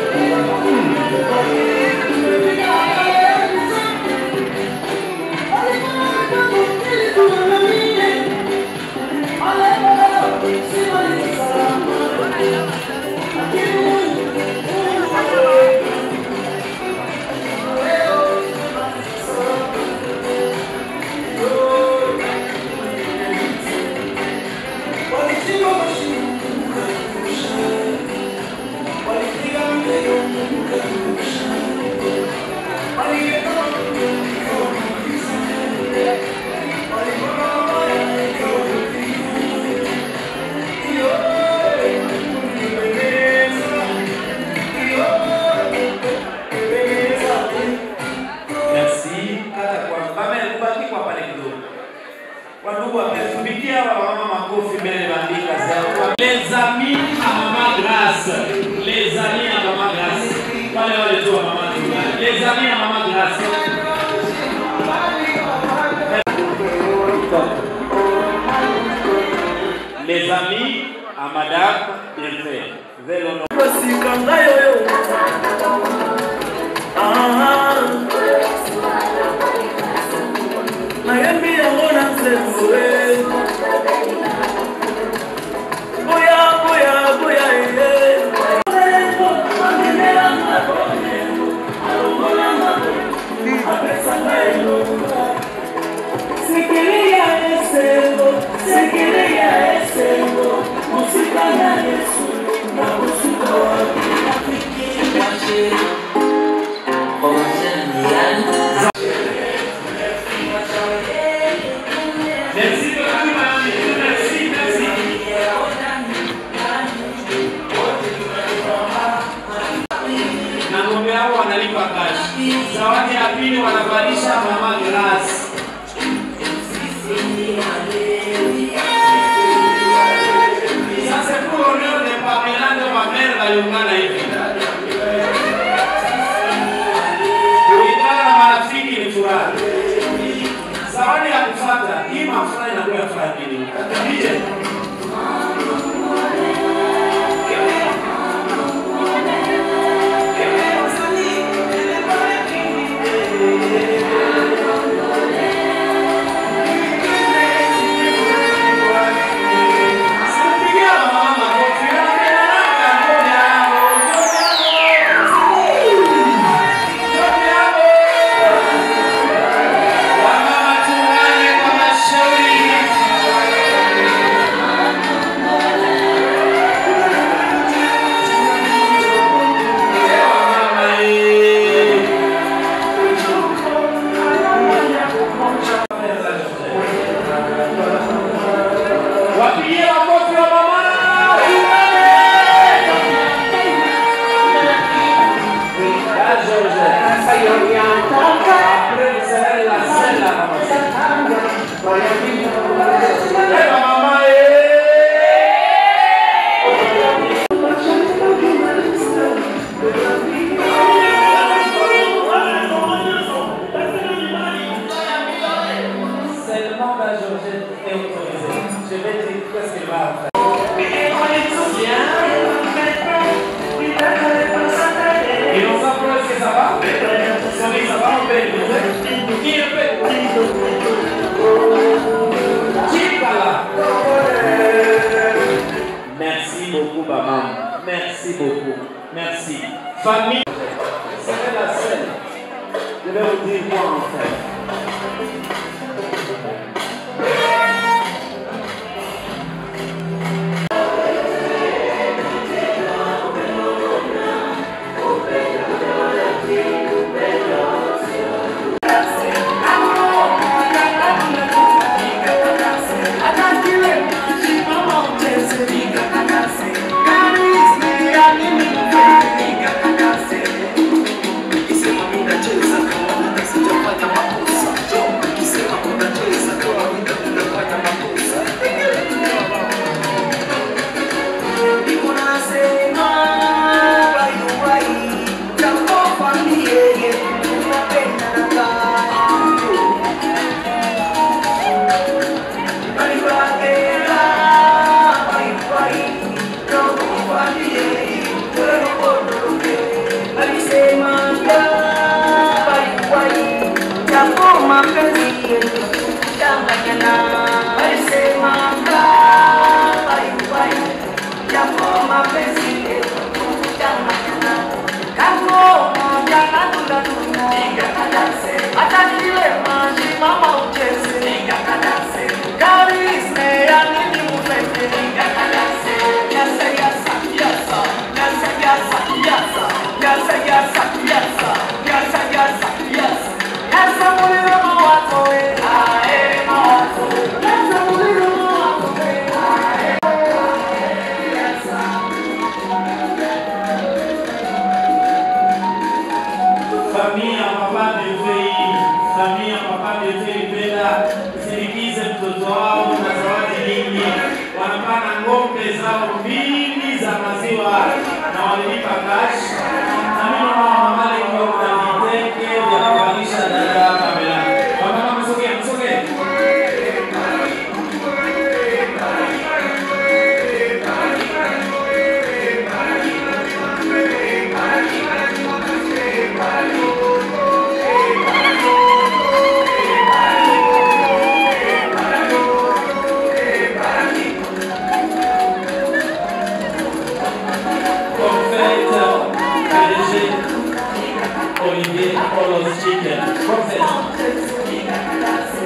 Walichimba mashimo ukaturusha, walipiga mitego ukaturusha, walileta magonjwa ikawamaliza, walipanga mabaya ikawapiga. Iyo, unipendeza, iyo, unipendeza.
Merci. Hata kwa Bame kubaki kwa pale kidogo. Wandugu wametumikia wa mama makofi mbele bandika zao. Les amis à Maman Grâce. Les amis à Maman Grâce. Wale wale tu wa Mama Tungane. Les amis à Maman Grâce. Les amis à Madame Bienfait. Veuillez l'honneur.
nayembi yango na nzembo boya boya boya ye sikilia esengo sikilia esengo mosika na yesu na kosuka wapi
Merci beaucoup, madame. Merci, merci. Na ng'ombe hao wanalipa kashi. Zawadi ya pili wanavalisha mama Grace. Sasa pour l'honneur de Pamela de ma mère waliungana hivi. Kulingana na marafiki ni furaha. Zawadi ya kufuata hii mafurahi na kwa furaha nini? DJ. Simpigia mama makofi. Anapenda ngoja yao. Ngoja yao. Wamama tuungane kwa mashauri. Leva mamae.
Seulement la Georgette est autorisée. Je vais dire qu'est-ce qu'elle va faire. Et on s'approche, est-ce que ça va Oui, ça va, on peut Qui le fait Chikala. Merci beaucoup, maman. Merci beaucoup. Merci. Famille, c'est la scène. Je vais vous dire quoi en faire. Famille ya Papa Devei, famille ya Papa Devei Bela, sindikize mtoto wao na zawadi nyingi. Wanapana ng'ombe zao mbili za maziwa na walilipa cash. Na mimi naona mama alikuwa kuna vitenge vya kuvalisha dada Pamela. Mama msogee, msogee. Confeito, PDG, Olivier Polos Chicken. Confeito.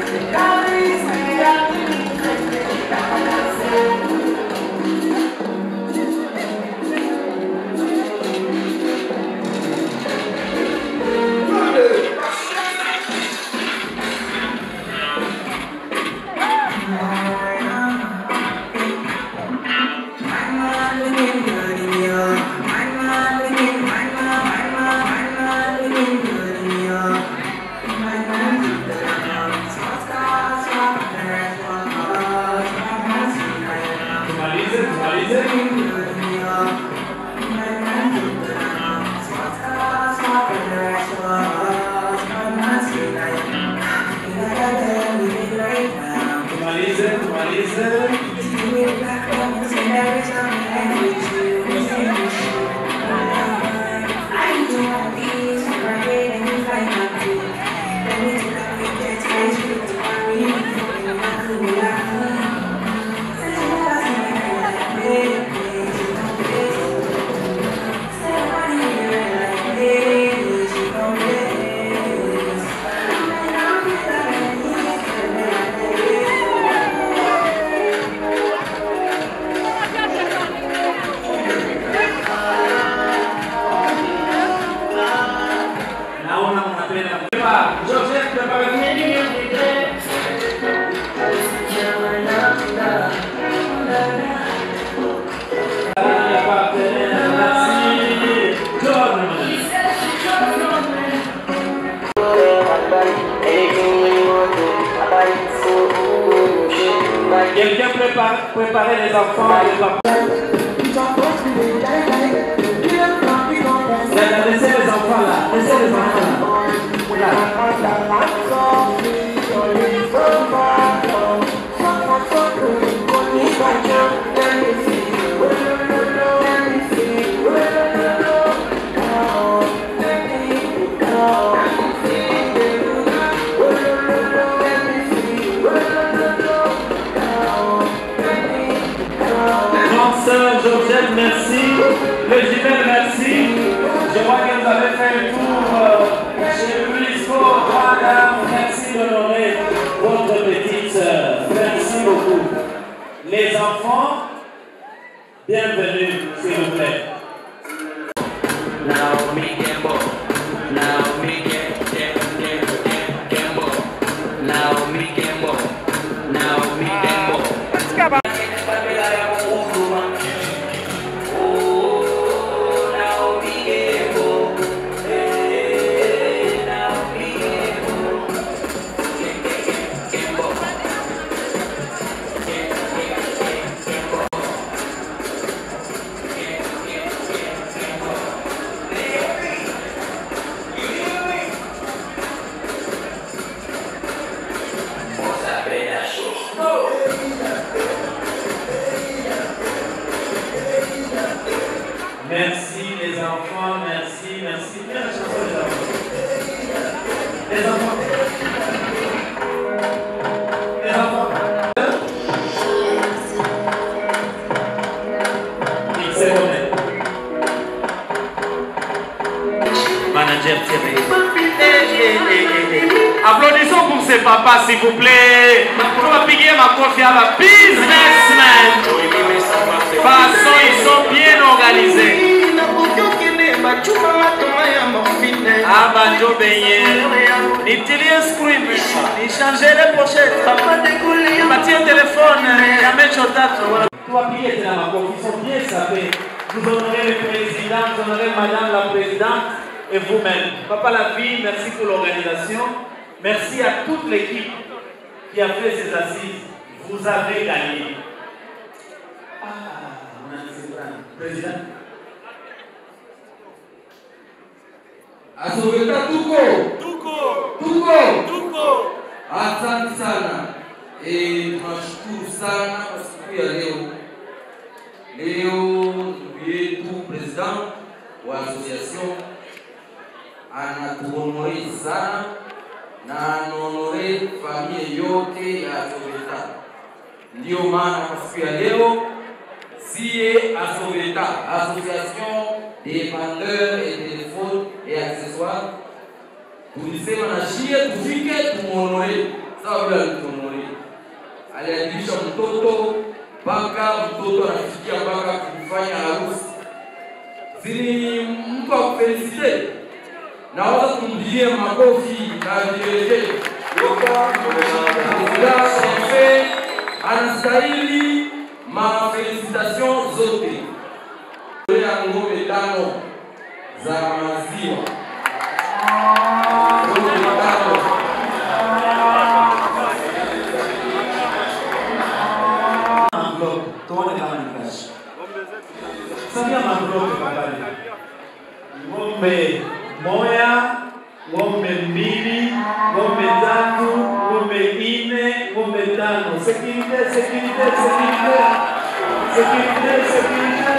Tumalize, tumalize. Tumalize, tumalize. Quelqu'un prépare, préparer les enfants, les papas. Laissez les enfants là, laissez les enfants là. Grande sœur Georgette, merci. Le jumelle, merci. Je vois que vous avez fait un tour euh, chez Luisco. Voilà, merci d'honorer votre petite sœur. Merci beaucoup. Les enfants, bienvenue, s'il vous plaît.
Naomi Gambo, Naomi Gambo, Gambo, Naomi Gambo, Naomi Gambo.
Merci les enfants, merci, merci. Bien la chanson les enfants. Les enfants. Les enfants. Il s'est remis. Manager Thierry. Applaudissons pour ces papas, s'il vous plaît. On va piquer ma confiance à businessmen. Façon, ils sont bien organisés. aba njo benye nitilie screen nichange le pochette patie telefone ya mecho tatu tuwapigie tena makofi ils sont bien sapés vous honorez le président vous honorez madame la présidente et vous-même papa la vie merci pour l'organisation merci à toute l'équipe qui a fait ces assises vous avez gagné ah, on a dit président
Asoveta tuko tuko tuko tuko. Asante sana e, tunashukuru sana kwa siku ya leo. Leo ndugu yetu president wa association anatuhonore sana na anaonore familia yote ya Asoveta. Ndiyo maana kwa siku ya leo sie Asoveta, association des vendeurs et téléphones et accessoires, tulisema na shie tufike tumuonore sawa vile alituonore. Aliadilisha mtoto mpaka mtoto anafikia mpaka kumfanya harusi. Zini mtu akufelisite, naweza kumpigie makofi na vigelegele. Shefe anastahili mafelicitation zote ya ngombe tano za maziwa. Ngombe tano.
enveloppe, tuone kama ni cash. Samia enveloppe pambani. Ng'ombe moya, ng'ombe mbili, ng'ombe tatu, ng'ombe nne, ng'ombe tano. Sécurité, sécurité, sécurité. Sécurité, sécurité.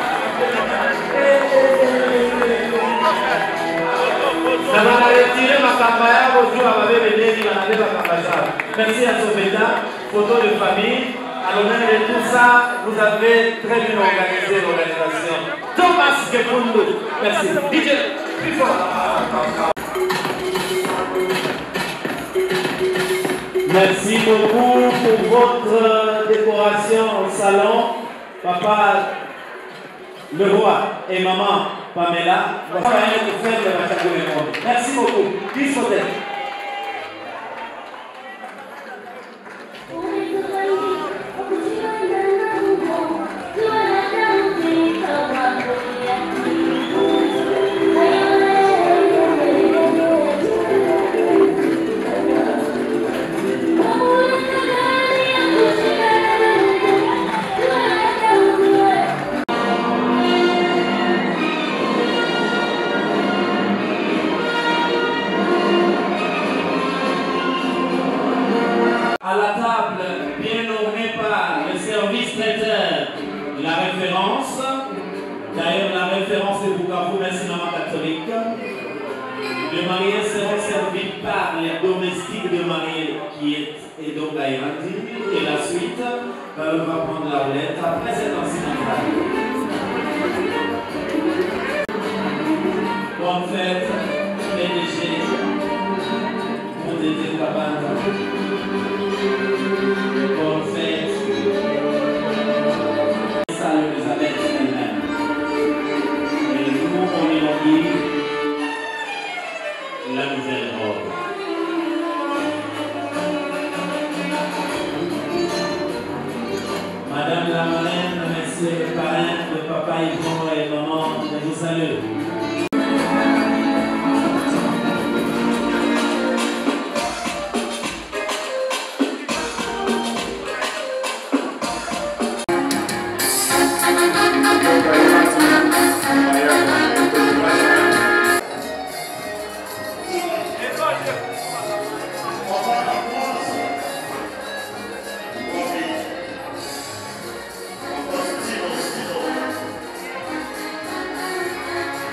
na banaretire makamba yabo juu ababebe deni banabeba kamba zao. Merci à Soveta, photo de famille. À l'honneur de tout ça, vous avez très bien organisé l'organisation. Thomas Gefundu, merci. DJ, plus fort. Merci beaucoup pour votre décoration au salon. Papa le roi et maman Pamela vont faire un faire de Machago le monde. Merci beaucoup. Peace for them.
Thank you.
à la table, bien nommé par le service traiteur, la référence. D'ailleurs, la référence est Bukavu, merci maman catholique. Les mariés seront servis par les domestiques de mariés qui est, et donc à Irandi. Et la suite, ben, on va prendre la roulette après cette incidentale. Bonne fête, PDG, pour Dédé Kabanda. Bonne fête. Salut Elisabeth elle-même. Et nous, on inaugure la nouvelle robe. Madame la marraine, monsieur le parrain, le papa Yvon et maman, je vous salue.
Thank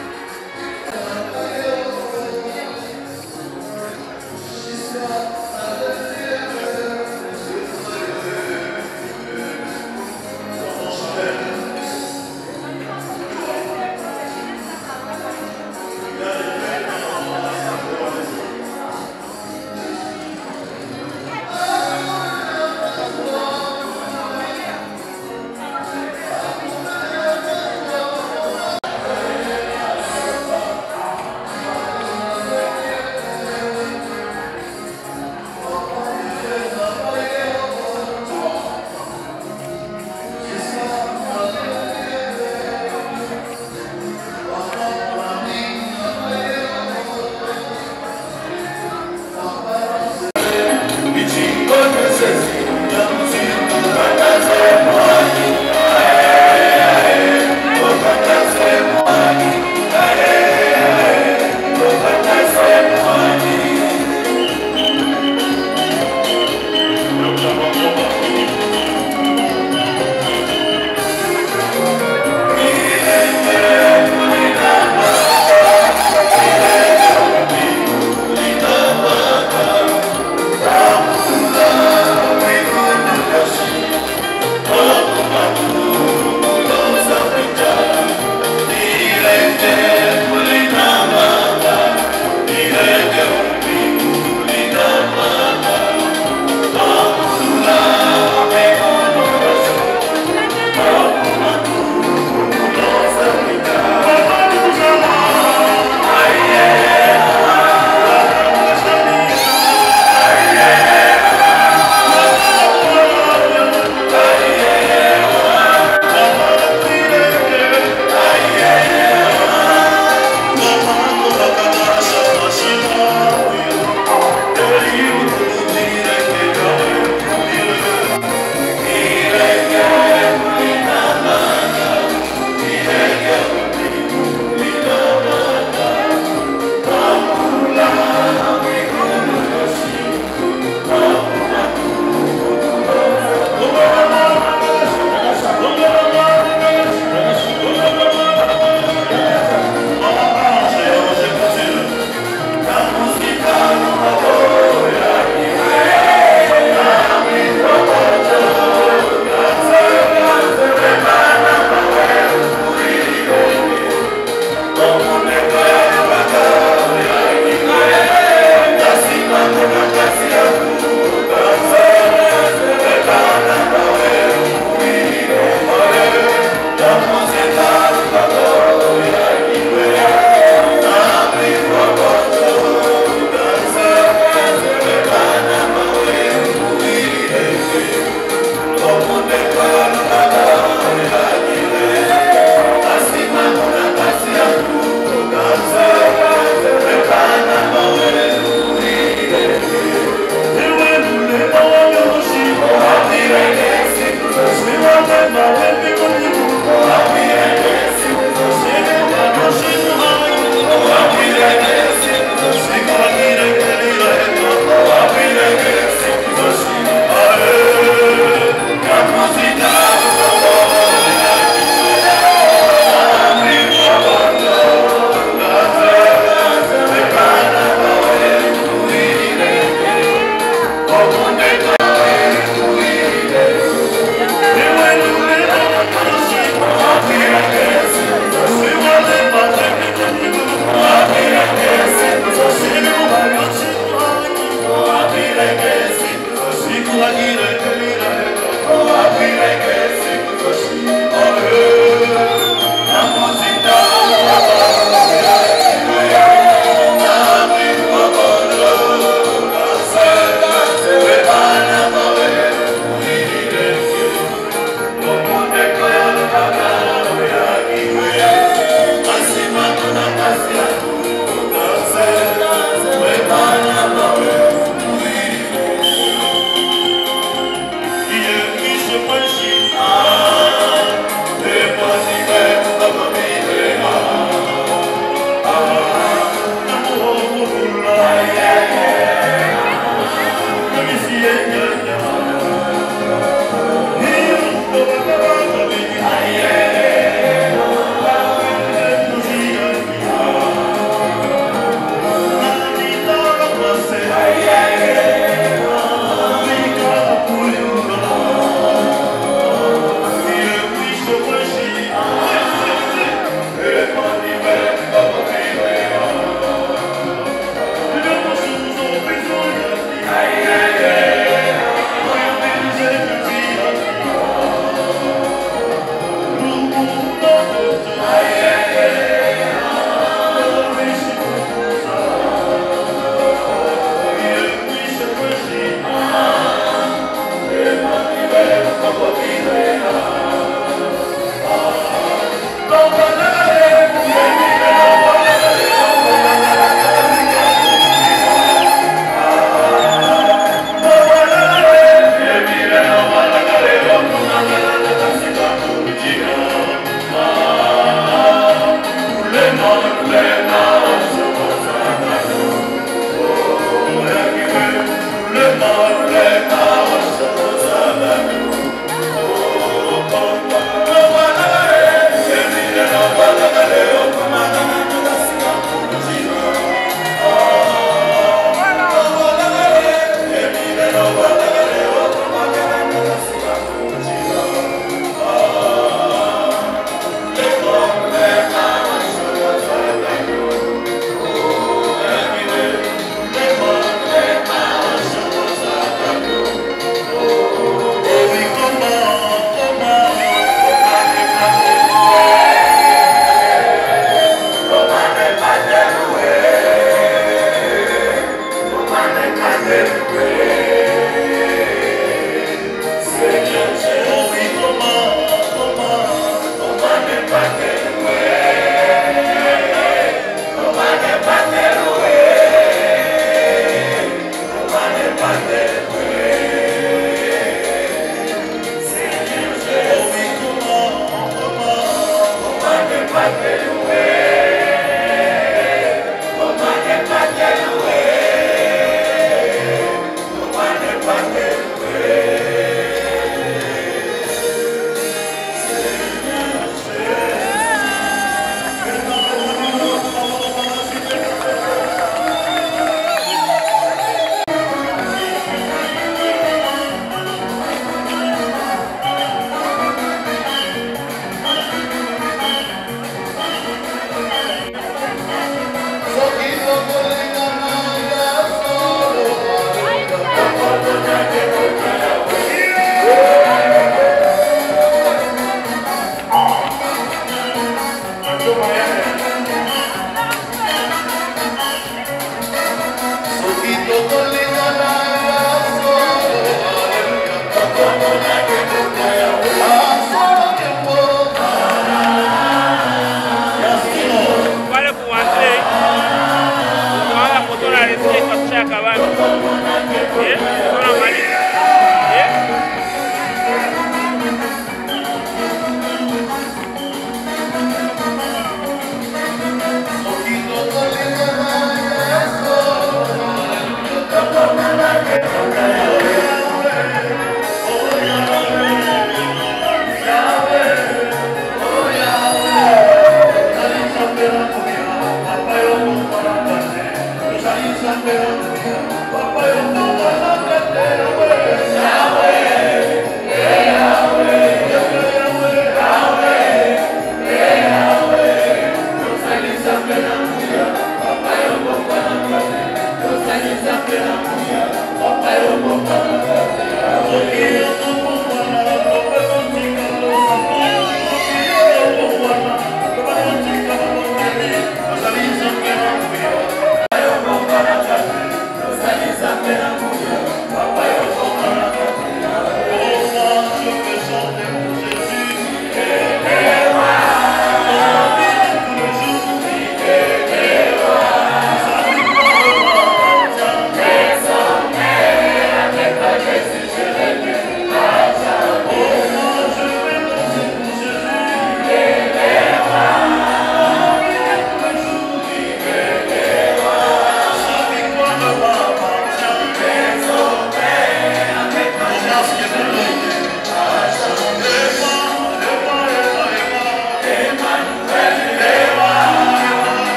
Yeah.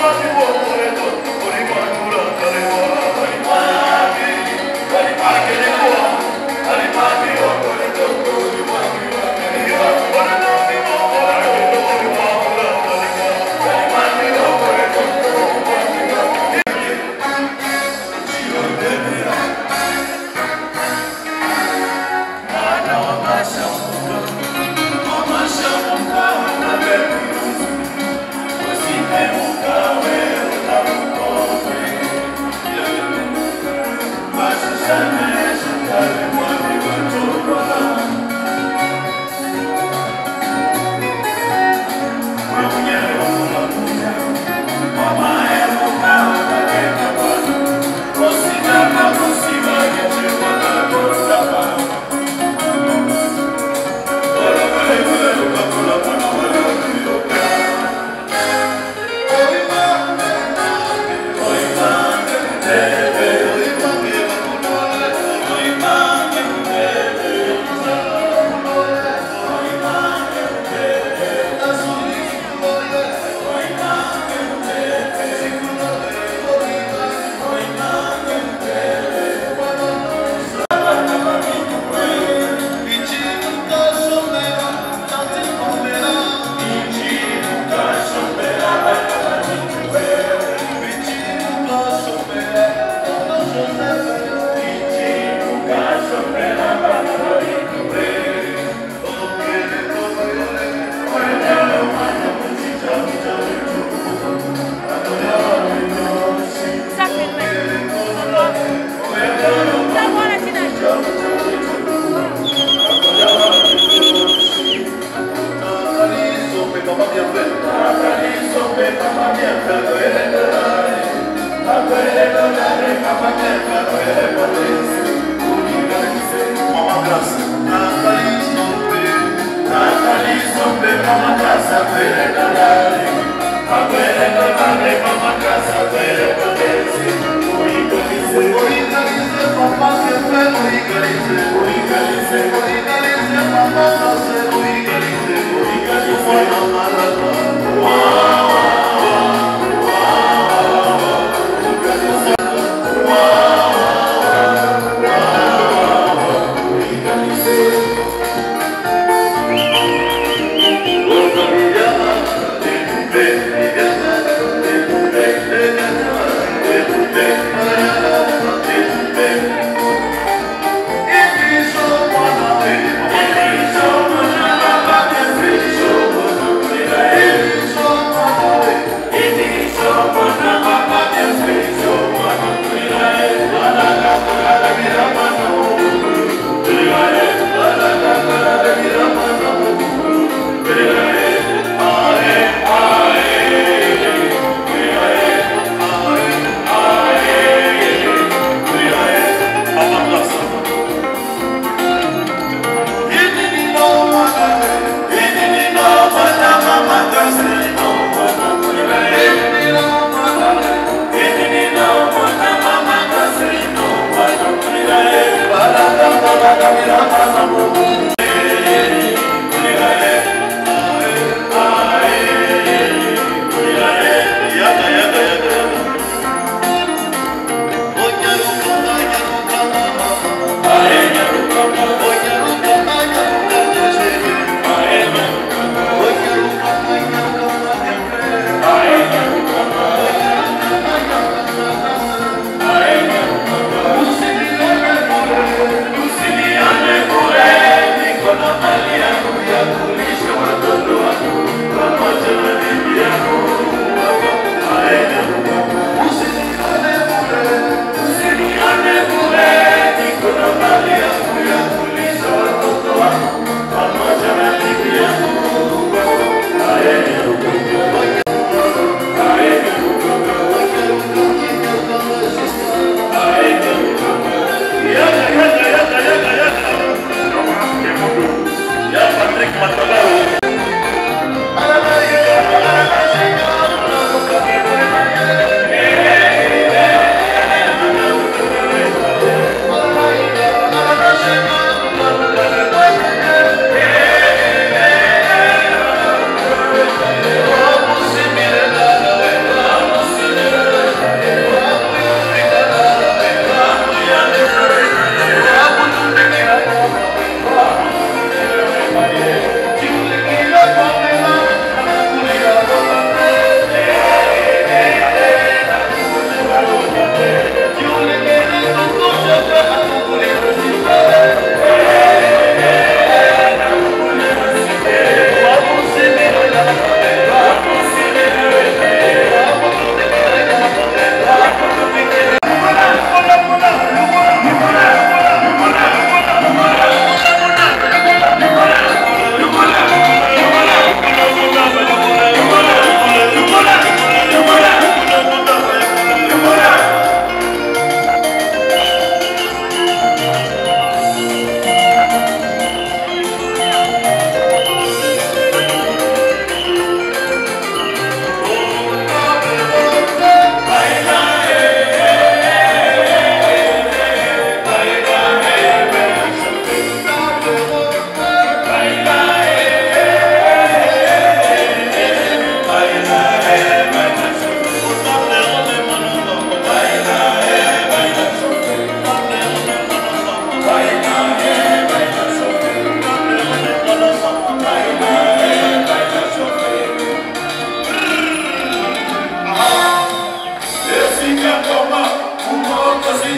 Yeah.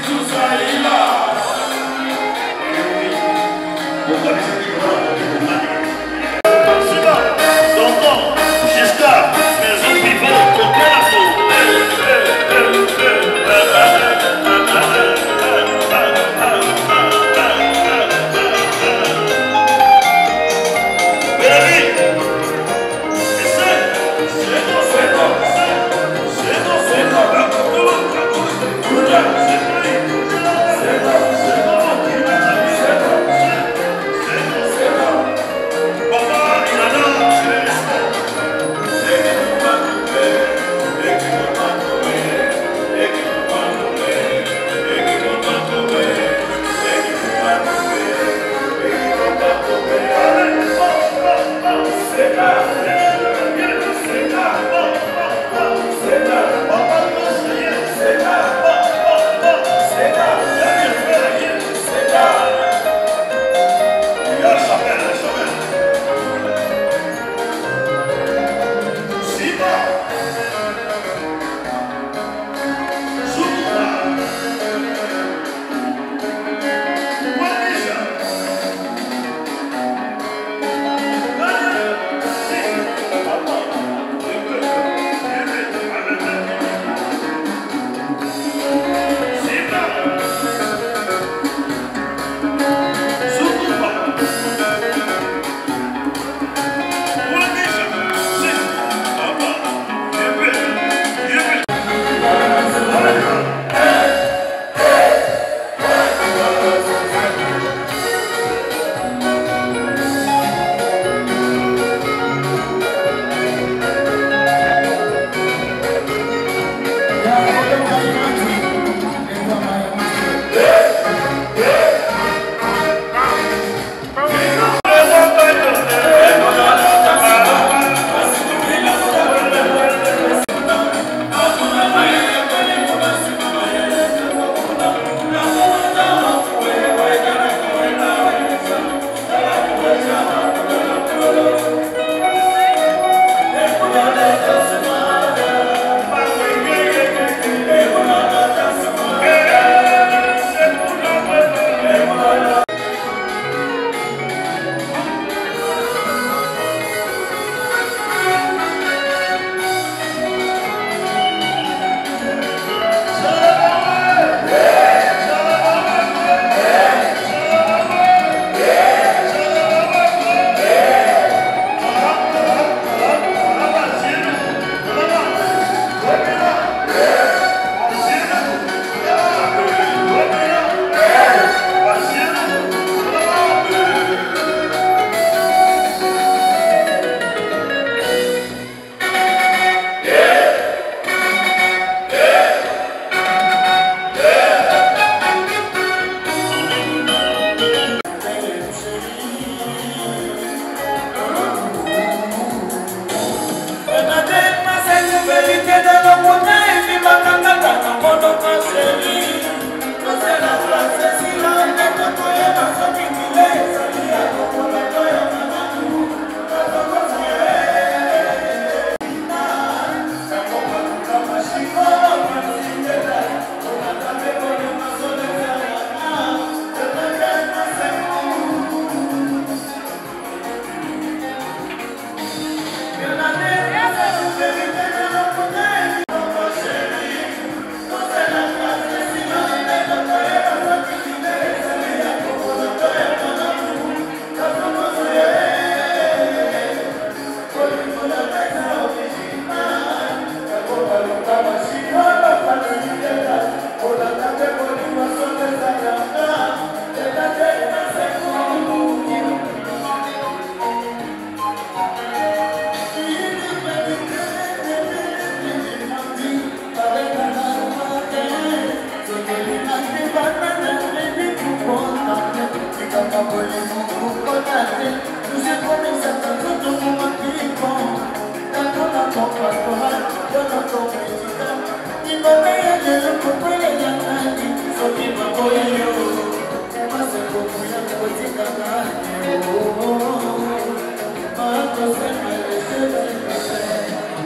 tout soit là. Jusqu'à maison vivante, côté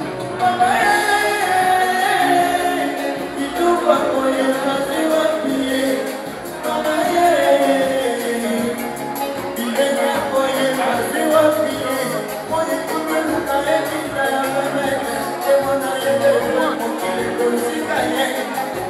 Itupa moyo kazi wapi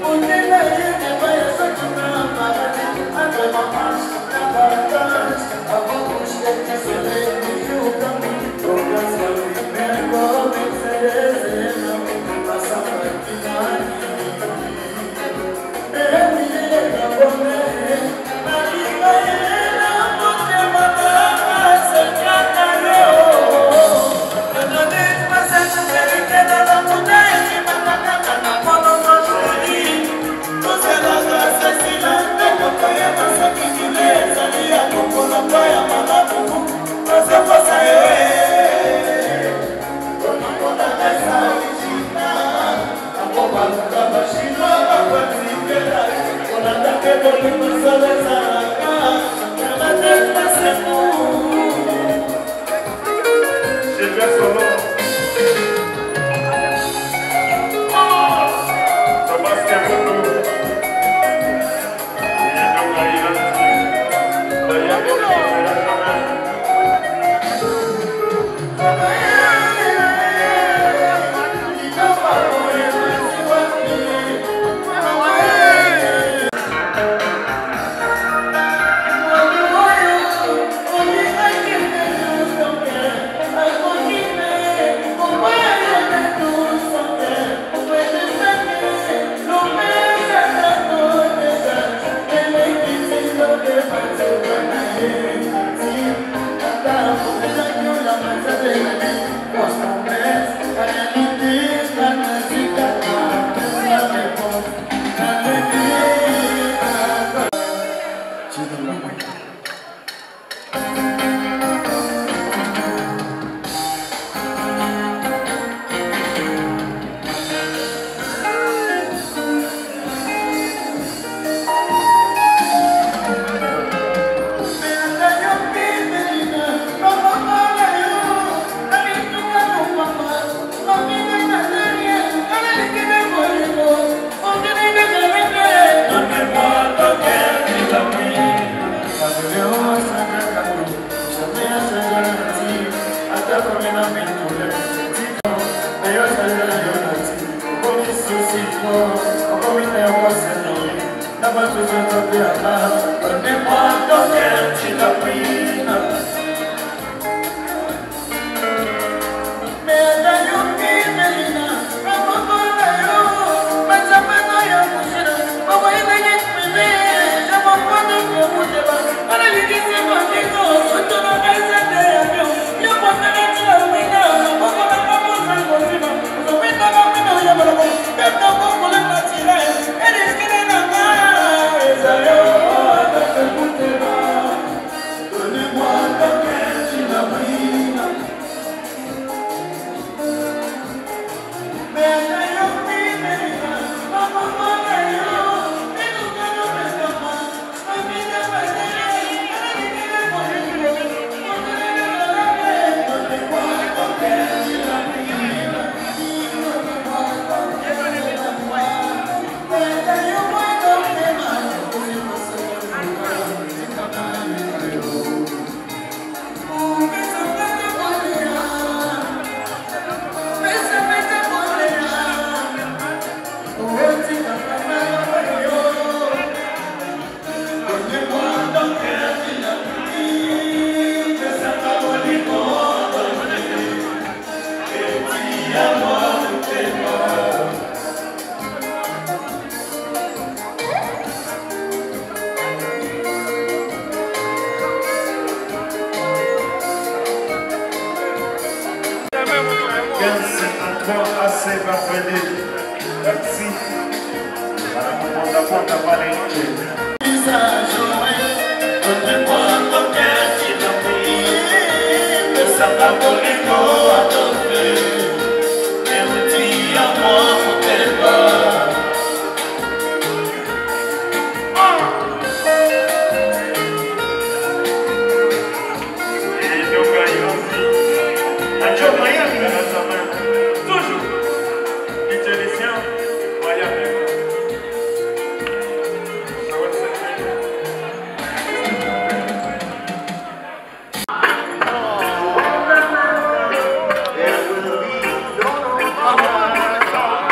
There will be no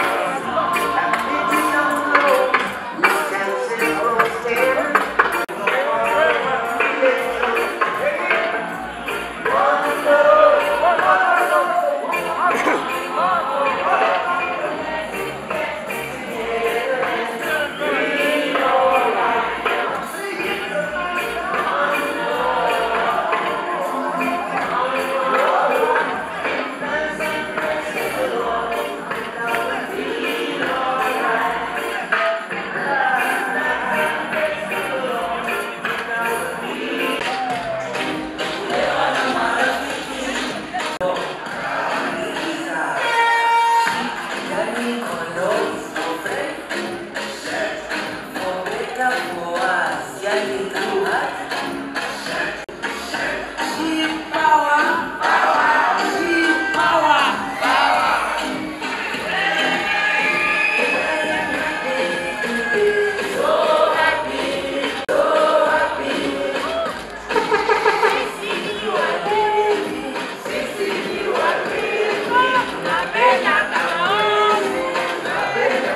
Napenda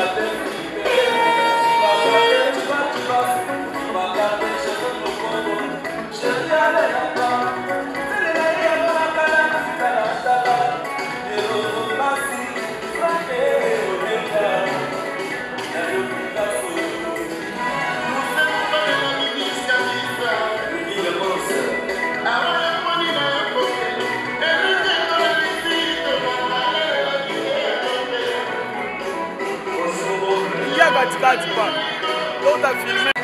Ingia katikati bwana. Leo utafilme.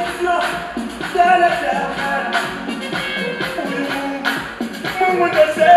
Mungu